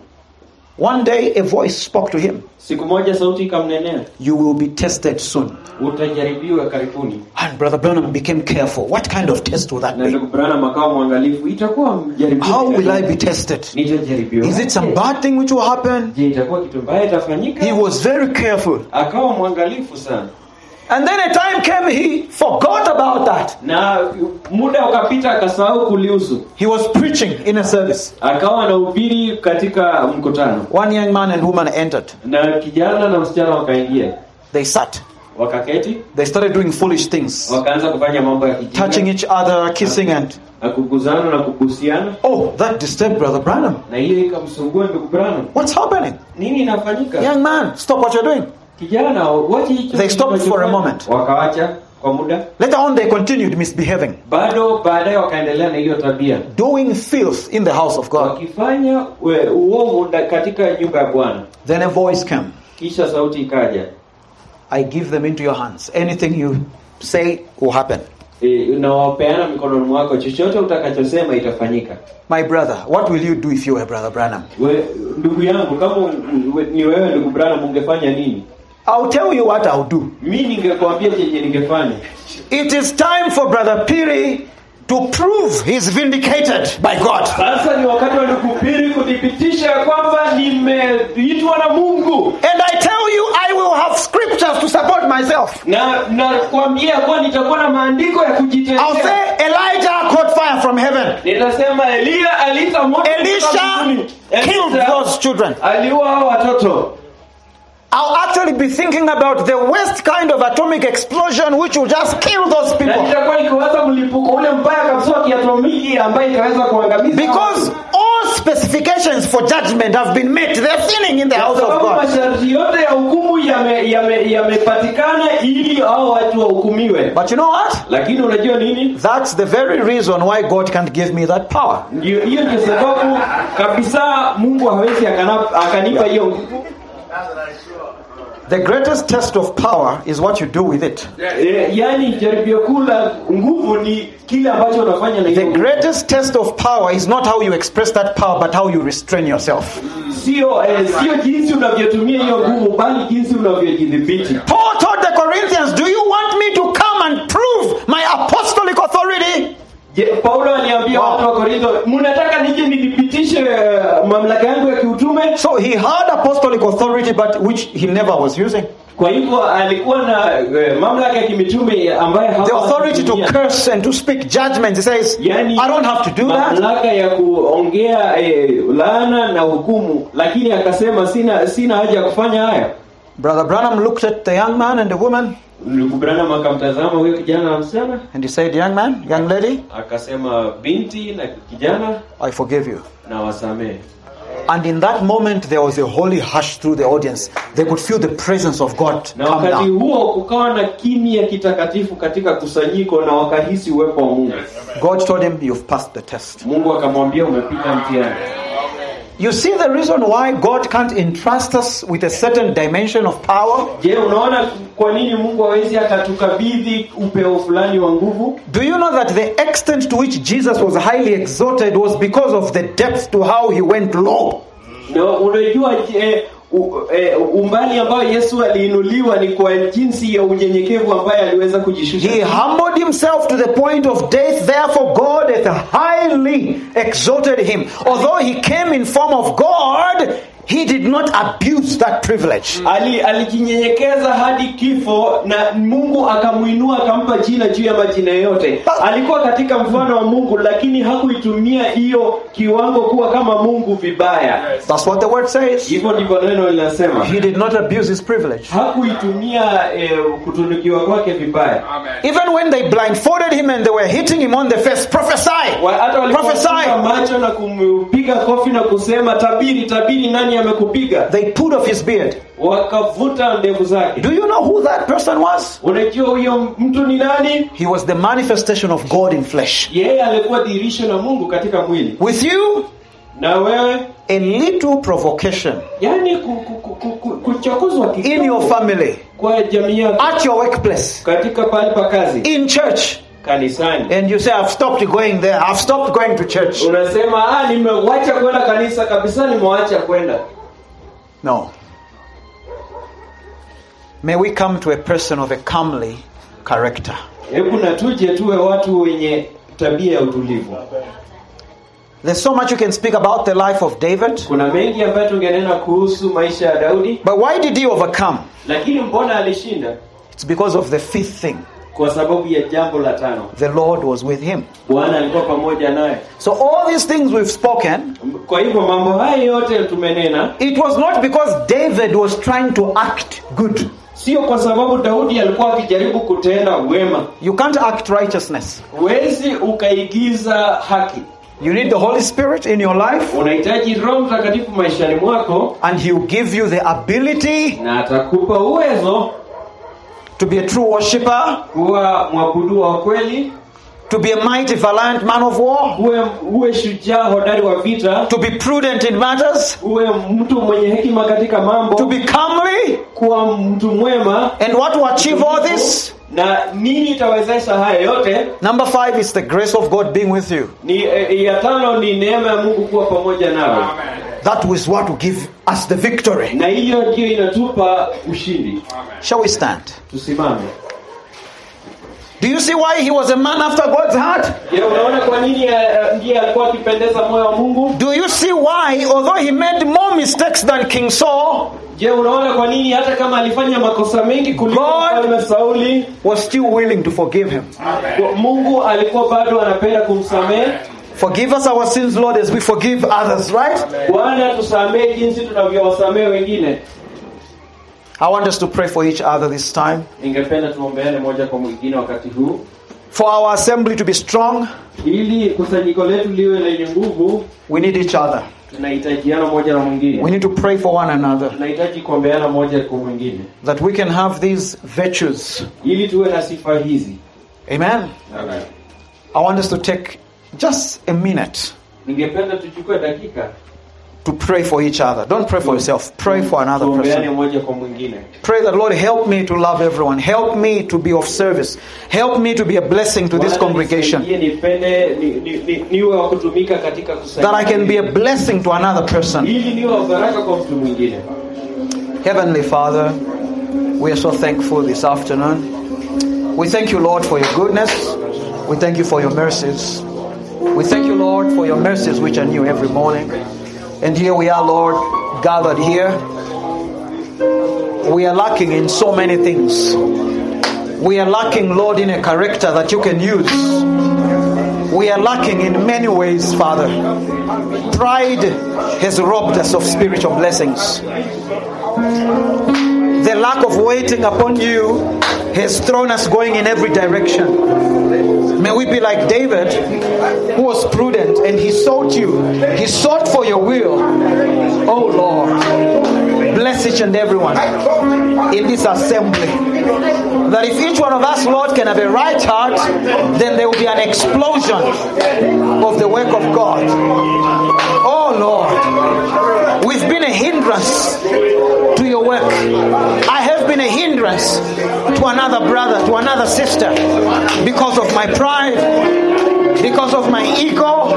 One day a voice spoke to him. siku moja sauti ikamnenea You will be tested soon. utajaribiwa karibuni And Brother Branham became careful. What kind of test will that na be? ndugu Branham akawa mwangalifu itakuwa mjaribio How will I gani? be tested? nitajaribiwa Is it some bad thing which will happen? je itakuwa kitu mbaya itafanyika He was very careful. akawa mwangalifu sana And then a time came he forgot about that. na muda ukapita akasahau kulihusu He was preaching in a service. akawa anahubiri katika mkutano One young man and woman entered. na kijana na msichana wakaingia They sat. wakaketi They started doing foolish things, wakaanza kufanya mambo ya touching kijinga each other, kissing, and na kuguzana na kubusiana oh, that disturbed Brother Branham. na hiyo ikamsumbua ndugu Branham What's happening? nini inafanyika Young man, stop what you're doing. kijana wache hicho They stopped kitu for a unachofanya. moment. wakawacha kwa muda Later on, they continued misbehaving, bado baadaye wakaendelea na hiyo tabia doing filth in the house of God. wakifanya we- uovu nda- katika nyumba ya Bwana Then a voice came kisha sauti ikaja I give them into your hands. Anything you say will happen. e, unawapeana mikononi mwako chochote utakachosema itafanyika My brother, what will you do if you were Brother Branham? we, ndugu yangu kama u- we, ni wewe ndugu Branham ungefanya nini I'll tell you what I'll do. mi ningekuambia chenye ningefanya It is time for Brother Piri to prove he's vindicated by God. sasa ni wakati wa nikuhubiri kuthibitisha ya kwamba nimeitwa na Mungu And I tell you, I will have scriptures to support myself. na nakwambia kuwa nitakuwa na maandiko ya I'll kujitetea say Elijah caught fire from heaven. nitasema Elia aliita moto kutoka Elisha mbinguni. killed Elisha those children. aliua hao watoto I'll actually be thinking about the worst kind of atomic explosion which will just kill those na people. nitakuwa nikiwaza mlipuko ule mbaya kabisa wa kiatomiki ambaye itaweza kuangamiza Because all specifications for judgment have been met. They're sinning in the Kwa house of sababu God. masharti yote ya hukumu yamepatikana yame, yamepatikana ili hao watu wahukumiwe But you know what? lakini unajua nini That's the very reason why God can't give me that power. ndio hiyo ndio sababu kabisa mungu hawezi akana- akanipa hiyo nguvu The greatest test of power is what you do with it. e, yaani jaribio kuu la nguvu ni kile ambacho unafanya na The hiyo nguvu. greatest test of power is not how you express that power, but how you restrain yourself. sio eh, sio jinsi unavyotumia hiyo nguvu bali jinsi unavyojidhibiti Paul told the Corinthians, Do you want me to come and prove my apostolic authority? Je, Paulo aliambia Wow. watu wa Korintho, mnataka nije nithibitishe eh, mamlaka yangu ya kiutume? So he had apostolic authority, but which he never was using. Kwa hivyo alikuwa na eh, mamlaka ya kimitume ambaye The hakuwa authority to anatumia. curse and to speak judgment. He says, yani, I don't have to do that. mamlaka ya kuongea eh, laana na hukumu, lakini akasema sina sina haja ya kufanya haya. Brother Branham looked at the young man and the woman Ndugu Branham akamtazama huyo kijana na msichana, and he said, Young man, young lady, akasema binti na kijana, I forgive you. na wasamehe. And in that moment, there was a holy hush through the audience. They could feel the presence of God Na come wakati down. huo kukawa na kimya kitakatifu katika kusanyiko, na wakahisi uwepo wa Mungu. God told him, You've passed the test. Mungu akamwambia umepita mtihani. You see the reason why God can't entrust us with a certain dimension of power? Je, unaona kwa nini Mungu hawezi akatukabidhi upeo fulani wa nguvu? Do you know that the extent to which Jesus was highly exalted was because of the depth to how he went low? Na unajua eh, u, eh, umbali ambao Yesu aliinuliwa ni kwa jinsi ya unyenyekevu ambaye aliweza kujishusha. He humbled himself to the point of death, therefore, God hath highly exalted him. Although he came in form of God, he did not abuse that privilege. Ali, alijinyenyekeza hadi kifo na Mungu akamuinua akampa jina juu ya majina yote. Alikuwa katika mfano wa Mungu lakini hakuitumia hiyo kiwango kuwa kama Mungu vibaya. That's what the word says. Hivyo ndivyo neno linasema. He did not abuse his privilege. Hakuitumia eh, kutunukiwa kwake vibaya. Amen. Even when they blindfolded him and they were hitting him on the face, prophesy, Wa- hata walipofunga prophesy. macho na kumpiga kofi na kusema tabiri tabiri nani amekupiga They pulled off his beard. wakavuta ndevu zake Do you know who that person was? unajua huyo mtu ni nani He was the manifestation of God in flesh. yeye alikuwa dirisho la mungu katika mwili With you, na wewe a little provocation yani ku- ku- ku- ku- ku- kuchokozwa in your kidogo family, kwa jamii yako at your workplace, katika pahali pa kazi in church, kanisani and you say, I've stopped going there, I've stopped going to church. unasema ah, nimewacha kwenda kanisa kabisa nimewacha kwenda No. May we come to a person of a comely character. hebu na tuje tuwe watu wenye tabia ya utulivu There's so much you can speak about the life of David. kuna mengi ambayo tungenena kuhusu maisha ya daudi But why did he overcome? lakini mbona alishinda It's because of the fifth thing. kwa sababu ya jambo la tano The Lord was with him. bwana alikuwa pamoja naye So all these things we've spoken, kwa hivyo mambo haya yote tumenena it was not because David was trying to act good. sio kwa sababu daudi alikuwa akijaribu kutenda wema You can't act righteousness. huwezi ukaigiza haki You need the Holy Spirit in your life, unahitaji roho mtakatifu maishani mwako and He will give you the ability na atakupa uwezo to be a true worshiper, kuwa mwabudu wa kweli to be a mighty, valiant man of war, uwe, uwe shujaa hodari wa vita to be prudent in matters, uwe mtu mwenye hekima katika mambo to be comely, kuwa mtu mwema and what to achieve all this. na nini itawezesha haya yote Number five is the grace of God being with you. ni e, ya tano ni neema ya mungu kuwa pamoja nawe That was what will give us the victory. na hiyo ndio inatupa ushindi Shall we stand? tusimame Do you see why he was a man after God's heart? je unaona kwa nini eh, eh, ndiye alikuwa akipendeza moyo wa mungu Do you see why, although he made more mistakes than King Saul, je unaona kwa nini hata kama alifanya makosa mengi kuliko God- mfalme sauli was still willing to forgive him? kwa- mungu alikuwa bado anapenda kumsamehe Forgive us our sins, Lord, as we forgive others, right? bwana tusamehe jinsi tunavyowasamehe wengine I want us to pray for each other this time. ningependa tuombeane moja kwa mwingine wakati huu For our assembly to be strong, ili kusanyiko letu liwe lenye nguvu we need each other. tunahitajiana moja na We mwingine need to pray for one another tunahitaji kuombeana moja kwa mwingine that we can have these virtues. ili tuwe na sifa hizi Amen. I want us to take just a minute ningependa tuchukue dakika to pray for each other. Don't pray for yourself, pray for another tuombeane person. moja kwa mwingine Pray that, Lord, help me to love everyone. Help me to be of service. Help me to be a blessing to this Bwana, congregation. nisaidie nipende ni, ni, ni, niwe wa kutumika katika That I can be a kusaidia blessing to another person. ili niwe wa baraka kwa mtu mwingine Heavenly Father, we are so thankful this afternoon. We thank you, Lord, for your goodness. We thank you for your mercies. We thank you, Lord, for your mercies which are new every morning. And here we are, Lord, gathered here. We are lacking in so many things. We are lacking, Lord, in a character that you can use. We are lacking in many ways, Father. Pride has robbed us of spiritual blessings. The lack of waiting upon you has thrown us going in every direction. May we be like David, who was prudent and he sought you. He sought for your will. Oh Lord, bless each and everyone in this assembly. That if each one of us, Lord, can have a right heart, then there will be an explosion of the work of God. Oh Lord, we've been a hindrance to your work. I have been a hindrance to another brother, to another sister, because of my pride, because of my ego,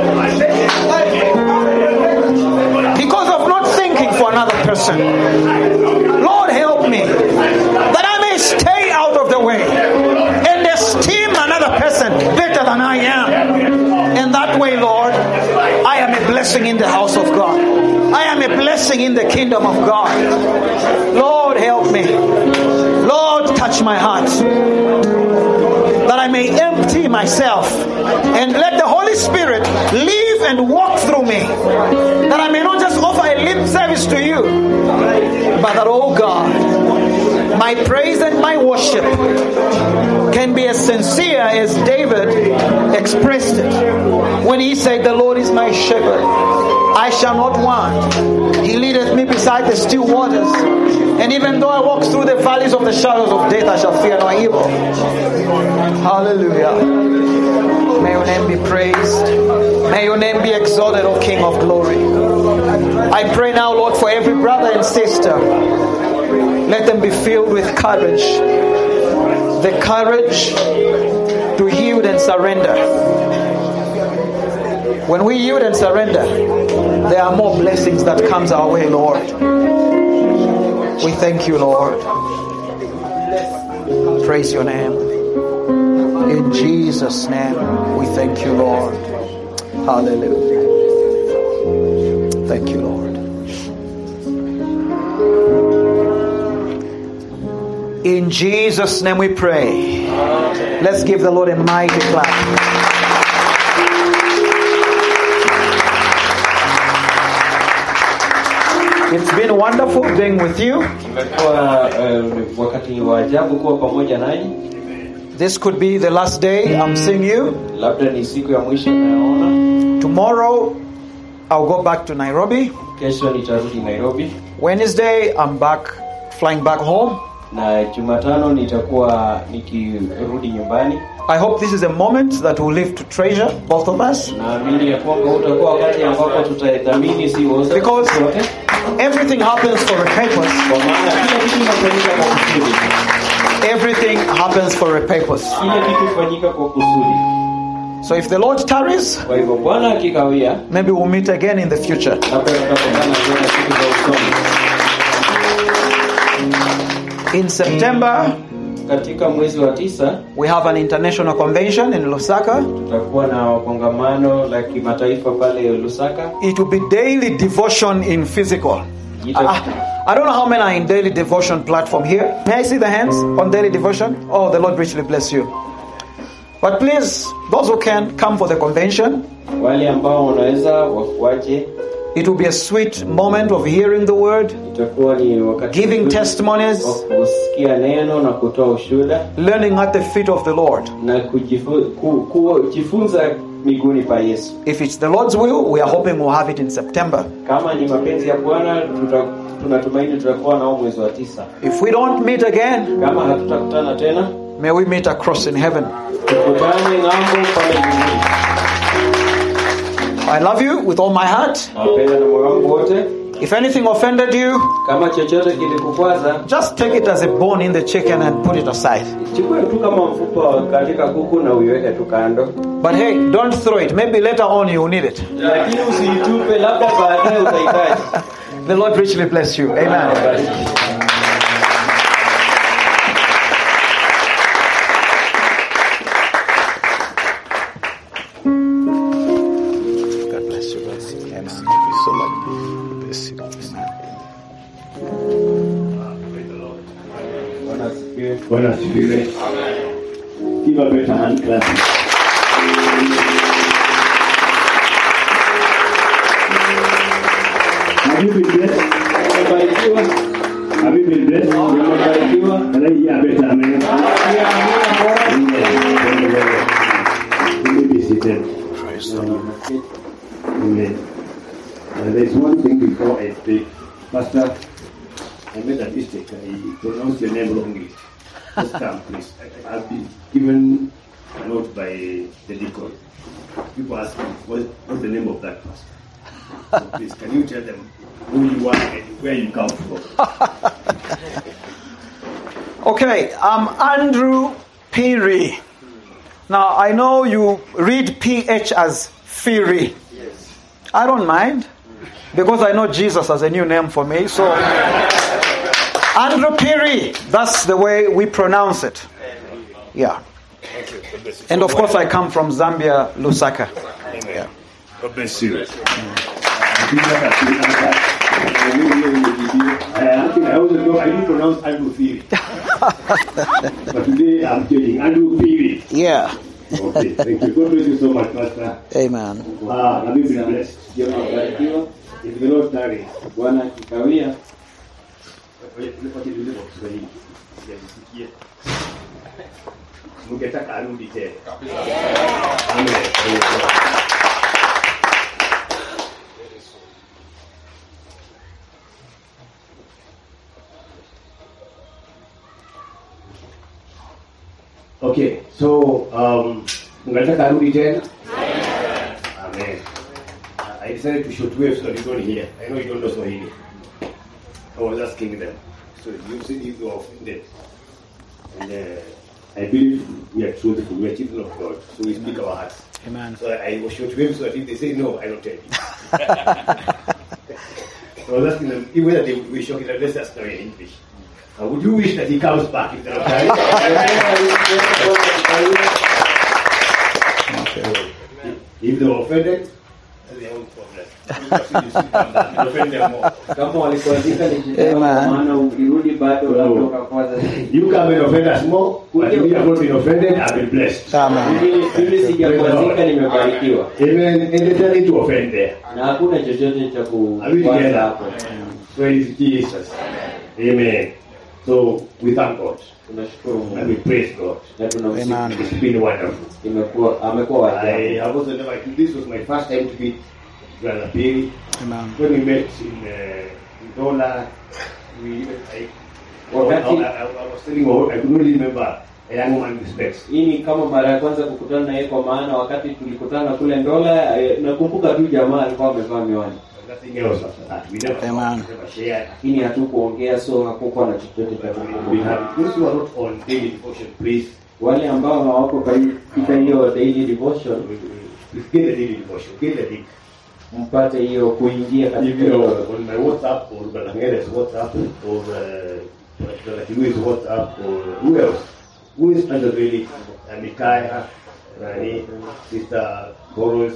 because of not thinking for another person. Lord, help me that I may stay out of the way and esteem another person better than I am. And that way, Lord, I am a blessing in the house of God. I am a blessing in the kingdom of God. Lord, help me. Lord, touch my heart that I may empty myself and let the Holy Spirit live and walk through me. That I may not just offer a lip service to you, but that, oh God, my praise and my worship can be as sincere as David expressed it when he said, The Lord is my shepherd. I shall not want. He leadeth me beside the still waters. And even though I walk through the valleys of the shadows of death, I shall fear no evil. Hallelujah. May your name be praised. May your name be exalted, O King of glory. I pray now, Lord, for every brother and sister. Let them be filled with courage. The courage to yield yield and surrender, when we yield and surrender, there are more blessings that comes our way, Lord. We thank you, Lord. Praise your name. In Jesus' name, we thank you, Lord. Hallelujah. Thank you, Lord. In Jesus' name we pray. Let's give the Lord a mighty clap. It's been wonderful being with you. Imekuwa eh, wakati wa ajabu kuwa pamoja nanyi. This could be the last day I'm seeing you. Labda ni siku ya mwisho nayoona. Tomorrow, I'll go back to Nairobi. Kesho nitarudi Nairobi Wednesday, I'm back, flying back home. na Jumatano nitakuwa nikirudi nyumbani. I hope this is a moment that we'll live to treasure, both of us. Naamini ya kwamba utakuwa wakati ambapo tutadhamini si wote, Because wote, everything happens for a purpose. kwa maana kila kitu kinafanyika kwa kusudi. Everything happens for a purpose. Kila kitu hufanyika kwa kusudi. So if the Lord tarries, Kwa hivyo Bwana akikawia, maybe we'll meet again in the future. labda tutakutana tena siku za usoni. In September, Katika mwezi wa tisa we have an international convention in Lusaka. tutakuwa na kongamano la kimataifa pale Lusaka. It will be daily devotion in physical. Ita- I, I don't know how many are in daily devotion platform here. May I see the hands on daily devotion? Oh, the Lord richly bless you. But please, those who can come for the convention. Wale ambao wanaweza wa- waje, It will be a sweet moment of hearing the word, itakuwa ni wakati giving mzuri testimonies, wa kusikia neno na kutoa ushuhuda learning at the feet of the Lord. na kujifu- ku- kujifunza miguuni pa Yesu. If it's the Lord's will, we are hoping we'll have it in September. Kama ni mapenzi ya Bwana, tuta- tunatumaini tutakuwa nao mwezi wa tisa. If we don't meet again, Kama hatutakutana tena, may we meet across in heaven. tukutane ng'ambo pale mbinguni. I love you with all my heart. Nawapenda na moyo wangu wote. If anything offended you, Kama chochote kilikukwaza, just take it as a bone in the chicken and put it aside. chukua tu kama mfupa katika kuku na uiweke tu kando, But hey, don't throw it. Maybe later on you will need it. lakini usiitupe, labda baadaye utahitaji. The Lord richly bless you. Amen. God bless you. Amen. so much. Bless you. Bwana asifiwe. Bwana asifiwe. Give a better hand clap. Have you been blessed? Umebarikiwa, Have you been blessed? umebarikiwa. Can I hear a better amen? Amen. You may be seated. Amen. Uh, there's one thing before I speak. Pastor, I made a mistake. I pronounced your name wrongly. Just come, please. I- I've been given a note by the deacon. People ask me, what, what's the name of that pastor? So please, can you tell them who you are and where you come from? Okay, I'm Andrew Peary. Now, I know you read PH as Fury. I don't mind because I know Jesus as a new name for me. So, Andrew Peary, that's the way we pronounce it. Yeah. And of course, I come from Zambia, Lusaka. Amen. God bless you. I think I also know I didn't pronounce Andrew Theory. but today I'm telling Andrew Theory. Yeah. Okay, thank you. God bless you so much, Pastor. Amen. Ah, have you been blessed? Ndio umebarikiwa. If the Lord tarries, Bwana akikawia, wacha niulize kwa Kiswahili. Sijasikia. Mungetaka arudi tena. Amen. Okay, so um, ungetaka arudi tena? Amen. I decided to shoot waves so you don't hear. I know you don't know Swahili. I was asking them. So you said you were offended. And uh, I believe we are truthful. We are children of God, so we speak our hearts. Amen. So I was sure to him so that if they say no, I don't tell you. so I was asking them if whether they wish okay, let's ask now in English. Uh, would you wish that he comes back if they're okay? if they were offended, that's their own problem. You offend them more. kama walikuandika nikipewa kwa Amen. maana ukirudi bado Oh. labda ukafuata zaidi You come and offend us more, but we have not been offended, I've been blessed. Amen. Mimi- mimi sijakwazika nimebarikiwa Amen. And there's nothing to offend there. na hakuna chochote cha Are we kukwaza together? hapo Praise Jesus. Amen. So we thank God tunashukuru and Mungu we praise God. na tunamsifu Amen. It's been wonderful. imekuwa amekuwa wa I ajabu have also never, this was my first time to meet Brother Perry. Amen. When we met in, uh, in Dola, we, I, Wakati- I, I, I was telling you, I could only remember a young man with specs. hii ni kama mara ya kwanza kukutana na yeye kwa maana wakati tulikutana kule Ndola eh, nakumbuka tu jamaa alikuwa amevaa miwani But nothing else after that. We never, Amen. never shared. lakini hatukuongea so hakukuwa na chochote cha We kukumbuka have, those who are not on daily devotion, please, wale ambao hawako katika hiyo daily devotion please get the daily devotion, get the link. mpate hiyo kuingia If katika you know, hiyo on my WhatsApp or Balangere's WhatsApp or uh, Balangere's WhatsApp or who else? Who is under really? Uh, Mikaya, Rani, Sister Boros,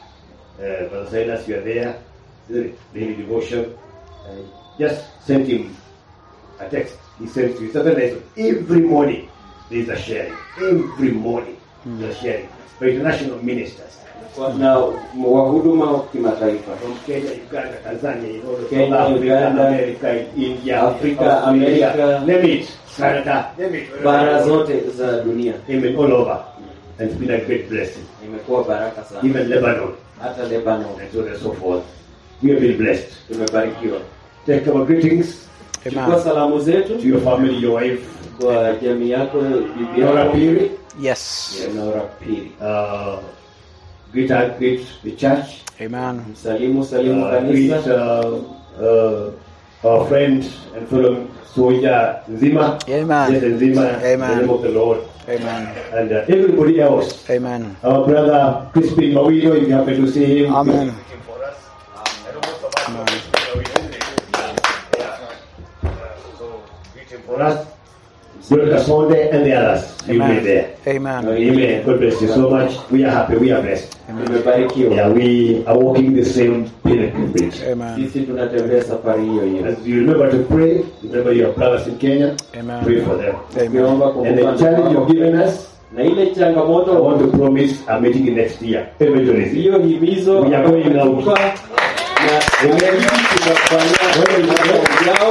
uh, Brother Silas, you are there. The daily devotion. Uh, just send him a text. He sends you something nice. Every morning there is a sharing. Every morning there is a sharing. By international ministers. na wahuduma wa kimataifa from Kenya, Uganda, Tanzania, you know, Kenya, South Africa, Uganda, America, India, Africa, Australia, America, name it, Canada, name it, bara zote za dunia Amen, all over. And it's been a great blessing. imekuwa baraka sana Even Lebanon, hata Lebanon and so on and so forth. We have been blessed. tumebarikiwa Take our greetings chukua Amen. salamu zetu to your family, your wife, kwa jamii yako bibi Nora yako Piri. Yes. Nora Pili Uh, greet, our- greet the church. Amen. msalimu salimu Uh, greet kanisa uh, uh, our friend and fellow soldier Nzima. Amen. Yes, Nzima. Amen. In the name of the Lord. Amen. and uh, everybody else. Amen. Our brother Crispin Mawino, if you happen to see him, Amen. greet him for us. I know most of us know Crispin Mawino, isn't it? Yeah. Uh, so greet him for us. Brother Sonde and the others, you be there. Amen. Amen. God bless you so much. We are happy. We are blessed. tumebarikiwa Yeah, we are walking the same pilgrimage. Amen. sisi tunatembea safari hiyo hiyo As you remember to pray, remember your brothers in Kenya, Amen. pray for them. Amen. tukiomba And the kumbuka challenge you've given us, na ile I changamoto want to promise a meeting next year. Evangelism. hiyo himizo We are going out. tumetupa, na tutafanya mambo yao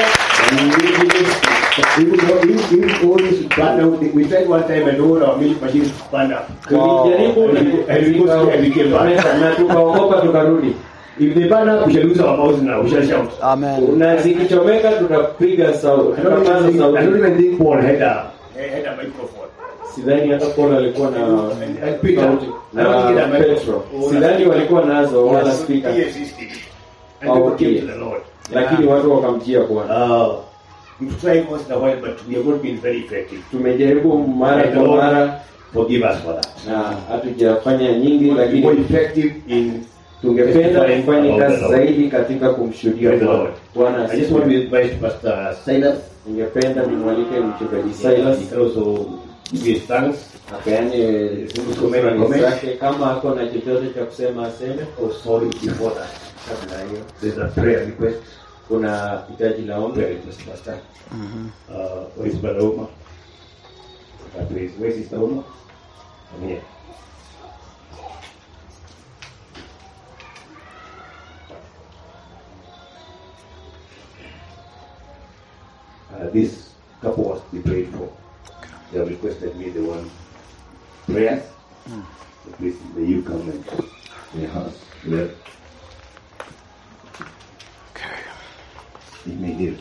Even though if, if all this burned out, we tried one time and all our milk machines burned up. tulijaribu And we- and we go and we came back. na tukaogopa tukarudi If they burn up, we shall lose our mouths now. We shall shout. Amen. na zikichomeka tutapiga sauti I don't even tutapaza think, I don't sauti even think Paul had a, had a microphone. sidhani hata Paul alikuwa na And, and Peter, sauti I don't think he had na a microphone. Petro Or sidhani a- walikuwa nazo wala Yes, speaker he existed. And Oh, people came okay. to the Lord. lakini watu wakamjia Bwana Uh, we've tried once in a while, but we have not been very effective. tumejaribu mara And kwa Lord, mara forgive us for that. na hatujafanya nyingi We want to be more lakini effective in tungependa testifying kufanya about kazi the Lord. zaidi katika kumshuhudia Praise the Bwana. Lord. Bwana I just want to asifiwe. invite Pastor Silas. ningependa nimwalike mchungaji He Silas can also give his thanks. apeane Comment, shukrani comment. zake kama ako na chochote cha kusema aseme Oh, sorry, before that. kabla hiyo There's a prayer request. kuna hitaji la ombi Prayer request, Pastor. Mhm. Uh, where is Brother Oma? Uh, please, where is Sister Oma? I'm here. Uh, this couple was to be prayed for. They have requested me the one prayers. So please, may you come and the house. Well, Okay. it may hear.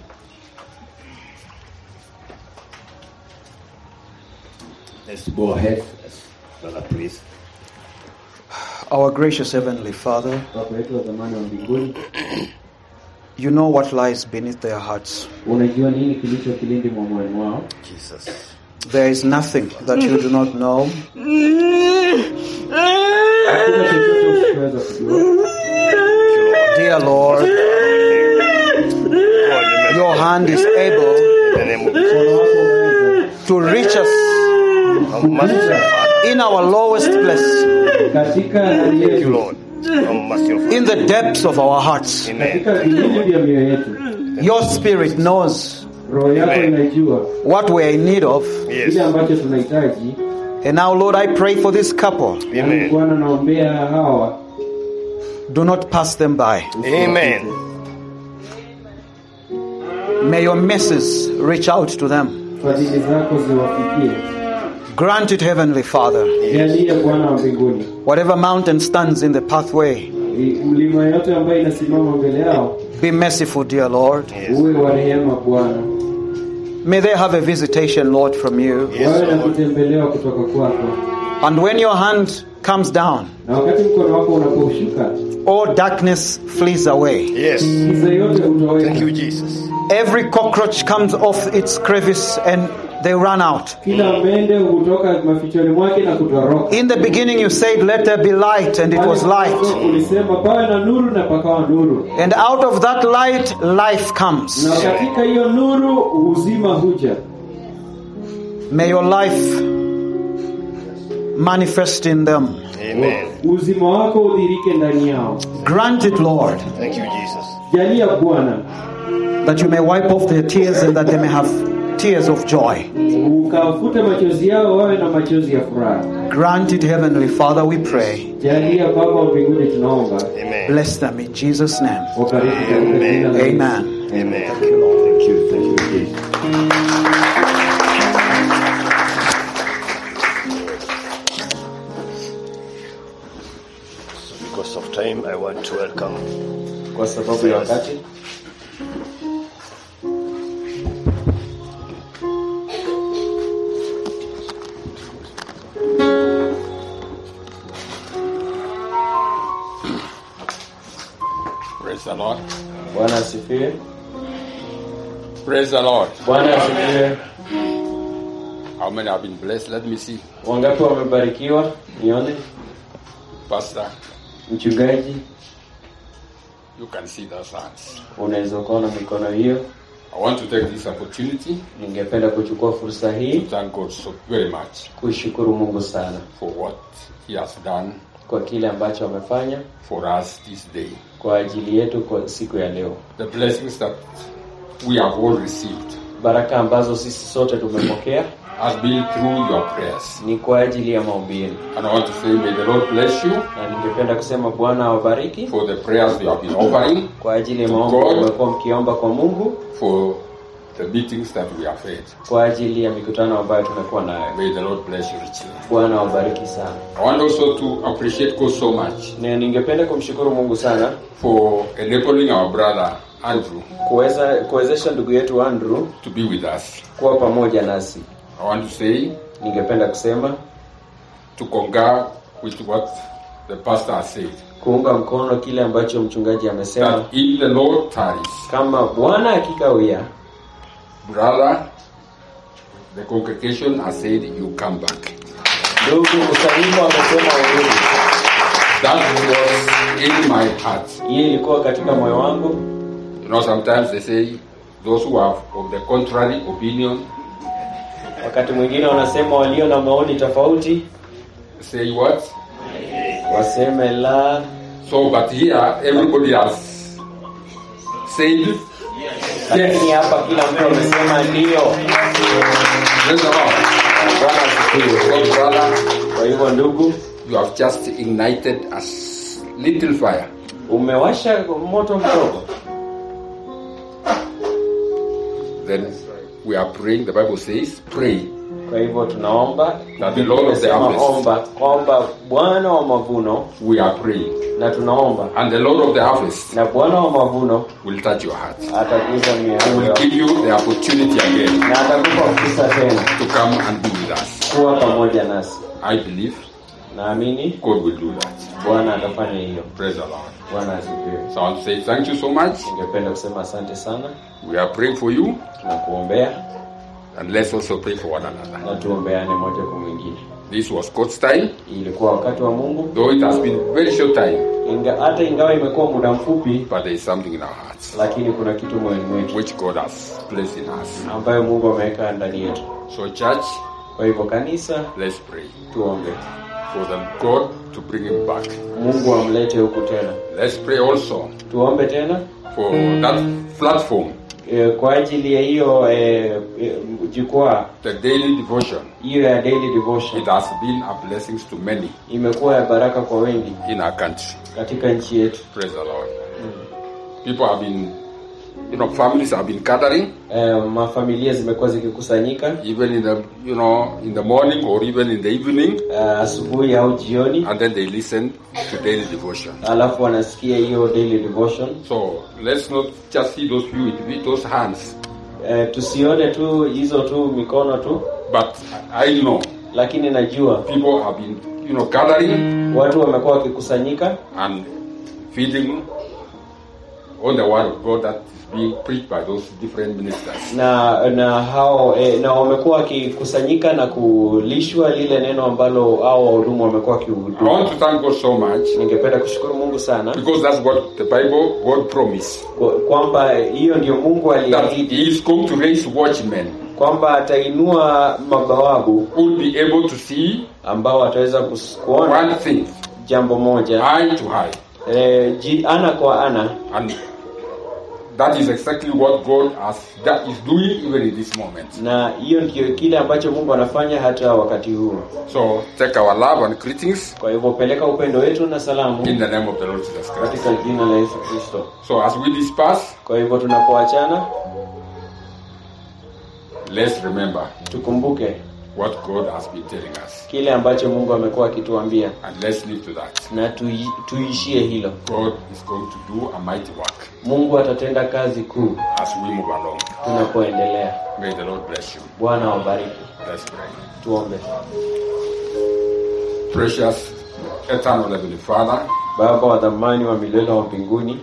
Let's go ahead. Let's, brother, please. Our gracious Heavenly Father, baba yetu wa zamani wa mbinguni you know what lies beneath their hearts. unajua nini kilicho kilindi mwa moyoni mwao Jesus. There is nothing that you do not know. Hakuna chochote usichoweza kujua. Dear Lord, your hand is able Mkono wako unaweza to reach us in our lowest place, katika hali yetu, in the depths of our hearts. katika vilindi vya mioyo yetu. Your spirit knows Roho yako Amen. inajua what we are in need of. kile ambacho tunahitaji. And now, Lord, I pray for this couple. Yaani Bwana, naombea hawa Do not pass them by. Amen. May your message reach out to them. fadhili zako ziwafikie. Grant it, Heavenly Father. Jalie Bwana wa mbinguni, Whatever mountain stands in the pathway, I- mlima yote ambayo inasimama mbele yao be merciful, dear Lord. uwe wa rehema Bwana, May they have a visitation, Lord, from you. wawe na kutembelewa kutoka kwako, And when your hand comes down, na wakati mkono wako unaposhuka all darkness flees away. Yes. giza yote Thank you, hutoweka, Jesus. Every cockroach comes off its crevice and they run out. kila mende hutoka mafichoni mwake na kutoroka. In the beginning, you said, Let there be light, and it was Pale light. mwanzo Ulisema pawe na nuru na pakawa nuru, And out of that light, life comes. na katika hiyo nuru uzima huja. May your life manifest in them. Amen. Uzima wako udhirike ndani yao. Grant it, Lord, Thank you, Jesus. Jalia Bwana, that you may wipe off their tears and that they may have tears of joy. ukafute machozi yao, wawe na machozi ya furaha. Grant it, Heavenly Father, we pray. Jalia Baba wa mbinguni, tunaomba Amen. Bless them in Jesus' name. wabariki katika jina la Yesu. Amen. Amen. Thank you, Lord. Thank you. Thank you, Jesus. Because of time, I want to welcome Kwa sababu ya wakati Praise the Lord. Bwana asifiwe. Praise the Lord. Bwana asifiwe. How many have been blessed? Let me see. Wangapi wamebarikiwa? Nione Pastor, mchungaji, you can see those hands. unaweza ukaona mikono hiyo. I want to take this opportunity Ningependa kuchukua fursa to hii thank God so very much kushukuru Mungu sana for what He has done kwa kile ambacho amefanya for us this day. kwa ajili yetu kwa siku ya leo, The blessings that we have all received baraka ambazo sisi sote tumepokea has been through your prayers. ni kwa ajili ya maombi yenu, And I want to say, may the Lord bless you na ningependa kusema Bwana awabariki for the prayers you have been offering, kwa ajili ya maombi God. mmekuwa mkiomba kwa Mungu, for the meetings that we have had. kwa ajili ya mikutano ambayo tumekuwa nayo. May the Lord bless you richly. Bwana awabariki sana, I want also to appreciate God so much na ningependa kumshukuru Mungu sana for enabling our brother Andrew kuweza kuwezesha ndugu yetu Andrew to be with us. kuwa pamoja nasi. I want to say Ningependa kusema to concur with what the pastor has said kuunga mkono kile ambacho mchungaji amesema, that if the Lord tarries, kama Bwana akikawia, brother, the congregation has said you come back. ndugu kusanyiko amesema urudi. That was in my heart. Hii ilikuwa katika moyo wangu. You know, sometimes they say those who have of the contrary opinion Wakati mwingine wanasema walio na maoni tofauti say what? waseme la, So, but here everybody has said lakini hapa kila mtu amesema ndio. Praise the Lord. Bwana asifiwe. So, brother, Kwa hivyo ndugu, you have just ignited a s- little fire. umewasha moto mdogo. Then we are praying. The Bible says, pray Kwa hivyo tunaomba that the Lord of the Tunasema harvest. omba kwamba Bwana wa mavuno, We are praying, na tunaomba and the Lord of the harvest na Bwana wa mavuno will touch your heart. atakuza mioyo He will yako give you the opportunity again na atakupa fursa tena to come and be with us. kuwa pamoja nasi. I believe Naamini God will do that. Bwana atafanya hiyo. Praise the Lord. Bwana asifiwe. So I want to say thank you so much. Ningependa kusema asante sana, We are praying for you, tunakuombea And let's also pray for one another. na tuombeane moja kwa mwingine. This was God's time, Ilikuwa wakati wa Mungu, though it has been very short time, inga, hata ingawa imekuwa muda mfupi, but there is something in our hearts lakini kuna kitu moyoni mwetu which God has placed in us. ambayo Mungu ameweka ndani yetu. So, church, Kwa hivyo kanisa, let's pray tuombe for the God to bring him back. Mungu amlete huku tena. Let's pray also Tuombe tena for that platform, e, kwa ajili ya hiyo e, e, jukwaa the daily devotion. hiyo ya daily devotion It has been a blessing to many imekuwa ya baraka kwa wengi in our country. katika nchi yetu. Praise the Lord. People have been, you know, families have been gathering, E, mafamilia zimekuwa zikikusanyika even in the, you know, in the morning or even in the evening, e, asubuhi au jioni, and then they listen to daily devotion. alafu wanasikia hiyo daily devotion. So let's not just see those few, with those hands, E, tusione tu hizo tu mikono tu, but I know lakini najua people have been, you know, gathering watu wamekuwa wakikusanyika and feeding on the word of God that is being preached by those different ministers. na na hao e, na wamekuwa wakikusanyika na kulishwa lile neno ambalo hao wahudumu wamekuwa I wakihudumu. want to thank God so much Ningependa kushukuru Mungu sana because that's what the Bible God promised. kwa- kwamba hiyo ndio Mungu That aliahidi He is going to raise watchmen kwamba atainua mabawabu who will be able to see ambao wataweza kus- kuona one thing jambo moja eye to eye. e, ji, ana kwa ana And that is exactly what God has, that is doing even in this moment. na hiyo ndio kile ambacho Mungu anafanya hata wakati huu. So take our love and greetings Kwa hivyo peleka upendo wetu na salamu in the name of the Lord Jesus Christ. katika jina la Yesu Kristo. So as we disperse, Kwa hivyo tunapoachana, let's remember tukumbuke what God has been telling us. kile ambacho Mungu amekuwa akituambia And let's live to that. na tui, tuishie hilo. God is going to do a mighty work Mungu atatenda kazi kuu as we move along. tunapoendelea. May the Lord bless you. Bwana wabariki. Let's pray. Tuombe. Precious, eternal Heavenly Father, Baba wa dhamani wa milele wa mbinguni,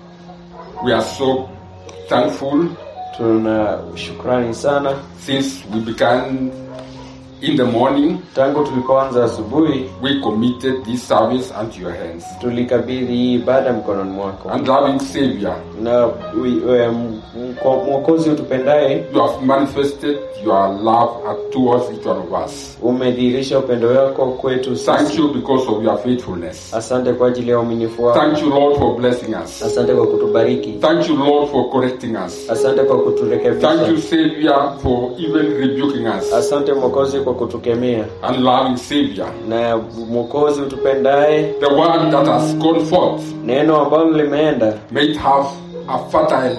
we are so thankful tuna shukrani sana since we began in the morning. tangu tulipoanza asubuhi, We committed this service unto your hands. tulikabidhi hii ibada mkononi mwako And loving Savior, na ui- we- m- mko- mwokozi utupendaye you have manifested your love towards each one of us. umedhihirisha upendo wako kwetu Thank sisi. you because of your faithfulness. Asante kwa ajili ya uaminifu wako, Thank you, Lord, for blessing us. asante kwa kutubariki, Thank you, Lord, for correcting us. asante kwa Thank you, kuturekebisha, Savior, for even rebuking us. asante mwokozi kwa kutukemea, And loving Savior, na mwokozi utupendaye, the word that has gone forth neno ambalo limeenda may it have a fertile,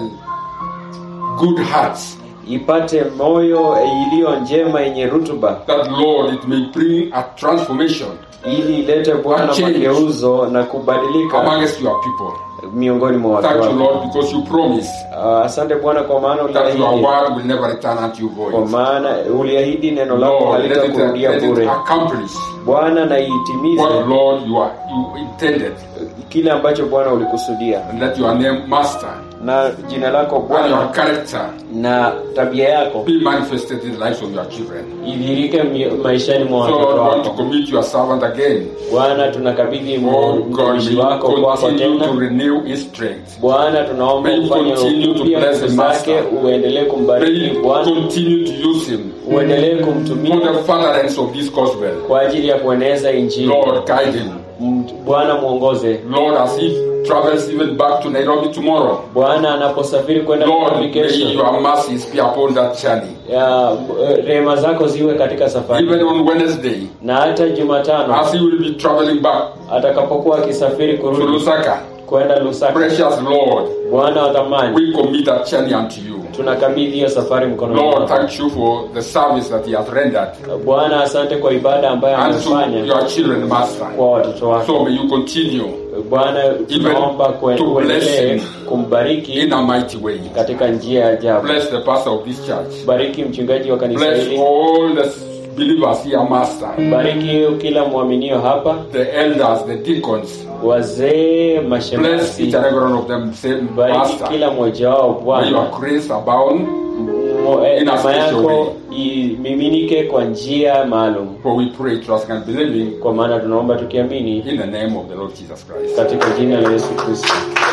good heart. ipate moyo iliyo njema yenye rutuba, That, Lord, it may bring a transformation ili ilete Bwana A change. mageuzo na kubadilika amongst your people. miongoni mwa watu Thank you, wako. Lord, because you promise Ah, Asante Bwana kwa maana that your uliahidi, word will never return unto you kwa void. maana uliahidi neno lako Lord, let it, halitakurudia let it bure. accomplish Bwana na iitimize what, Lord, you, are, you intended. kile ambacho Bwana ulikusudia, And let your name, Master, na jina lako and your Bwana character na tabia yako be manifested in the lives of your children. idhirike mi- maishani mwa So, watoto Lord, we want to wako. commit your servant again. Bwana, tunakabidhi Oh, God, mtumishi may wako you kwako continue to tena. renew his strength. Bwana, tunaomba May you ufanye continue to upya bless the nguvu zake, master. uendelee May kumbariki you Bwana, continue to use him uendelee for kumtumia the furtherance of this gospel. kwa ajili ya kueneza Injili. Lord, guide him. M- Bwana mwongoze. Lord, as he travels even back to Nairobi tomorrow, Bwana anaposafiri kwenda Lord, Nairobi may kesho, your mercies be upon that journey. ya, eh, rehema zako ziwe katika safari Even on Wednesday, na hata Jumatano as he will be traveling back atakapokuwa akisafiri to kurudi Lusaka, kwenda Lusaka. precious Lord, Bwana wa thamani, we commit that journey unto you. tunakabidhi hiyo safari mkononi Lord, mwako. thank you for the service that he has rendered Bwana, asante kwa ibada ambayo unto amefanya your children, Master. kwa watoto wako. So may you continue Bwana, tunaomba kue- to bless uendelee him kumbariki in a mighty way. katika njia ya ajabu. Bless the pastor of this church. Bariki mchungaji wa kanisa Bless hili, all the believers here, Master. bariki kila mwaminio hapa, The elders, the deacons. wazee, Bless mashemasi, each and every one of them. Say, bariki Master, kila mmoja wao may Bwana, your grace abound mo- eh, in a neema special yako way. imiminike kwa njia maalum For we pray, trusting and believing kwa maana tunaomba tukiamini in the name of the Lord Jesus Christ. katika jina la yesu kristo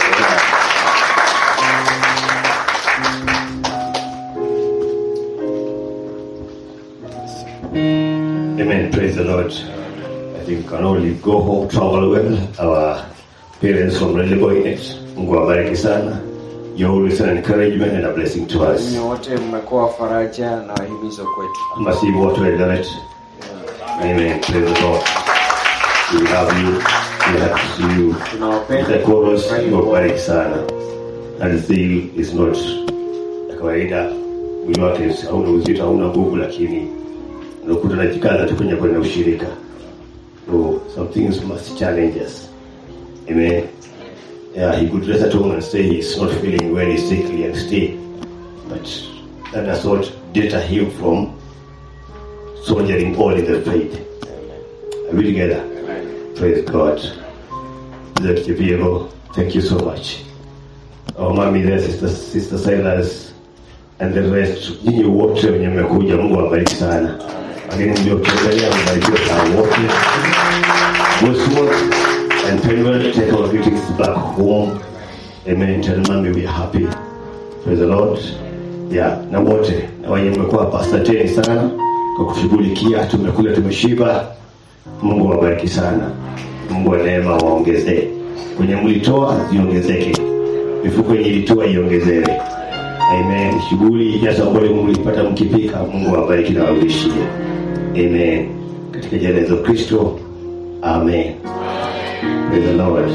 Amen. Praise the Lord. I think we can only go home, travel well. Our parents from really going it. Mungu awabariki sana. You're always an encouragement and a blessing to us. Ninyi wote mmekuwa faraja na wahimizo kwetu Masihi wote wa Eldoret. Amen. Praise the Lord. We love you. We have to see you. tunawapenda The chorus, Tunafurahi Mungu kuwa- awabariki sana. And still is not ya kawaida. Mwili wake hauna uzito, hauna nguvu, lakini unakuta najikaza tu kwenye kwenye ushirika. So some things must challenge us. Amen. Yeah, he could rest at home and say he's not feeling well, he's sickly and stay. But that does not deter him from soldiering all in the faith. Are we together? Praise God. That Kipiego, thank you so much. Our mommy there, sister, sister Silas, and the rest, nyinyi wote wenye mmekuja, Mungu awabariki sana. Wageni mliotembelea, mbarikiwe sana wote. Bosworth and Penwell, take our greetings back home. Amen. Tell mommy we are happy. Praise the Lord. Yeah, na wote na wenye mmekuwa hapa, asanteni sana kwa kushughulikia. Tumekula, tumeshiba. Mungu awabariki sana. Mungu wa neema waongezee. Kwenye mlitoa iongezeke, mifuko yenye ilitoa iongezewe. Amen. Shughuli jazo ambayo mlipata mkipika, Mungu awabariki na warudishie. Amen. Katika jina la Yesu Kristo. Amen. Praise the Lord.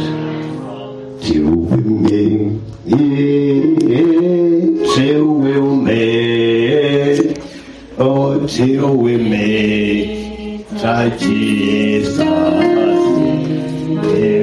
Tiume, tiume ume, oh tiume, ta Jesus.